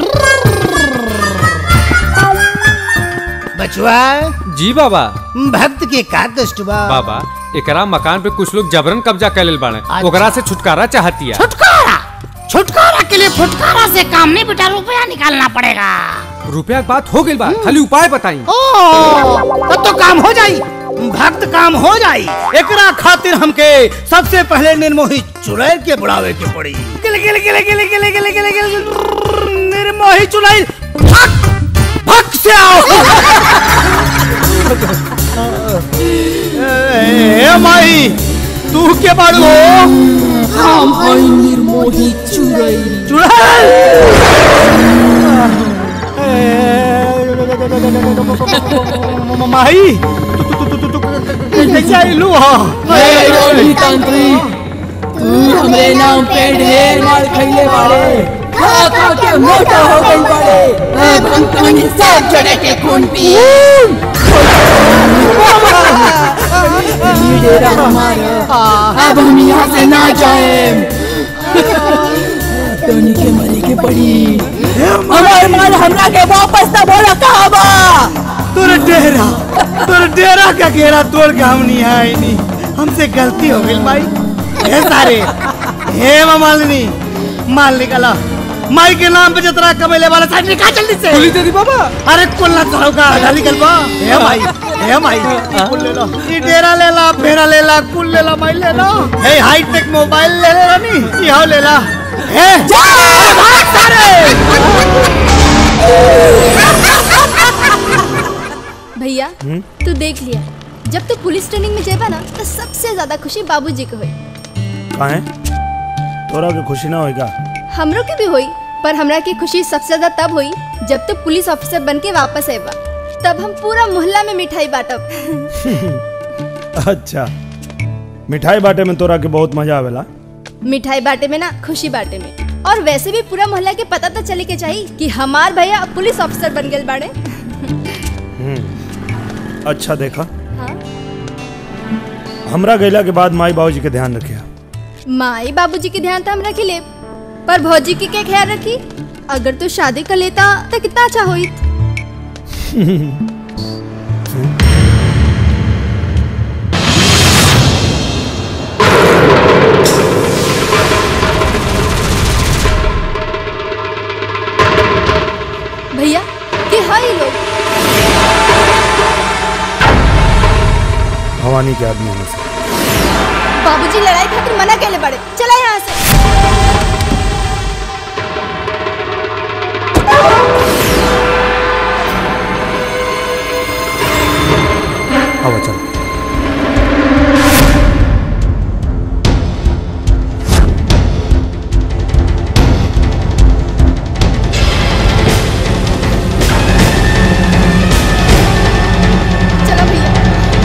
S2: बचुआ
S4: जी बाबा
S2: भक्त के का कष्ट बा
S4: बाबा एकरा मकान पे कुछ लोग जबरन कब्जा कर लेल बाड़े ओकरा से छुटकारा चाहतिया
S23: छुटकारा छुटकारा के लिए फुटकारा से काम नहीं बेटा रुपया निकालना पड़ेगा
S4: रुपया के बात हो गई बा खाली उपाय बताई
S2: ओ तब तो काम हो जाई भक्त काम हो जाई एकरा खातिर हमके सबसे पहले निर्मोही चुड़ैल के बुलावे के पड़ी गिले गिले गिले गिले गिले गिले गिले गिले निर्मोही चुड़ैल भक भक से आओ ए माई तू के बाड़ू हो
S23: हम हई निर्मोही चुड़ैल
S2: माई तू तू तू तू तू कैसे आइलू हो
S23: हे रोही तांत्रिक तू हमरे नाम पे ढेर मार खइले बाड़े खा खा के मोटा हो गई बाड़े अब हम तुम्हें सब जड़े के खून पिए ये डेरा हमारा अब हम यहाँ से ना जाए टोनी के मरे के पड़ी हमारे माल हमरा के वापस ना बोला कहा बा
S2: तू तोरे डेरा तोरे डेरा का घेरा तोड़ के हम नहीं आए नहीं हमसे गलती हो गई भाई हे सारे हे मालिनी माल निकाला माई के नाम पे जितना कमेले वाला साइड निकाल जल्दी से
S6: गोली दे दी बाबा
S2: अरे कुल ना करो का आधा निकल बा हे भाई हे भाई कुल ले लो ई डेरा ले ला फेरा ले ला कुल ले ला भाई ले लो हे हाई टेक मोबाइल ले ले नी यहाँ ले ला हे अरे भाग सारे
S12: भैया तू देख लिया जब तू पुलिस ट्रेनिंग में जेबा ना तो सबसे ज्यादा खुशी बाबूजी को हुई
S3: काहे तोरा के खुशी ना होएगा
S12: हमरो के भी हुई पर हमरा की खुशी सबसे ज्यादा तब हुई जब तू पुलिस ऑफिसर बन के वापस आएबा तब हम पूरा मोहल्ला में मिठाई बांटब
S3: अच्छा मिठाई बाटे में तोरा के बहुत मजा आवेला
S12: मिठाई बांटे में ना खुशी बांटे में और वैसे भी पूरा मोहल्ला के पता तो चले के चाहिए कि हमार भैया अब पुलिस ऑफिसर बन गए बाड़े
S3: हम्म। अच्छा देखा
S12: हाँ?
S3: हमरा गैला के बाद माई बाबूजी के ध्यान रखिया
S12: माई बाबूजी के ध्यान तो हम रखी ले पर भौजी की क्या ख्याल रखी अगर तू शादी कर लेता तो कितना अच्छा होई भैया के हाई लोग
S3: भवानी के आदमी में से
S12: बाबूजी लड़ाई खातिर मना कैले बड़े चला यहाँ से
S3: अब चल
S12: चलो भैया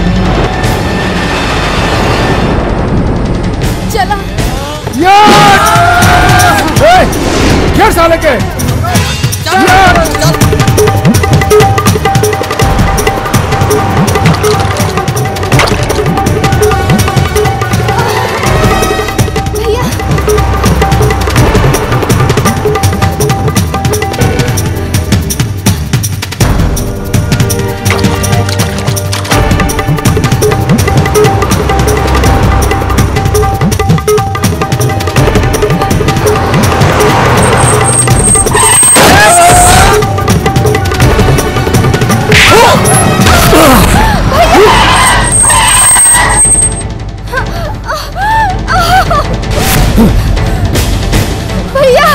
S12: चला
S21: घेर साले के
S12: भैया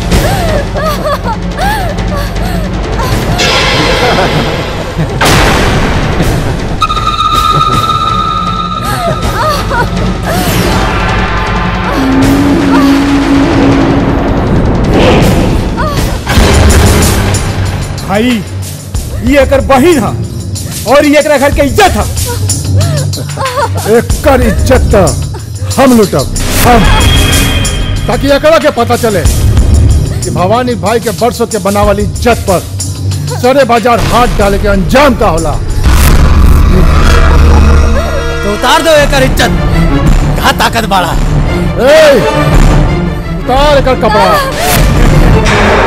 S4: भाई ये एकर बहिन हा और ये एकरा घर के इज्जत हा
S11: एकर इज्जत त हम लुटब हम ताकि एकरा के पता चले कि भवानी भाई के बरसों के बनावल इज्जत पर सरे बाजार हाथ डाले के अंजाम का होला
S17: तो उतार दो एकर इज्जत कहा ताकत बाड़ा
S11: ए उतार एकर कपड़ा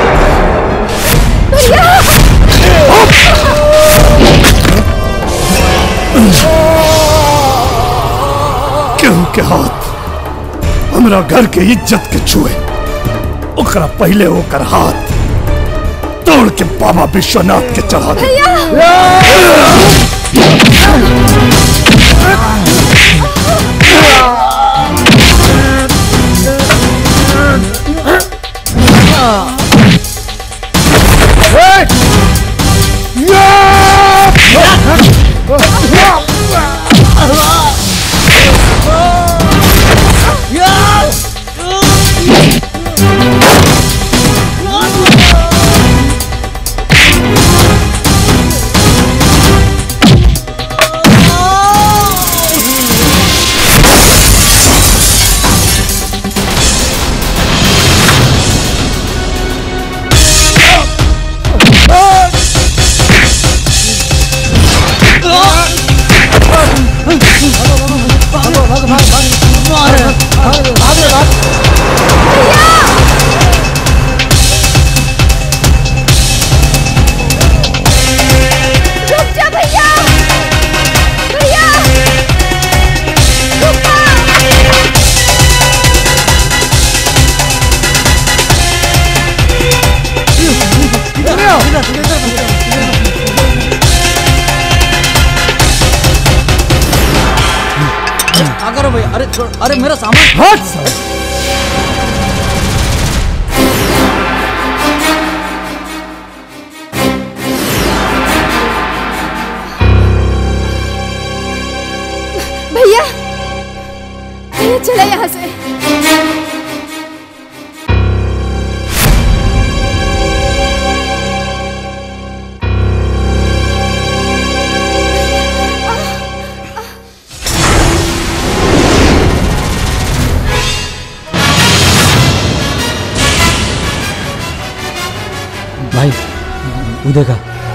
S18: केहू के हाथ हमरा घर के इज्जत के छुए ओकरा पहले ओकर हाथ तोड़ के बाबा विश्वनाथ के चढ़ा दे
S17: छोड़ो भैया अरे छोड़ अरे मेरा सामान
S20: हट साला।
S12: भैया भैया चला यहाँ से
S20: भाई वो देखा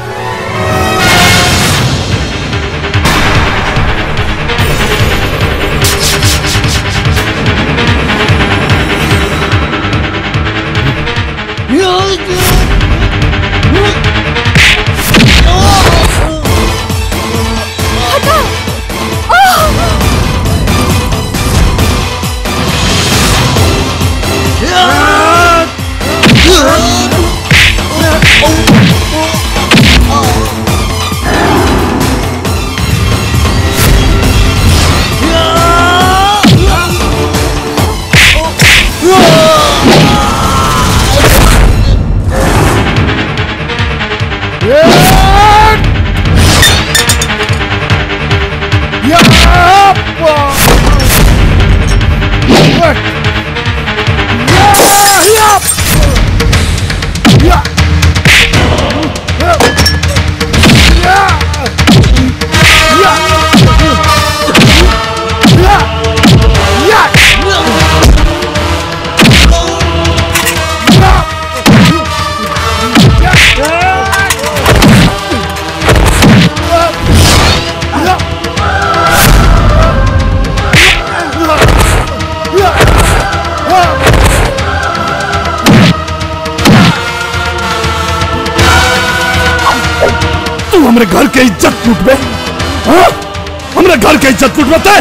S3: तू हमरे घर के इज्जत लूट बे हाँ? हमरे घर के इज्जत लूट बते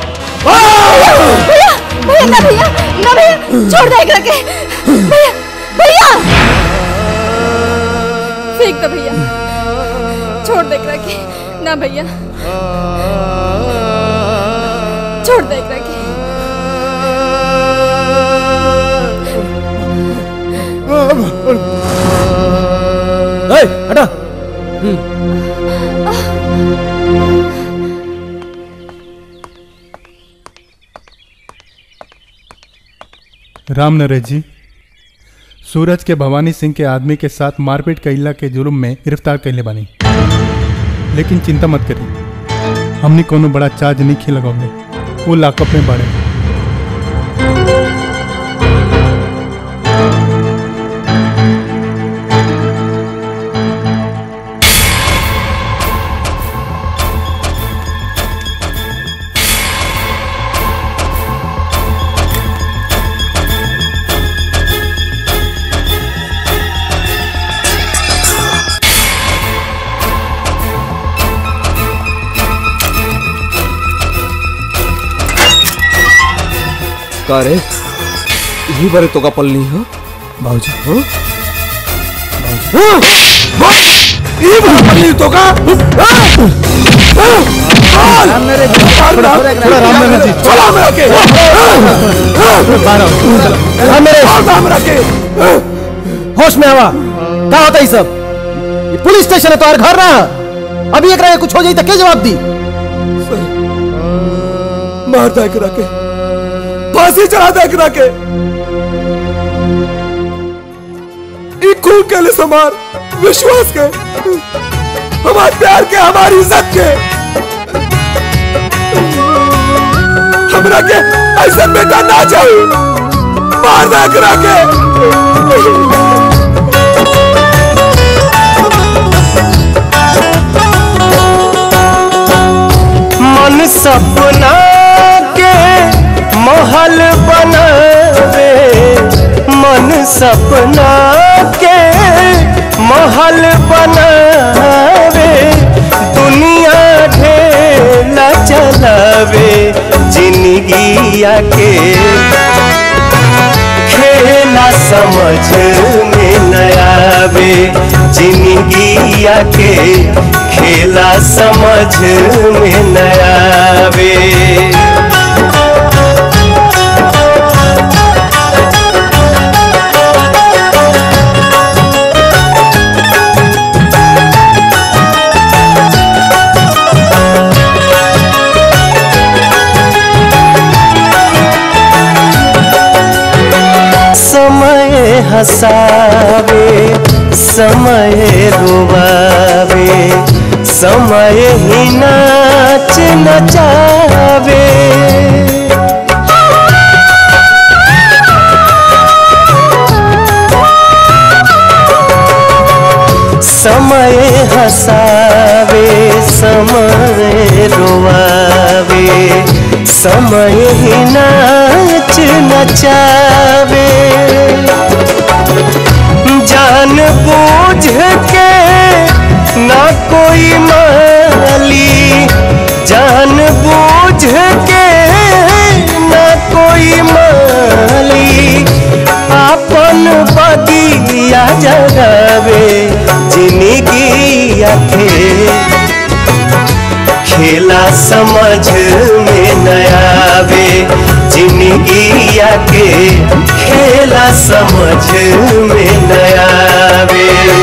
S12: भैया भैया ना भैया ना भैया छोड़ दे एकरा के भैया भैया फेंक दो भैया छोड़ दे एकरा के ना भैया छोड़ दे एकरा के
S20: ए, हटा
S5: राम नरेश जी सूरज के भवानी सिंह के आदमी के साथ मारपीट कैला के जुर्म में गिरफ्तार कैले बानी लेकिन चिंता मत करी हमने कोनो बड़ा चार्ज नहीं खी लगौले वो लाकअप में बाड़े
S8: का रे यही बारे तो का पलनी है
S5: बाबूजी
S8: हाँ? हाँ? हाँ? यही बारे पलनी तो का
S20: राम नरेश जी थोड़ा थोड़ा राम नरेश जी
S8: चला मेरा के
S20: राम नरेश
S8: राम रखे
S20: होश में आवा क्या होता है ये सब ये पुलिस स्टेशन है तो घर ना है। अभी एक कुछ हो जाए तो क्या जवाब दी
S8: मार दे करा के फांसी चढ़ा दे करा के ई खून के लिए समार विश्वास के हमारे प्यार के हमारी इज्जत के हमरा के ऐसा बेटा ना चाहिए मार दे करा के
S14: मन सपना के महल बनावे मन सपना के महल बनावे दुनिया ढेला चलावे जिंदगिया के खेला समझ में न आवे जिंदगिया के खेला समझ में न आवे हसावे समय रुवावे समय ही नाच नचावे समय हसावे समय रुवावे समय ही नाच नचावे जान बूझ के ना कोई माली जान बूझ के ना कोई माली अपन बगिया जगावे जिंदगी आखे खेला समझ में नयावे जिंदगी आके खेला समझ में नयावे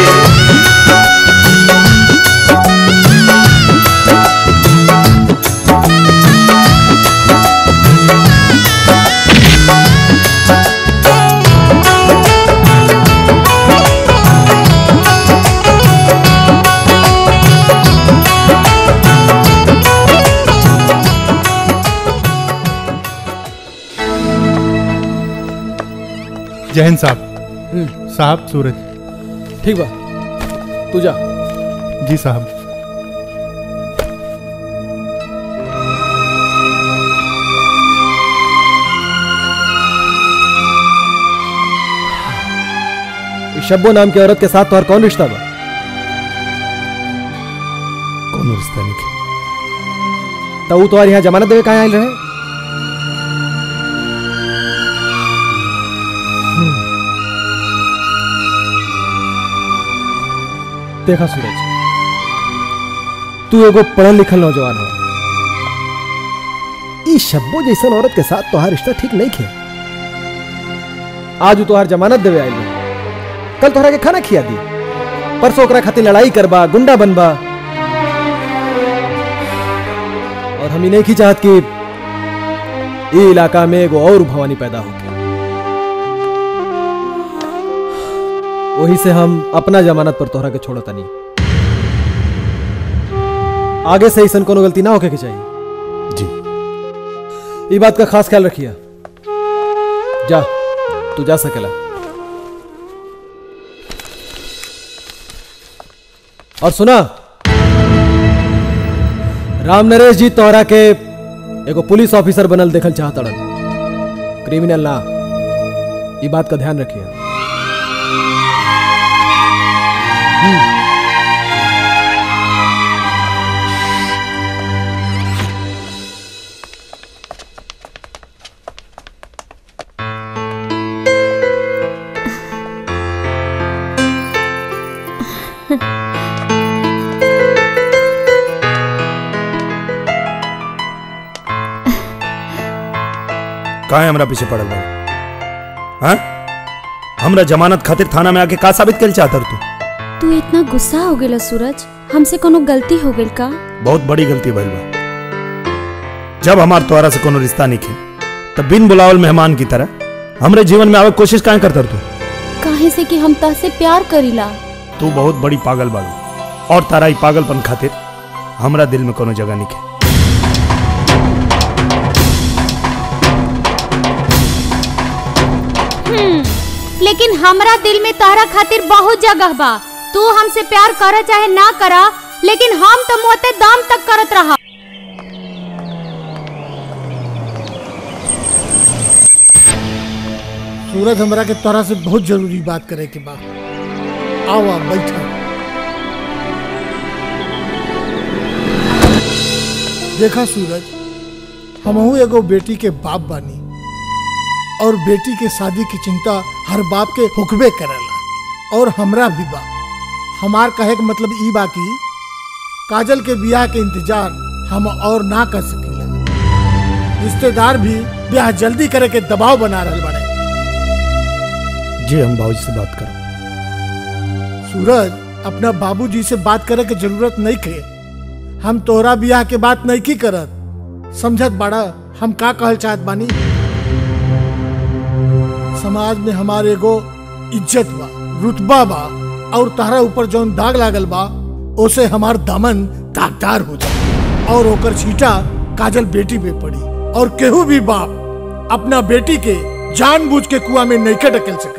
S5: जय हिंद साहब साहब सूरज
S20: ठीक बा तू जा
S5: जी साहब
S20: इस शब्बो नाम की औरत के साथ तोहर कौन रिश्ता बा
S3: कौन रिश्ता नहीं
S20: तो वो तुम्हारे यहाँ जमानत देवे कहाँ आयल रहे देखा सूरज तू एगो पढ़ल लिखल नौजवान हो ई शब्बो जैसन औरत के साथ तोहार रिश्ता ठीक नहीं खे आज उ तोहार जमानत देवे आयल रहे। कल तोहरा के खाना खिया दी परसों ओकरा खातिर लड़ाई करबा गुंडा बनबा और हम ही नहीं की चाहत कि ई इलाका में एगो और भवानी पैदा हो वही से हम अपना जमानत पर तोहरा के छोड़ता नहीं आगे से ऐसा कोनो गलती ना होके के चाहिए
S3: जी
S20: ई बात का खास ख्याल रखिए जा तू जा सकेला और सुना राम नरेश जी तोहरा के एगो पुलिस ऑफिसर बनल देखल चाहतड़न क्रिमिनल ना ई बात का ध्यान रखिए
S3: काहे हमरा पीछे पड़ल बा हाँ हमरा जमानत खातिर थाना में आके का साबित कर चाहतर तू
S12: तू इतना गुस्सा हो गेला सूरज हमसे कोनो गलती हो गेल का
S3: बहुत बड़ी गलती भइल बा जब हमार तोहरा से कोनो रिश्ता नहीं खे तब बिन बुलावल मेहमान की तरह हमरे जीवन में आवे के कोशिश काहे करतर तू
S12: काहे से कि हम तहसे प्यार करीला
S3: तू बहुत बड़ी पागल बाड़ू और तारा ई पागलपन खातिर हमरा दिल में कोनो जगह नहीं खे
S1: हम्म, लेकिन हमरा दिल में तारा खातिर बहुत जगह बा तू हमसे प्यार कर चाहे ना करा लेकिन हम तो मोते दाम तक करत रहा
S11: सूरज हमरा के तोरा से बहुत जरूरी बात करे के बा आओ आप बैठो देखा सूरज हमहू एगो बेटी के बाप बानी और बेटी के शादी की चिंता हर बाप के हुक्बे करेला और हमरा भी बा हमार कहे के मतलब ई बा कि काजल के बियाह के इंतजार हम और ना कर सकीला रिश्तेदार भी ब्याह जल्दी करे के दबाव बना रहल बड़े
S3: जी हम बाबूजी से बात करो
S11: सूरज अपना बाबूजी से बात करे के जरूरत नहीं खे हम तोहरा बियाह के बात नहीं की करत समझत बाड़ा हम का कहल चाहत बानी समाज में हमारे एगो इज्जत बा रुतबा बा और तारा ऊपर जौन दाग लागल बा ओसे हमार दामन दागदार हो जाए और ओकर छीटा काजल बेटी पे पड़ी और केहू भी बाप अपना बेटी के जानबूझ के कुआ में नहीं ढकेल सकत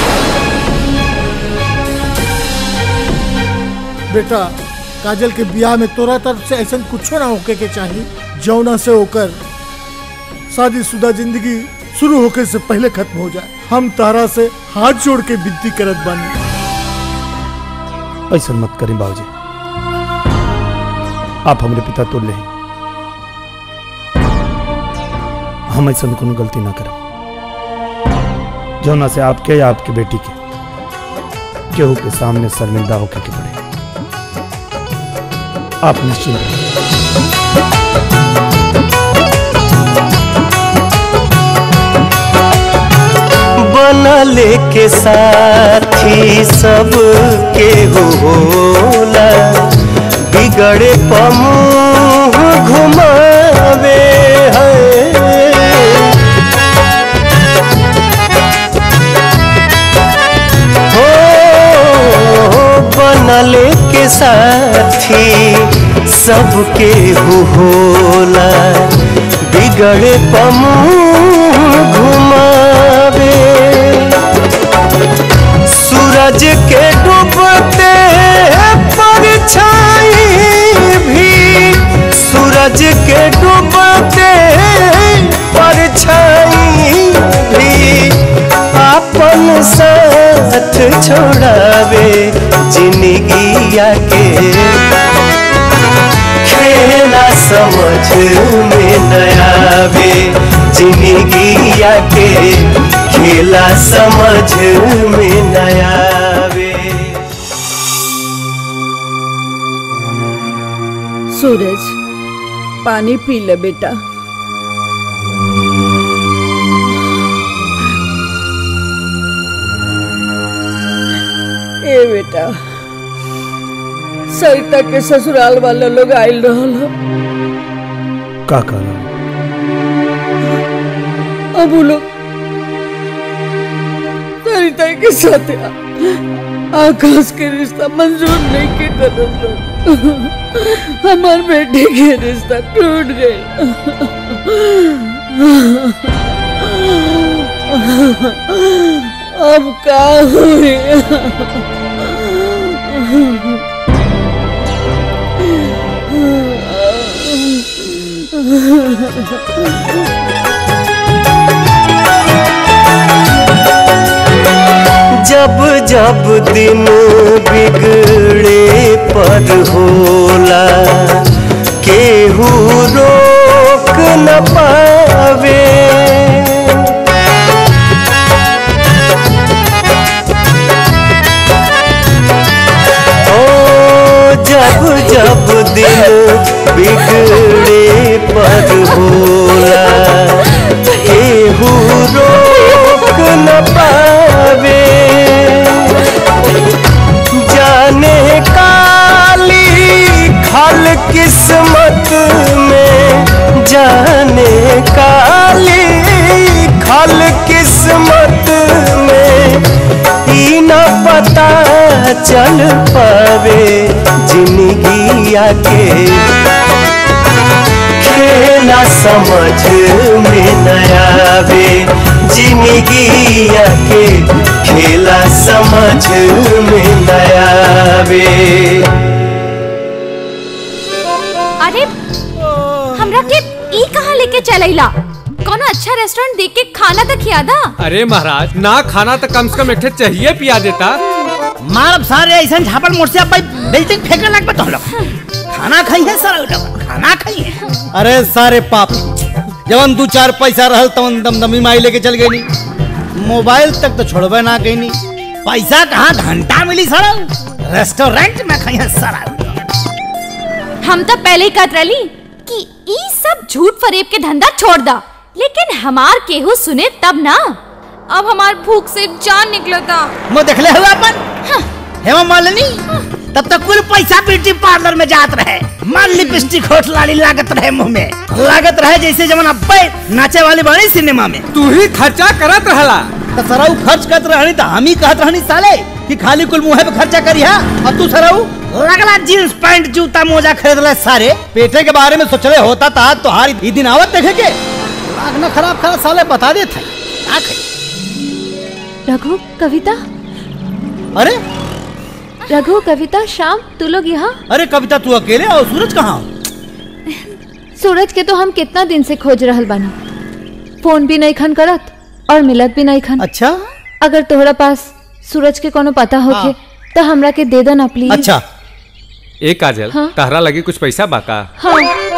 S11: बेटा काजल के ब्याह में तोरा तरफ से ऐसा कुछो ना होके के चाहिए जौना से होकर शादीशुदा जिंदगी शुरू होके से पहले खत्म हो जाए हम तारा से हाथ जोड़ के विनती करत बानी
S3: ऐसा मत करें बाबूजी आप हमारे पिता तो ले हम ऐसा कोनो गलती ना करें जौना से आपके या आपके बेटी के केहू के सामने शर्मिंदा होकर के पड़े आप निश्चिंत रहिए
S14: बनले के साथी सब के होला बिगड़े पमुह घुमावे है हो बनले के साथी सबके होला बिगड़े पमुह घुमावे सूरज के डूबते परछाई भी सूरज के डूबते परछाई भी अपन साथ छोड़ावे जिंदगिया के खेला समझ में नयावे जिंदगिया के खेला समझ में नयावे
S7: सूरज पानी पी ले बेटा ए बेटा सरिता के ससुराल वाले लोग आयल रहल ह।
S3: का कहना
S7: अब वो लोग सरिता के साथ आ- आकाश के रिश्ता मंजूर नहीं के कदम लोग हमार बेटे के रिश्ता टूट गए अब का हुई
S14: जब जब दिन बिगड़े पर होला केहू रोक न पावे ओ जब जब दिन बिगड़े पर होला केहू रोक न पावे जाने काली खल किस्मत में जाने काली खल किस्मत में ई न पता चल पावे जिंदगिया के खेला समझ में नयावे जिंदगिया के खेला समझ में नयावे
S1: अरे हमरा के ई कहाँ लेके चलैला कोनो अच्छा रेस्टोरेंट देख के खाना तो खियादा
S4: अरे महाराज ना खाना तो कम से कम एक ठे चाहिए पिया देता
S2: मारब सारे ऐसा झापड़ मोड़ से अब बिल्डिंग फेंकने लग पे तो लोग खाना खाई है सारा लोग खाना खाई है अरे सारे पाप जवन दू चार पैसा रहल तवन दमदमी माई लेके चल गई मोबाइल तक तो छोड़बे ना कहीं पैसा कहाँ घंटा मिली सड़ा रेस्टोरेंट में खाई है सारा
S1: हम तो पहले ही कहत रही कि ई सब झूठ फरेब के धंधा छोड़ दा लेकिन हमार केहू सुने तब ना अब हमार भूख से जान निकलता
S2: मैं देखले हुआ अपन हेमा मालिनी तब तक कुल पैसा ब्यूटी पार्लर में जात रहे माल लिपस्टिक होठ लाली लागत रहे मुंह में लागत रहे जैसे जमन अब्बे नाचे वाली बड़ी सिनेमा में
S4: तू ही खर्चा करत रहला
S2: तो सराऊ खर्च करत रहनी तो हम ही कहत रहनी साले कि खाली कुल मुंह पे खर्चा करिहा और तू सराऊ लगला जींस पैंट जूता मोजा खरीदले सारे पेटे के बारे में सोचले होता था तो हार ई दिन आवत देखे के दिमाग ना खराब खराब साले बता दे थे
S1: रघु कविता
S2: अरे
S1: रघु कविता शाम तू लोग यहाँ
S2: अरे कविता तू अकेले और सूरज कहाँ
S1: सूरज के तो हम कितना दिन से खोज रहल बानी फोन भी नहीं खन करत और मिलत भी नहीं खन
S2: अच्छा
S1: अगर तोहरा पास सूरज के कोनो पता होखे तो हमरा के दे दो ना प्लीज
S9: ए काजल
S1: हाँ?
S9: तहरा लगे कुछ पैसा बाका
S1: हाँ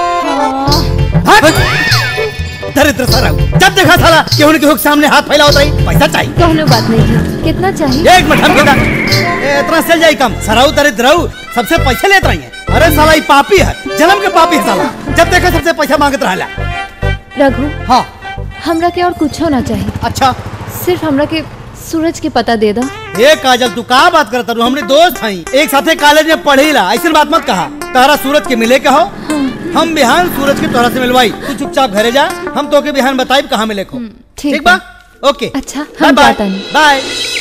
S2: दरिद्र सराऊ जब देखा साला केहू न केहू के सामने हाथ फैला होता रही पैसा चाहिए
S1: कहनो बात नहीं है कितना चाहिए
S2: एक मिनट हम केदा ए, इतना चल जाई कम सराऊ दरिद्र रहू सबसे पैसे लेत रही है अरे साला ये पापी है जन्म के पापी है साला जब देखा सबसे पैसा मांगत रहला
S1: रघु
S2: हाँ
S1: हमरा के और कुछ होना चाहिए
S2: अच्छा
S1: सिर्फ हमरा के सूरज के पता दे दो
S2: ए काजल तू का बात करत रू हमरे दोस्त हई एक साथे कॉलेज में पढ़ेला ऐसी बात मत कहा तारा सूरज के मिले के हो हम बिहान सूरज के तोरा से मिलवाई तू चुपचाप घरे जा हम तोके बिहान बताइब कहाँ मिले को ठीक बा ओके
S1: अच्छा
S2: बाय
S1: हम
S2: बाय
S1: जाता नहीं
S2: बाय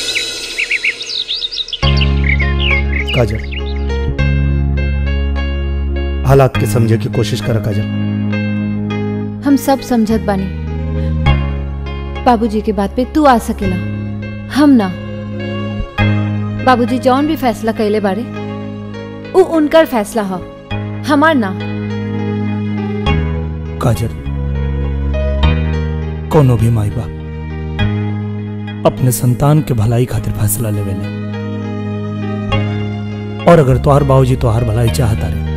S15: काजल हालात के समझे की कोशिश कर काजल
S1: हम सब समझत बानी बाबूजी के बात पे तू आ सकेला हम ना बाबूजी जौन भी फैसला कैले बारे उ उनकर फैसला हो हमार ना
S15: काजल कोनो भी माई बाप अपने संतान के भलाई खातिर फैसला लेवेले और अगर तोहार बाबूजी तोहार भलाई चाहता रे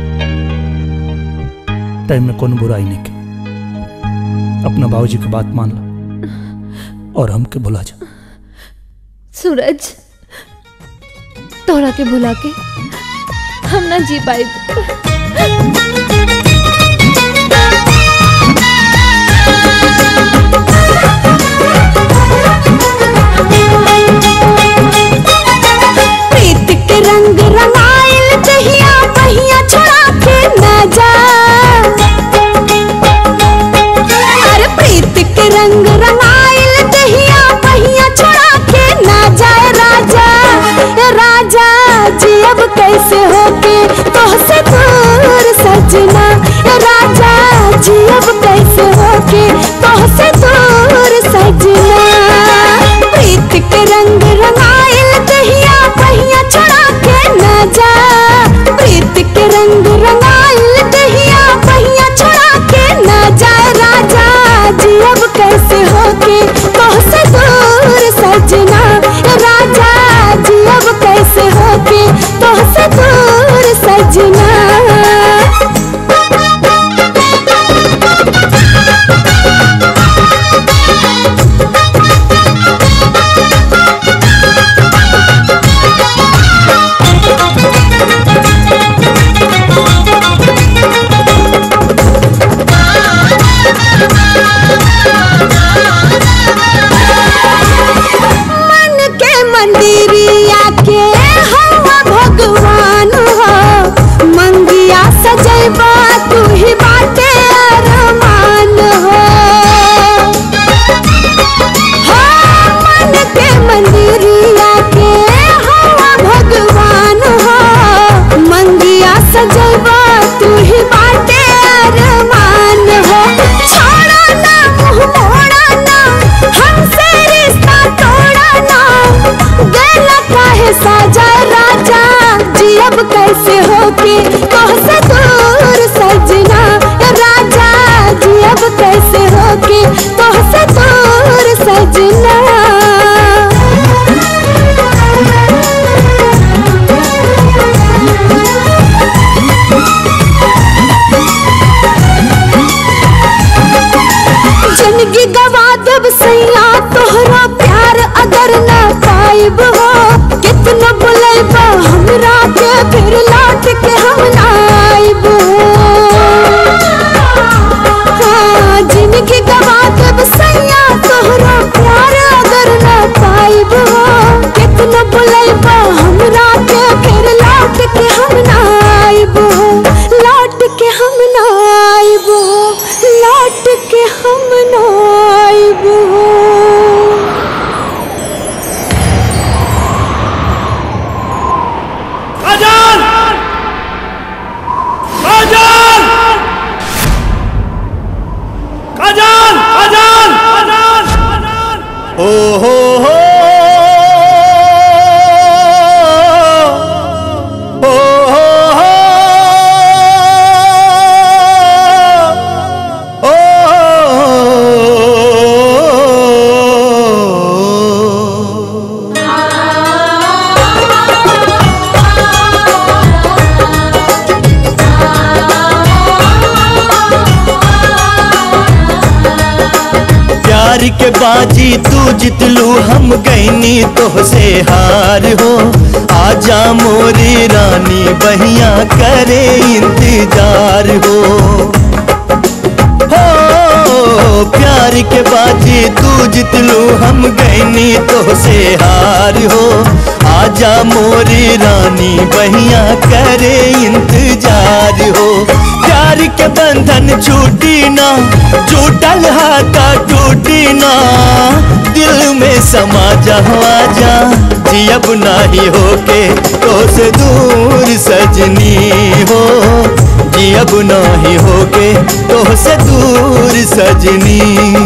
S15: टाइम में कोनो बुराई नहीं के अपना बाबूजी की बात मान ला और हमके भुला जा
S1: सूरज तोहरा के भुला के हम ना जी पाए
S16: प्रीत के रंग रंगाइल दहिया पहिया छोड़ा के न जा अरे प्रीत के रंग रंगाइल दहिया पहिया छोड़ा के न जाए राजा ए राजा जी अब कैसे होके तोहसे दूर सजना ए राजा जी अब कैसे होके तोहसे दूर सजना प्रीत के रंग रंगाइल दहिया पहिया छोड़ा के न जा प्रीत के रंग रंगाइल दहिया पहिया छोड़ा के न जाए राजा जी अब कैसे होके तोहसे दूर सजना ए राजा जी अब कैसे होके तोहसे दूर सजना मन के मंदिरिया के हवा भगवान हो
S14: प्यार के बाजी तू जितलू हम गईनी तो से हार हो आजा मोरी रानी बहिया करे इंतजार हो हो प्यार के बाजी तू जितलू हम गईनी तो से हार हो आजा मोरी रानी बहिया करे इंतजार हो प्यार के बंधन छूटी ना छूटल हाथा टूटी ना दिल में समा जा आजा जियब नाही होके तो से दूर सजनी हो जियब नाही होके तो से दूर सजनी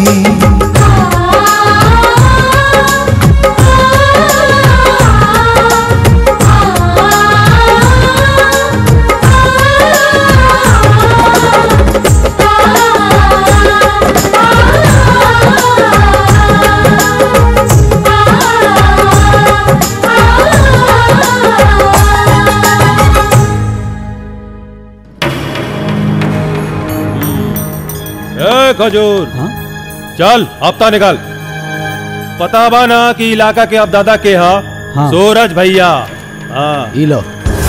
S3: ए खजूर चल हफ्ता निकाल पता बा ना कि इलाका के अब दादा के हा
S15: हाँ।
S3: सूरज भैया हाँ
S15: ई लो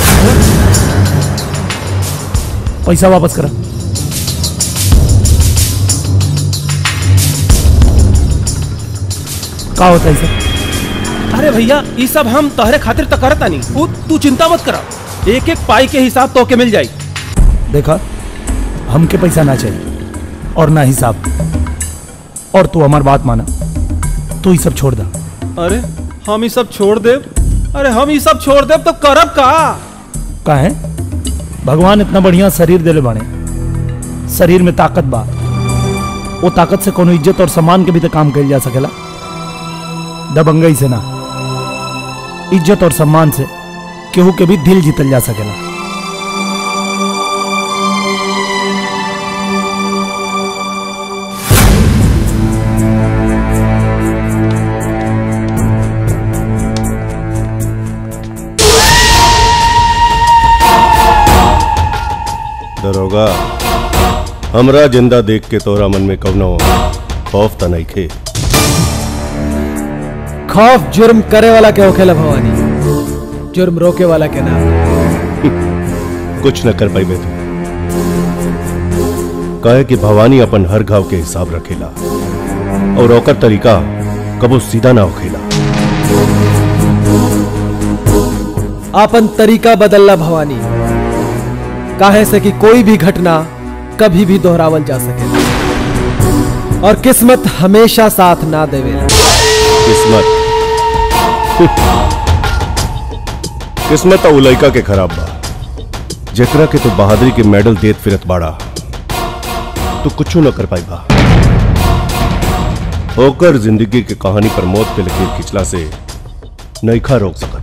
S15: पैसा वापस करा का होता है सर
S6: अरे भैया ये सब हम तोहरे खातिर तो करता नहीं तू तू चिंता मत करा एक एक पाई के हिसाब तो के मिल जाई
S15: देखा हमके पैसा ना चाहिए और ना हिसाब और तू हमार बात माना तू ये सब छोड़ दा
S6: अरे हम ये सब छोड़ दे अरे हम ये सब छोड़ दे तो करब का
S15: का है भगवान इतना बढ़िया शरीर देले बाने शरीर में ताकत बा वो ताकत से कोनो इज्जत और सम्मान के भी तो काम कल जा सकेला दबंगई से ना इज्जत और सम्मान से केहू के भी दिल जीतल जा सकेला
S10: दरोगा हमरा जिंदा देख के तोरा मन में कवनो खौफ त नहीं खे
S20: खौफ जुर्म करे वाला के होखेला भवानी जुर्म रोके वाला के ना
S10: कुछ न कर पाइबे तू कहे कि भवानी अपन हर घाव के हिसाब रखेला और ओकर तरीका कबो सीधा ना होखेला
S20: आपन तरीका बदलला भवानी काहे से कि कोई भी घटना कभी भी दोहरावल जा सके और किस्मत हमेशा साथ ना देवेला
S10: किस्मत किस्मत तो उलैका के खराब बा जेकरा के तू बहादुरी के मेडल देत फिरत बाड़ा तू कुछ न कर पाई बा होकर जिंदगी के कहानी पर मौत के लकीर खिंचला से नईखा रोक सकत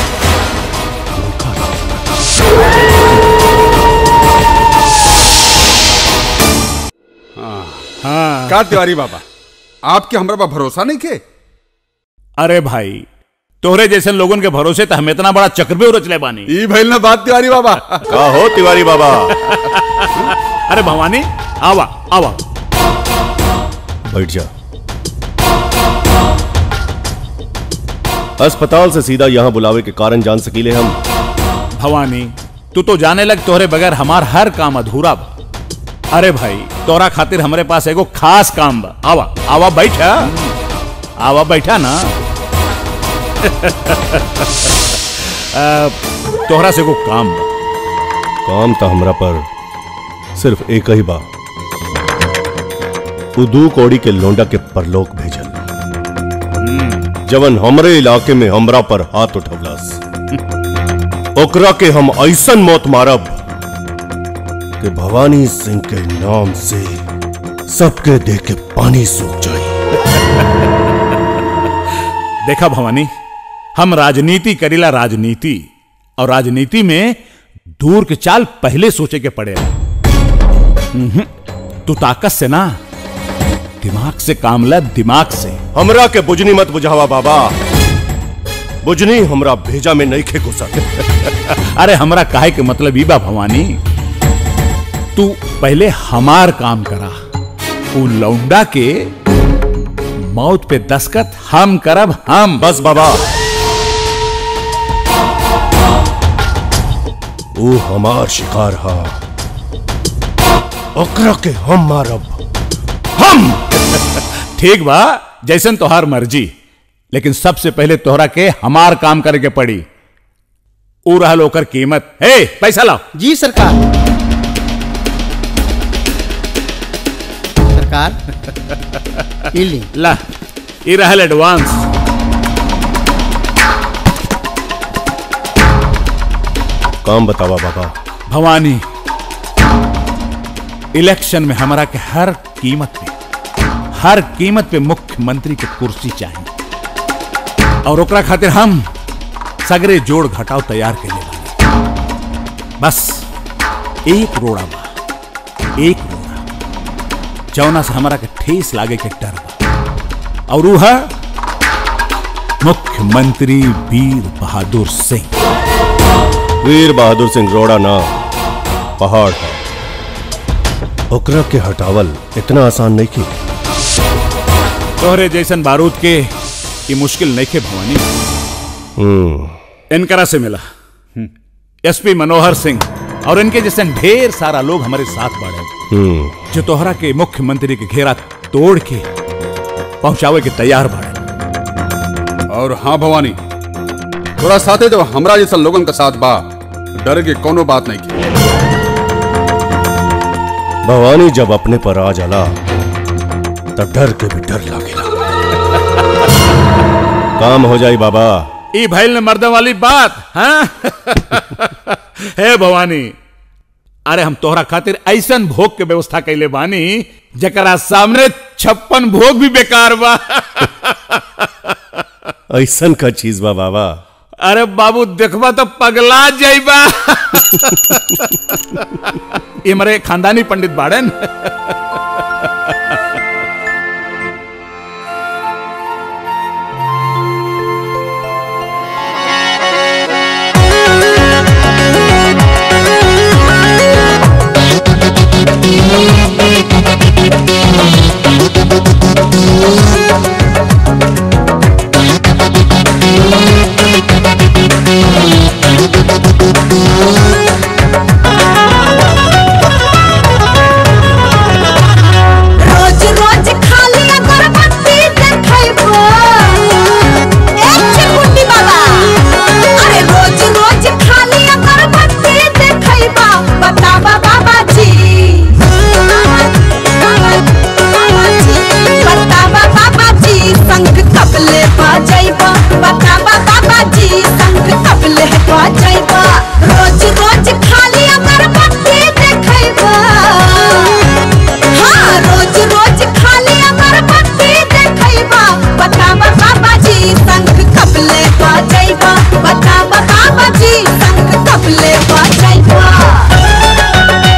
S13: हाँ का तिवारी बाबा आपके हमरा पर भरोसा नहीं के
S3: अरे भाई तोहरे जैसे लोगन के भरोसे तो हम इतना बड़ा चक्रव्यूह रचले बानी
S13: ई भइल ना बात तिवारी बाबा
S10: का हो तिवारी बाबा
S3: अरे भवानी आवा आवा
S10: बैठ जा अस्पताल से सीधा यहाँ बुलावे के कारण जान सकीले हम
S3: भवानी तू तो जाने लग तोहरे बगैर हमार हर काम अधूरा बा अरे भाई तोरा खातिर हमरे पास एगो खास काम बा आवा आवा बैठा आवा बैठा ना आ, तोहरा से एगो काम बा
S10: काम तो हमरा पर सिर्फ एक ही बा उ दू कौड़ी के लोंडा के परलोक भेजल जवन हमरे इलाके में हमरा पर हाथ उठवलस ओकरा के हम ऐसन मौत मारब कि भवानी सिंह के नाम से सबके देह के पानी सूख जाए
S3: देखा भवानी हम राजनीति करीला राजनीति और राजनीति में दूर के चाल पहले सोचे के पड़े हम्म, तू ताकत से ना दिमाग से काम ला दिमाग से
S10: हमरा के बुजनी मत बुझावा बाबा बुजनी हमरा भेजा में नहीं खे घुसत
S3: अरे हमरा काहे के मतलब ई बा भवानी तू पहले हमार काम करा उ लौंडा के
S19: मौत पे दस्खत हम करब हम
S10: बस बाबा वो हमार शिकार हा ओकरा के हम मारब
S19: हम ठीक बा जैसन तोहार मर्जी लेकिन सबसे पहले तोहरा के हमार काम करे के पड़ी ऊ रहल ओकर कीमत हे पैसा लाओ
S22: जी सरकार सरकार ई ली
S19: ला ई रहल एडवांस
S10: काम बतावा बाबा
S19: भवानी इलेक्शन में हमारा के हर कीमत पे हर कीमत पे मुख्यमंत्री के कुर्सी चाहिए और ओकरा खातिर हम सगरे जोड़ घटाव तैयार के लिए बानी। बस एक रोड़ा बा एक रोड़ा जौना से हमारा के ठेस लागे के डर बा और ऊ है मुख्यमंत्री वीर बहादुर सिंह
S10: वीर बहादुर सिंह रोड़ा ना पहाड़ है ओकरा के हटावल इतना आसान नहीं की
S19: तोहरे जैसन बारूद के ये मुश्किल नहीं खे भवानी
S10: हम्म
S19: इनकरा से मिला एसपी मनोहर सिंह और इनके जैसे ढेर सारा लोग हमारे साथ बढ़े
S10: हम्म
S19: जो तोहरा के मुख्यमंत्री के घेरा तोड़ के पहुंचावे के तैयार बढ़े
S13: और हाँ भवानी थोड़ा साथे जब हमरा जैसा लोगन का साथ बा डर के कोनो बात नहीं की
S10: भवानी जब अपने पर आ जाला तब डर के भी डर लागेला काम हो जाई बाबा
S19: ई भैल ने मर्द वाली बात हाँ हे भवानी अरे हम तोहरा खातिर ऐसन भोग के व्यवस्था कैले बानी जकरा सामने छप्पन भोग भी बेकार बा
S10: ऐसन का चीज बा बाबा
S19: अरे बाबू देखबा तो पगला जाइबा ये मरे खानदानी पंडित बाड़न
S16: रोज रोज खाली अगरबत्ती देखैबो एक चिरकुटी बाबा अरे रोज रोज खाली अगरबत्ती देखैबा बतावा बाबा जी बतावा बाबा जी संग कबले बजैबा बतावा बाबा जी संग कबले बजैबा रोज रोज खाली अगरबत्ती देखैबा हाँ रोज रोज खाली अगरबत्ती देखैबा बतावा बाबा जी संग कबले बजैबा बतावा बाबा जी संग कबले बजैबा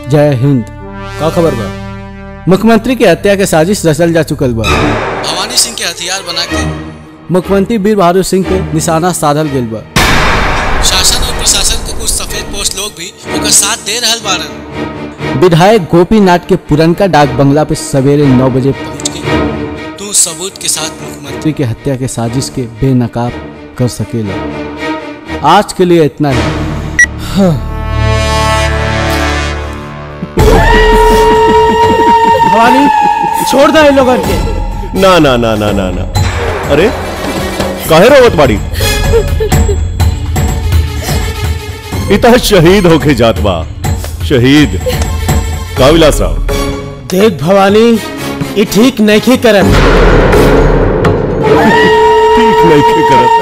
S20: जय हिंद का खबर बा मुख्यमंत्री के हत्या के साजिश रचल जा चुकल बा
S18: भवानी सिंह के हथियार बना के
S20: मुख्यमंत्री वीर बहादुर सिंह पे निशाना साधल गेल बा
S18: शासन और प्रशासन के कुछ सफेद पोस्ट लोग भी ओकर साथ दे रहल बारन
S20: विधायक गोपीनाथ के पुरनका डाक बंगला पे सवेरे नौ बजे
S18: तू सबूत के साथ मुख्यमंत्री
S20: मंत्री के हत्या के साजिश के बेनकाब कर सकेला आज के लिए इतना ही हाँ।
S15: भवानी छोड़ दे इन लोगन के
S10: ना ना ना ना ना ना अरे काहे रोवत बाड़ी इतना शहीद होके जात बा शहीद का विलास राव
S6: देख भवानी ये ठीक नहीं करत
S10: ठीक नहीं के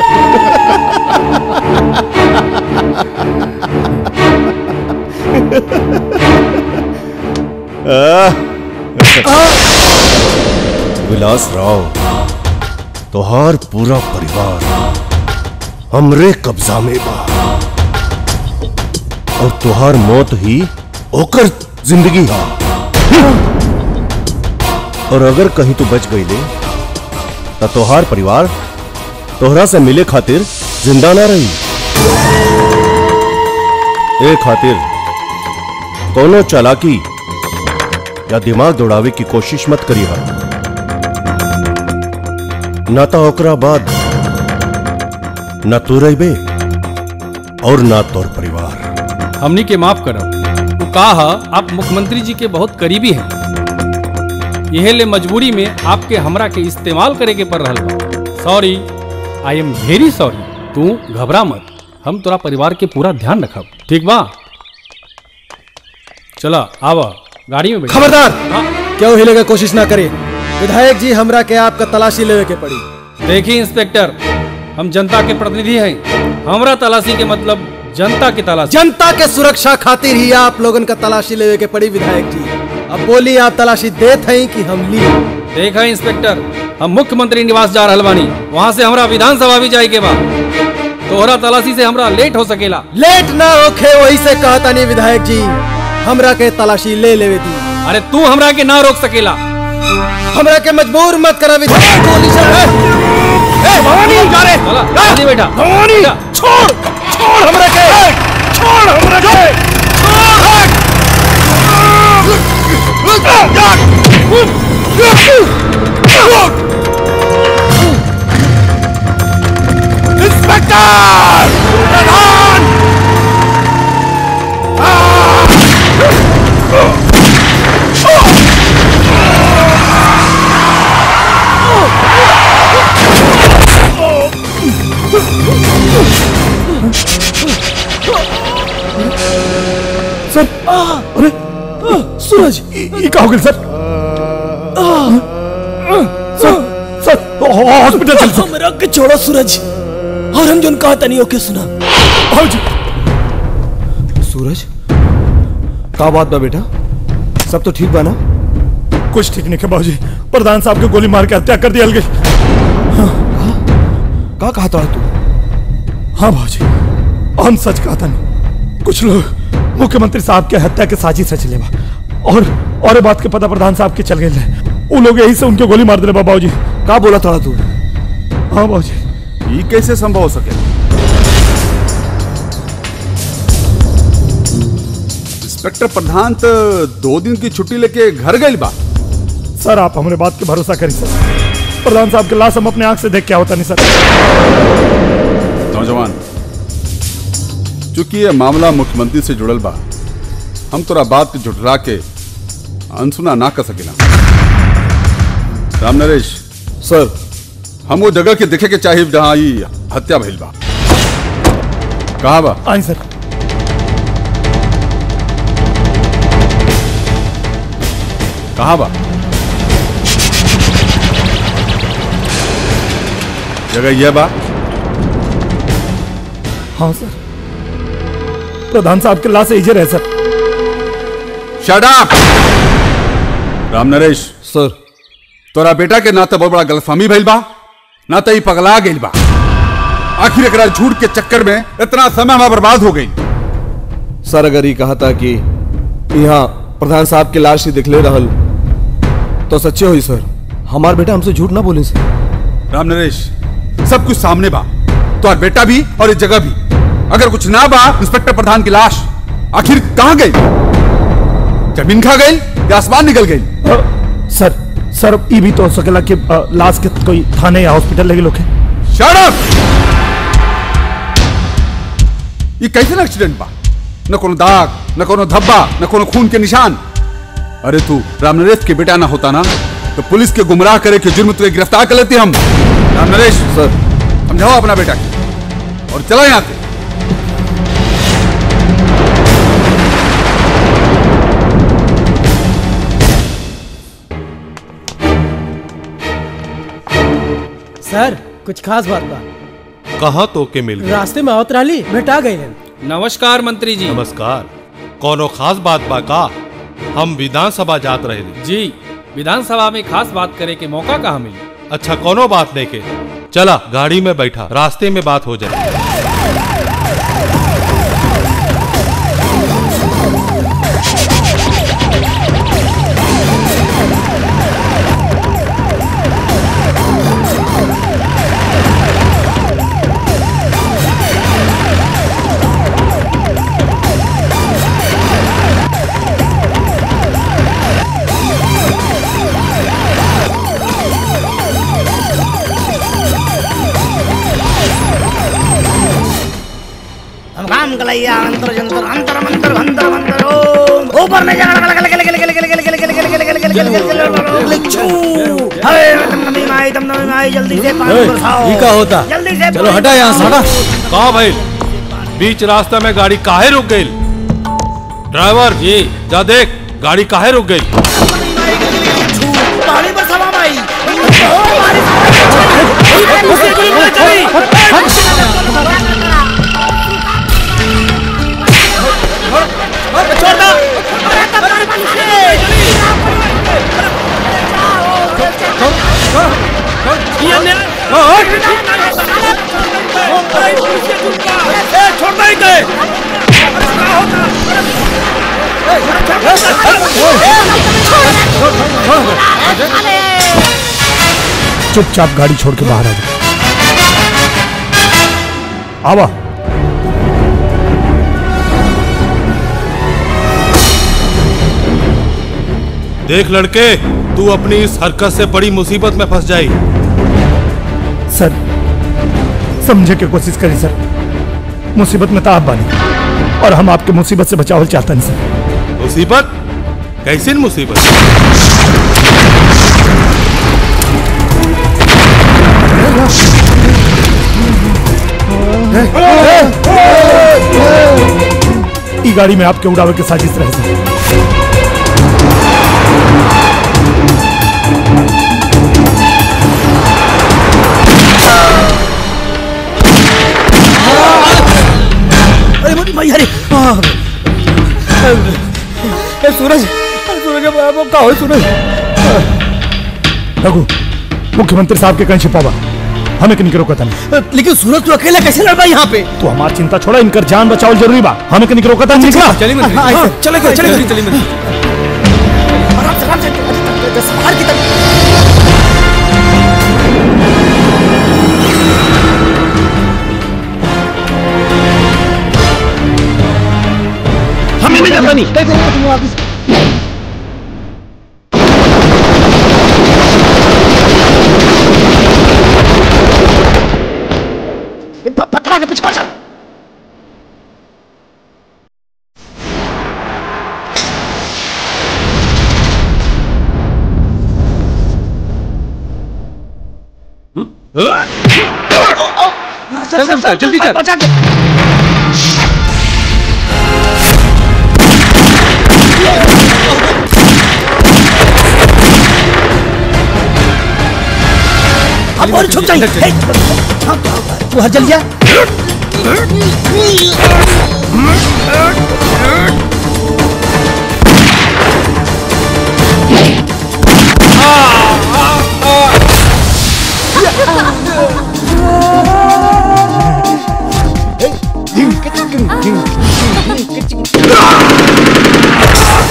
S10: करत विलास राव तोहार पूरा परिवार हमरे कब्जा में बा और तोहार मौत ही ओकर जिंदगी हा और अगर कहीं तू बच गई ले तो तोहार परिवार तोहरा से मिले खातिर जिंदा ना रही ए खातिर कोनो चालाकी या दिमाग दौड़ावे की कोशिश मत करी हा ना तो ओकरा बाद न तू रही और ना तोर परिवार
S9: हमनी के माफ करब वो कहा आप मुख्यमंत्री जी के बहुत करीबी हैं यह ले मजबूरी में आपके हमरा के इस्तेमाल करे के पड़ रहा बा sorry I am very sorry तू घबरा मत हम तोरा परिवार के पूरा ध्यान रखब ठीक बा चला आवा गाड़ी में बैठ
S20: खबरदार क्यों हिले का कोशिश ना करे विधायक जी हमरा के आपका तलाशी लेवे के पड़ी
S9: देखिए इंस्पेक्टर हम जनता के प्रतिनिधि हैं हमरा तलाशी के मतलब जनता की तलाशी
S20: जनता के सुरक्षा खातिर ही आप लोगन का तलाशी लेवे के पड़ी विधायक जी अब बोली आप तलाशी देत हैं कि हम ली
S9: देखा इंस्पेक्टर हम मुख्यमंत्री निवास जा रहल बानी वहाँ से हमरा विधानसभा भी जाए के बा तोहरा तलाशी से हमरा लेट हो सकेला
S20: लेट ना होखे वही से कहता नहीं विधायक जी हमरा के तलाशी ले लेवे दी
S9: अरे तू हमरा के ना रोक सकेला
S20: हमरा के मजबूर मत करा विधायक गोली से ए भवानी जा रे
S9: चला जल्दी बैठा
S20: भवानी छोड़ छोड़ हमरा के छोड़ हमरा के
S19: इंस्पेक्टर प्रधान
S15: सर अरे सूरज ये क्या हो गया सर सर सर हॉस्पिटल चल सर
S6: मेरा के छोड़ो सूरज और हम जोन कहा तनी ओके सुना
S15: आओ जी
S8: सूरज का बात बा बेटा सब तो ठीक बा ना
S15: कुछ ठीक नहीं है बाबूजी प्रधान साहब को गोली मार के हत्या कर दिया गई
S8: का कहा था तू
S15: हाँ बाबूजी हम सच कहा था नहीं कुछ लोग मुख्यमंत्री साहब के हत्या के साजिश रच लेवा और और ये बात के पता प्रधान साहब के चल गए वो लोग यही से उनके गोली मार दे बाबू जी
S8: का बोला था तू
S15: हाँ बाबू जी
S13: ये कैसे संभव हो सके इंस्पेक्टर प्रधान तो दो दिन की छुट्टी लेके घर गई बा
S15: सर आप हमारे बात के भरोसा करें सर प्रधान साहब के लाश हम अपने आंख से देख क्या होता नहीं सर
S13: नौजवान चूंकि ये मामला मुख्यमंत्री से जुड़ल बा हम तोरा बात के झुठला के अनसुना ना कर सकेला राम नरेश
S8: सर
S13: हम वो जगह के देखे के चाहिए जहां ई हत्या भइल बा कहा बा
S15: आई सर
S13: कहा बा जगह यह बा
S15: हाँ सर प्रधान साहब के लाश इजर है sir
S13: shut up Ram Naresh
S8: sir
S13: तोरा बेटा के ना तो बहुत बड़ा गलतफहमी भइल बा ना तो ई पगला गइल बा आखिर एकरा झूठ के चक्कर में इतना समय हमारा बर्बाद हो गई
S8: सर अगर ये कहा था कि यहाँ प्रधान साहब के लाश ही दिखले रहल तो सच्चे होई सर हमार बेटा हमसे झूठ ना बोले सर
S13: राम नरेश सब कुछ सामने बा तो और बेटा भी और इस जगह भी अगर कुछ ना बा इंस्पेक्टर प्रधान की लाश आखिर कहाँ गई जमीन खा गई या आसमान निकल गई
S15: सर सर ये भी तो हो सकेला कि अ, लाश के कोई थाने या हॉस्पिटल लेके लोग
S13: Shut up! ये कैसे एक्सीडेंट बा न कोनो दाग न कोनो धब्बा न कोनो खून के निशान अरे तू राम नरेश के बेटा ना होता ना तो पुलिस के गुमराह करे के जुर्म तुझे गिरफ्तार कर लेते हम राम नरेश सर समझाओ अपना बेटा के और चला यहाँ से
S6: सर कुछ खास बात बा
S17: कहाँ तो के मिल गए
S6: रास्ते में आवत रहली भेटा गई
S9: नमस्कार मंत्री जी
S17: नमस्कार कोनो खास बात बा का हम विधानसभा जात रहे
S9: जी विधानसभा में खास बात करे के मौका कहाँ मिली
S17: अच्छा कोनो बात नहीं के चला गाड़ी में बैठा रास्ते में बात हो जाए
S2: हम काम कलैया अंतर जंतर अंतर मंतर अंतर मंतर ओम ऊपर में जा गल गल गल गल गल गल गल गल गल गल गल गल गल गल गल छू हरे दम नमी माई दम नमी माई जल्दी से पानी बरसाओ
S17: ये का होता?
S2: जल्दी से
S17: चलो हटा यहाँ से हटा कहा भाई बीच रास्ते में गाड़ी काहे रुक गई ड्राइवर जी जा देख गाड़ी काहे रुक गई
S2: पानी बरसावा माई छोड़ दो
S15: चुपचाप गाड़ी छोड़ के बाहर आ जा आवा
S17: देख लड़के तू अपनी इस हरकत से बड़ी मुसीबत में फंस जाई
S15: सर समझे की कोशिश करी सर मुसीबत में तो आप बानी और हम आपके मुसीबत से बचाव चाहते हैं सर
S17: मुसीबत कैसी मुसीबत
S15: ई गाड़ी में आपके उड़ावे के साजिश रहे सर
S2: अरे मोदी भाई अरे हाँ। ए सूरज अरे सूरज अब अब का हो सूरज
S15: रघु मुख्यमंत्री साहब के कहीं छिपावा हमें कहीं रोका था नहीं
S2: लेकिन सूरज तू अकेला कैसे लड़ पाई यहाँ पे
S15: तू हमारी चिंता छोड़ा इनकर जान बचाओ जरूरी बा हमें कहीं रोका था नहीं निकला
S2: चलिए मंत्री। हाँ, हाँ, चले गए, चले गए।
S15: चलिए
S2: आराम से आराम से संभाल के तब
S15: हमें भी जाता नहीं
S2: पकड़ा के पीछे चल
S20: चल चल जल्दी चल
S2: बचा के अब और छुप जाइए हे, हाँ, तू हर जल जा
S16: Ah!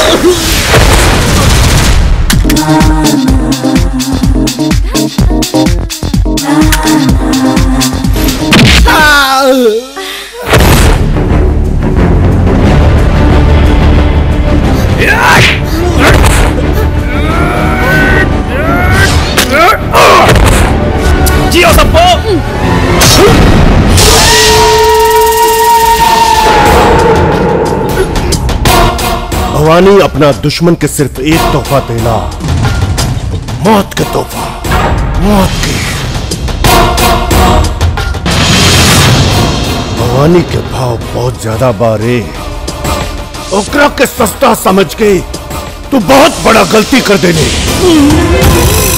S3: जियो सबको
S10: भवानी अपना दुश्मन के सिर्फ एक तोहफा देना मौत के तोहफा मौत के भवानी के भाव बहुत ज्यादा बारे ओकरा के सस्ता समझ के तू बहुत बड़ा गलती कर देने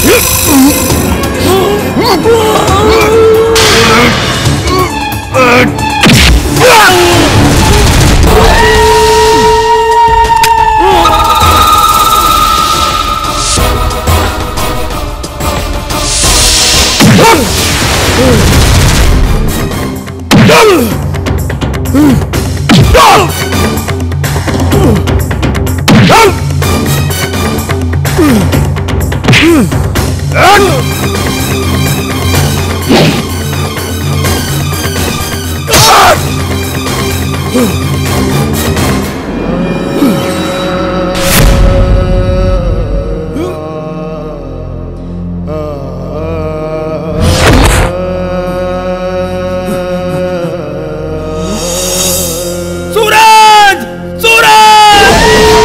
S3: सूरज सूरज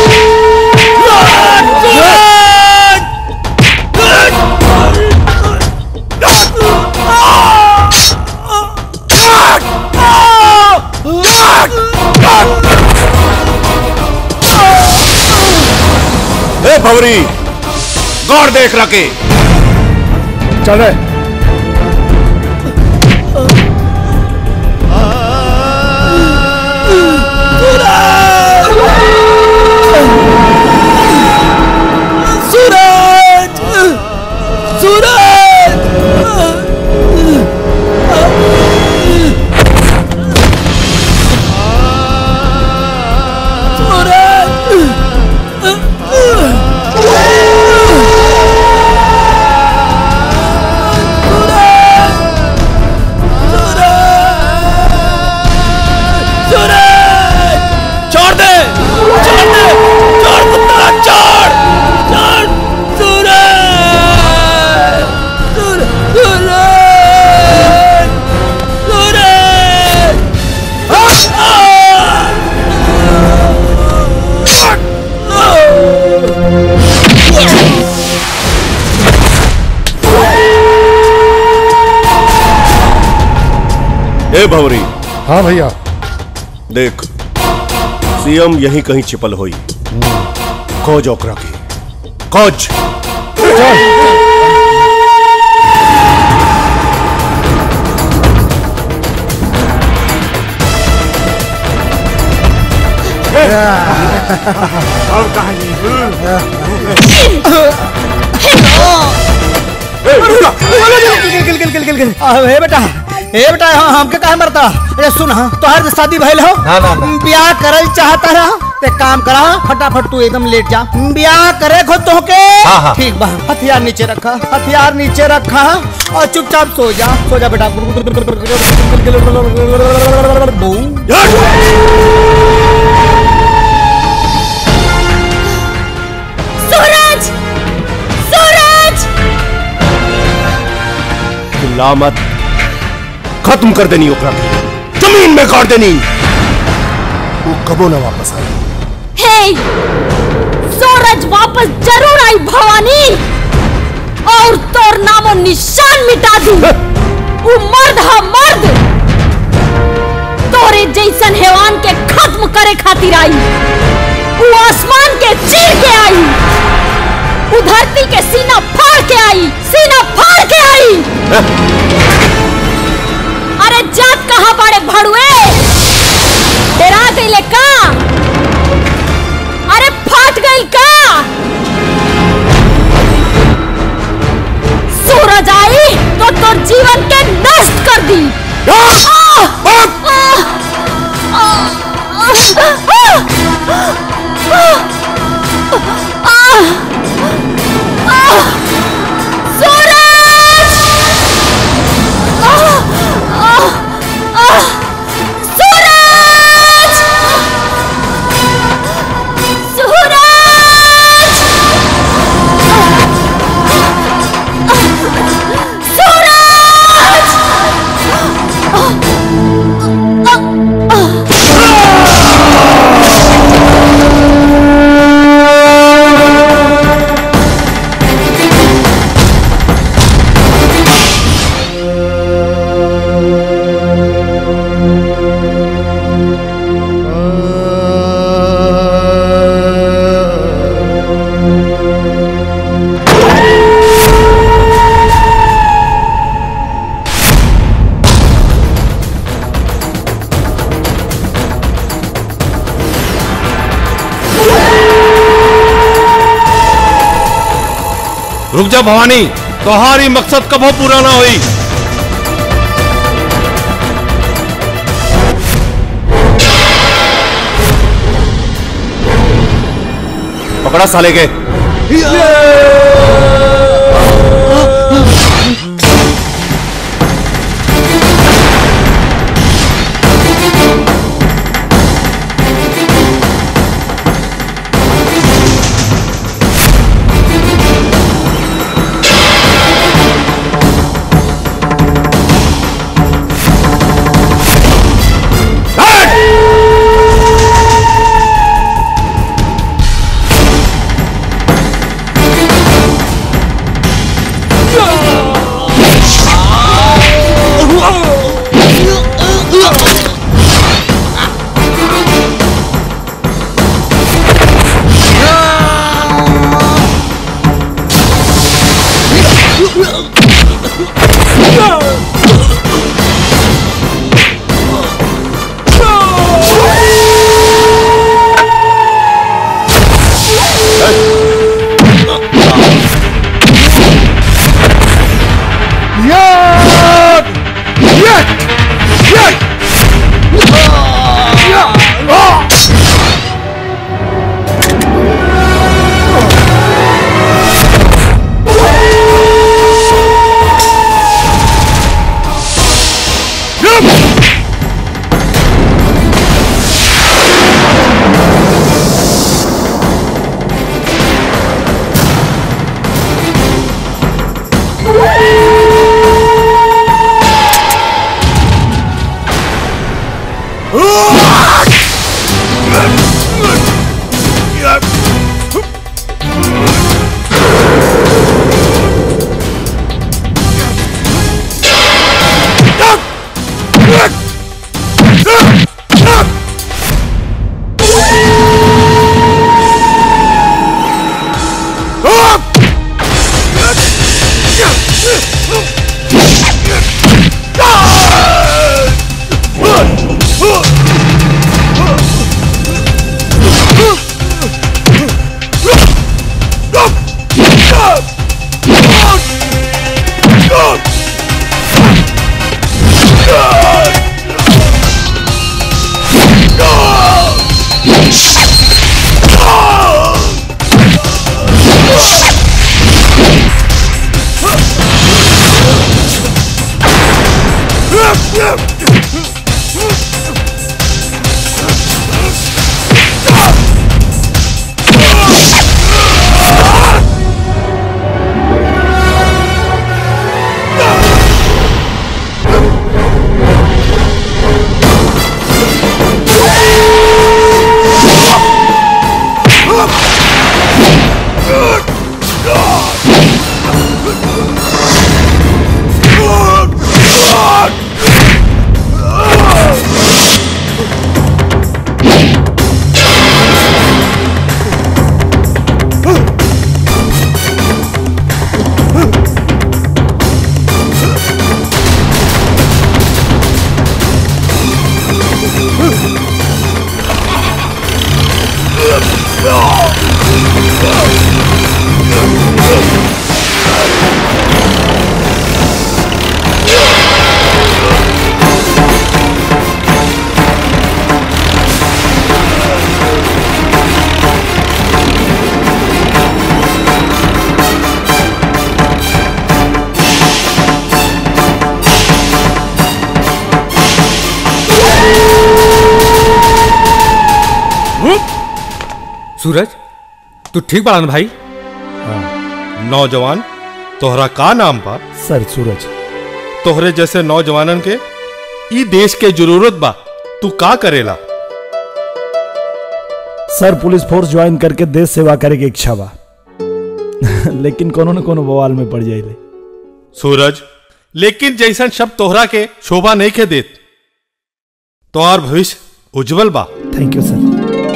S10: ए भवरी गौर देख रखे
S15: चल रहे
S6: सूरज सूरज
S3: छोड़ दे छोड़ दे छोड़ कुत्ता छोड़ छोड़ सूरज सूरज सूरज सूरज
S10: ए भवरी
S11: हाँ भैया
S10: देख सीएम यहीं कहीं छिपल होई खोज ओकरा की खोज
S3: और कहानी
S2: हे बेटा हे बेटा हाँ हमके काहे मरता अरे सुन हाँ तोहर शादी भइल हो
S11: ना, ना, ना।
S2: ब्याह करल चाहता रहा ते काम करा फटाफट तू एकदम लेट जा ब्याह करे खो तो के
S11: हाँ, हाँ।
S2: ठीक बा हथियार नीचे रखा हथियार नीचे रखा और चुपचाप सो जा सो जा बेटा
S16: सूरज सूरज
S10: चिल्ला मत खत्म कर देनी ओकरा की जमीन में गाड़ देनी वो कबो ना वापस आई
S16: हे सूरज वापस जरूर आई भवानी और तोर नामो निशान मिटा दी वो मर्द है मर्द तोरे जैसन हैवान के खत्म करे खातिर आई वो आसमान के चीर के आई वो धरती के सीना फाड़ के आई सीना फाड़ के आई अरे जात कहाँ बड़े भड़ुए डरा गईले का अरे फाट गई का सूरज आई तो तोर जीवन के नष्ट कर दी आह! आह! आह! आह! आह!
S17: रुक जा भवानी तुम्हारी मकसद कबो पूरा ना हुई
S10: पकड़ा साले के
S17: सूरज तू ठीक बड़ा ना भाई नौजवान तोहरा का नाम बा
S15: सर सूरज
S17: तोहरे जैसे नौजवानन के ई देश के जरूरत बा तू का करेला
S15: सर पुलिस फोर्स ज्वाइन करके देश सेवा करे के इच्छा बा लेकिन कोनो न कोनो बवाल में पड़ जाइले
S17: सूरज लेकिन जैसन शब्द तोहरा के शोभा नहीं के देत तोहार भविष्य उज्जवल बा
S15: थैंक यू सर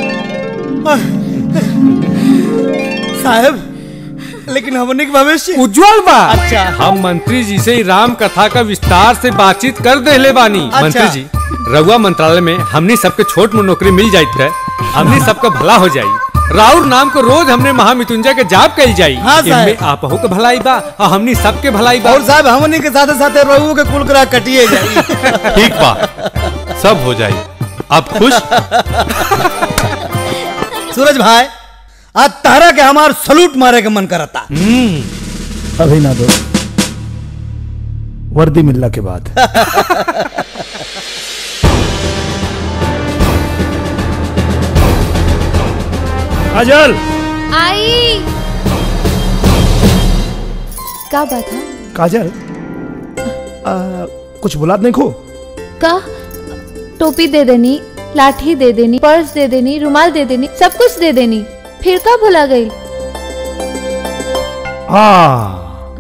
S2: साहब लेकिन हमने के भविष्य
S9: उज्जवल बा
S2: अच्छा
S9: हम मंत्री जी से ही राम कथा का विस्तार से बातचीत कर देले बानी
S2: अच्छा।
S9: मंत्री जी रउआ मंत्रालय में हमनी सबके छोट मोट नौकरी मिल जाइत रहे हमनी सबका भला हो जाई
S4: राउर नाम को रोज हमने महामृत्युंजय के जाप कल जाई
S2: हाँ, साहब।
S4: इनमें आपहु के भलाई बा और हमनी सबके भलाई बा
S2: और साहब हमनी के साथे साथे रहू के कुल करा कटिए जाई
S17: ठीक बा सब हो जाई अब खुश
S2: सूरज भाई आज तारा के हमार सलूट मारे के मन करता
S15: अभी ना दो वर्दी मिलने के बाद काजल
S1: आई का बात है
S15: काजल आ, कुछ बुलात नहीं खो
S1: का टोपी दे देनी लाठी दे देनी पर्स दे देनी रुमाल दे देनी सब कुछ दे देनी फिर का भुला गई
S15: हाँ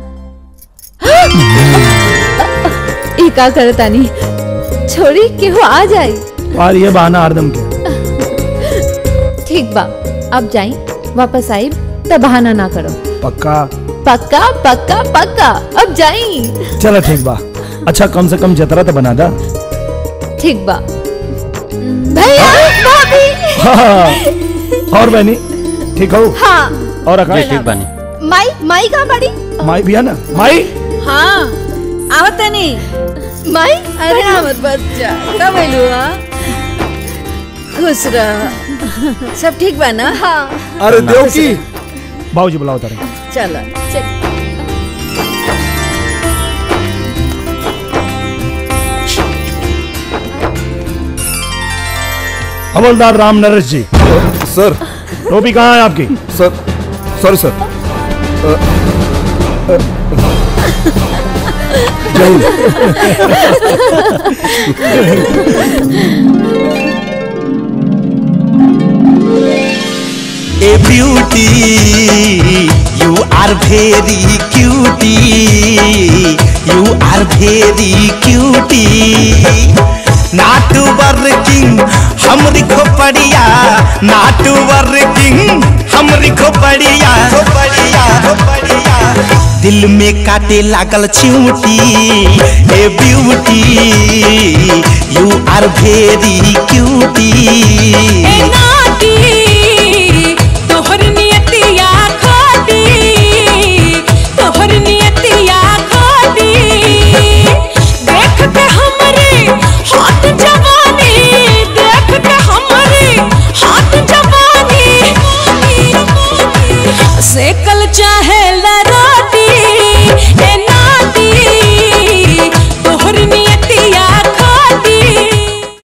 S1: ई का करतानी छोड़ी केहू आ जाई
S15: और ये बहाना हरदम के
S1: ठीक बा अब जाई वापस आई तो बहाना ना करो
S15: पक्का
S1: पक्का पक्का पक्का अब जाई
S15: चलो ठीक बा अच्छा कम से कम जतरा तो बना दा
S1: ठीक बा भैया भाभी
S15: हाँ, और बहनी ठीक हो
S12: हाँ
S15: और आकाश
S12: ठीक
S15: बानी
S12: माई माई कहाँ बड़ी
S15: माई भी है ना माई
S7: हाँ आवत नहीं
S12: माई
S7: अरे आवत बच्चा कब आइलू हा खुश रह सब ठीक बा ना हाँ
S8: अरे देवकी
S15: बाबूजी बुलाओ तारे
S7: चलो चल
S15: हवलदार राम नरेश जी
S8: सर
S15: टोपी कहाँ है आपकी
S8: सर सॉरी सर अ, अ, जय
S14: ए beauty you are very cutie you are very cutie not working हमरी खोपड़िया नाट वर्किंग हमरी खोपड़िया खोपड़िया खोपड़िया दिल में काटे लागल चिमटी ए beauty you are very cutie